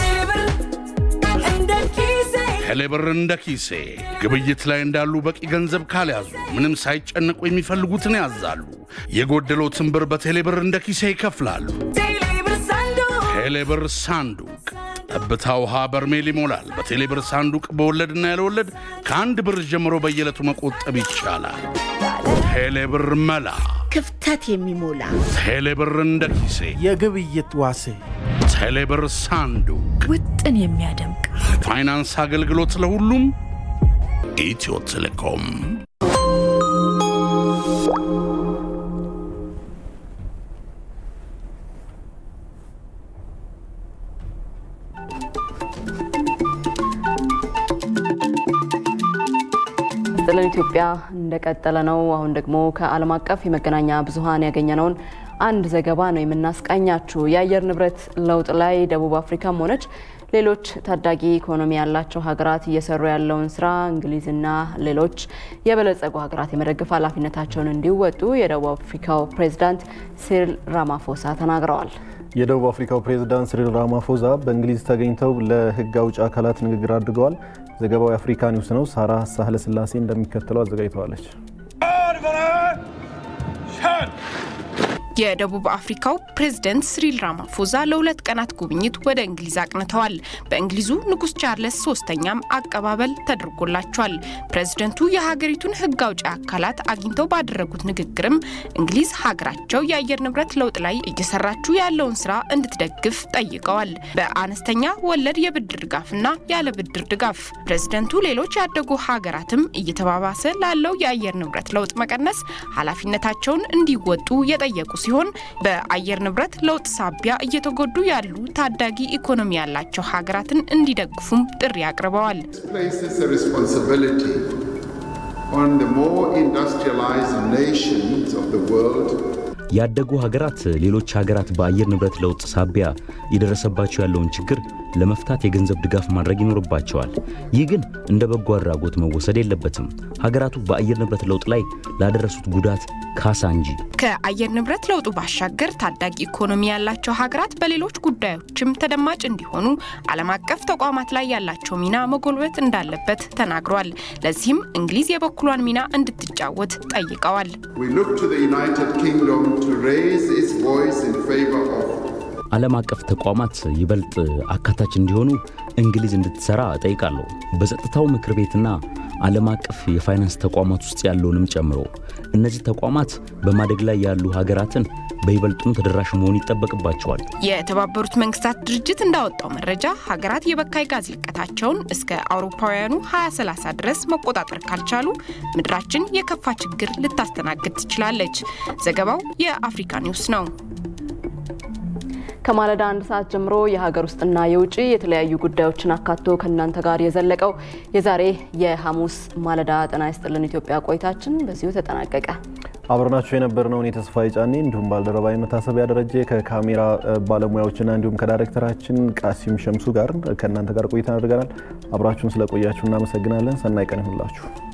ቴሌብር እንደ ኪሴ ግብይት ላይ እንዳሉ በቂ ገንዘብ ካልያዙ ምንም ሳይጨነቁ የሚፈልጉትን ያዛሉ። የጎደሎትን ብር በቴሌብር እንደ ኪሴ ይከፍላሉ። ቴሌብር ሳንዱቅ ጠብታ ውሃ በርሜል ይሞላል። በቴሌብር ሳንዱቅ በወለድና ያለወለድ ከአንድ ብር ጀምሮ በየዕለቱ መቆጠብ ይቻላል። ቴሌብር መላ ክፍተት የሚሞላ ቴሌብር እንደ ኪሴ የግብይት ዋሴ ቴሌብር ሳንዱቅ ውጥን የሚያደምቅ ፋይናንስ አገልግሎት ለሁሉም ኢትዮ ቴሌኮም ጥለን ኢትዮጵያ እንደቀጠለ ነው። አሁን ደግሞ ከዓለም አቀፍ የመገናኛ ብዙኃን ያገኘነውን አንድ ዘገባ ነው የምናስቃኛችሁ። የአየር ንብረት ለውጥ ላይ ደቡብ አፍሪካም ሆነች ሌሎች ታዳጊ ኢኮኖሚ ያላቸው ሀገራት እየሰሩ ያለውን ስራ እንግሊዝና ሌሎች የበለጸጉ ሀገራት የመደገፍ ኃላፊነታቸውን እንዲወጡ የደቡብ አፍሪካው ፕሬዝዳንት ሲሪል ራማፎሳ ተናግረዋል። የደቡብ አፍሪካው ፕሬዝዳንት ሲሪል ራማፎዛ በእንግሊዝ ተገኝተው ለሕግ አውጭ አካላት ንግግር አድርገዋል። ዘገባው የአፍሪካ ኒውስ ነው። ሳራ ሳህለ ስላሴ እንደሚከተለው አዘጋጅተዋለች። የደቡብ አፍሪካው ፕሬዝደንት ሲሪል ራማፎዛ ለሁለት ቀናት ጉብኝት ወደ እንግሊዝ አቅንተዋል። በእንግሊዙ ንጉስ ቻርለስ ሶስተኛም አቀባበል ተደርጎላቸዋል። ፕሬዝደንቱ የሀገሪቱን ህግ አውጪ አካላት አግኝተው ባደረጉት ንግግርም እንግሊዝ ሀገራቸው የአየር ንብረት ለውጥ ላይ እየሰራችው ያለውን ስራ እንድትደግፍ ጠይቀዋል። በአነስተኛ ወለድ የብድር ድጋፍና ያለ ብድር ድጋፍ ፕሬዝደንቱ ሌሎች ያደጉ ሀገራትም እየተባባሰ ላለው የአየር ንብረት ለውጥ መቀነስ ኃላፊነታቸውን እንዲወጡ የጠየቁ ሲሆን በአየር ንብረት ለውጥ ሳቢያ እየተጎዱ ያሉ ታዳጊ ኢኮኖሚ ያላቸው ሀገራትን እንዲደግፉም ጥሪ አቅርበዋል። ያደጉ ሀገራት ሌሎች ሀገራት በአየር ንብረት ለውጥ ሳቢያ የደረሰባቸው ያለውን ችግር ለመፍታት የገንዘብ ድጋፍ ማድረግ ይኖርባቸዋል። ይህ ግን እንደ በጎ አድራጎት መወሰድ የለበትም። ሀገራቱ በአየር ንብረት ለውጥ ላይ ላደረሱት ጉዳት ካሳ እንጂ። ከአየር ንብረት ለውጡ ባሻገር ታዳጊ ኢኮኖሚ ያላቸው ሀገራት በሌሎች ጉዳዮችም ተደማጭ እንዲሆኑ ዓለም አቀፍ ተቋማት ላይ ያላቸው ሚና መጎልበት እንዳለበት ተናግሯል። ለዚህም እንግሊዝ የበኩሏን ሚና እንድትጫወት ጠይቀዋል። ዓለም አቀፍ ተቋማት ይበልጥ አካታች እንዲሆኑ እንግሊዝ እንድትሰራ እጠይቃለሁ። በጸጥታው ምክር ቤትና ዓለም አቀፍ የፋይናንስ ተቋማት ውስጥ ያለውንም ጨምሮ እነዚህ ተቋማት በማደግ ላይ ያሉ ሀገራትን በይበልጡም ተደራሽ መሆን ይጠበቅባቸዋል። የተባበሩት መንግስታት ድርጅት እንዳወጣው መረጃ ሀገራት የበካይ ጋዝ ልቀታቸውን እስከ አውሮፓውያኑ 2030 ድረስ መቆጣጠር ካልቻሉ ምድራችን የከፋ ችግር ልታስተናግድ ትችላለች። ዘገባው የአፍሪካ ኒውስ ነው። ከማለዳ አንድ ሰዓት ጀምሮ የሀገር ውስጥና የውጭ የተለያዩ ጉዳዮችን አካቶ ከእናንተ ጋር የዘለቀው የዛሬ የሐሙስ ማለዳ ጤና ይስጥልን ኢትዮጵያ ቆይታችን በዚሁ ተጠናቀቀ። አብረናችሁ የነበርነውን የተስፋዬ ጫኔ እንዲሁም ባልደረባ የመታሰቢያ ደረጀ ከካሜራ ባለሙያዎችና እንዲሁም ከዳይሬክተራችን ቃሲም ሸምሱ ጋር ከእናንተ ጋር ቆይታ አድርገናል። አብራችሁን ስለቆያችሁ እናመሰግናለን። ሰናይ ቀን ይሁንላችሁ።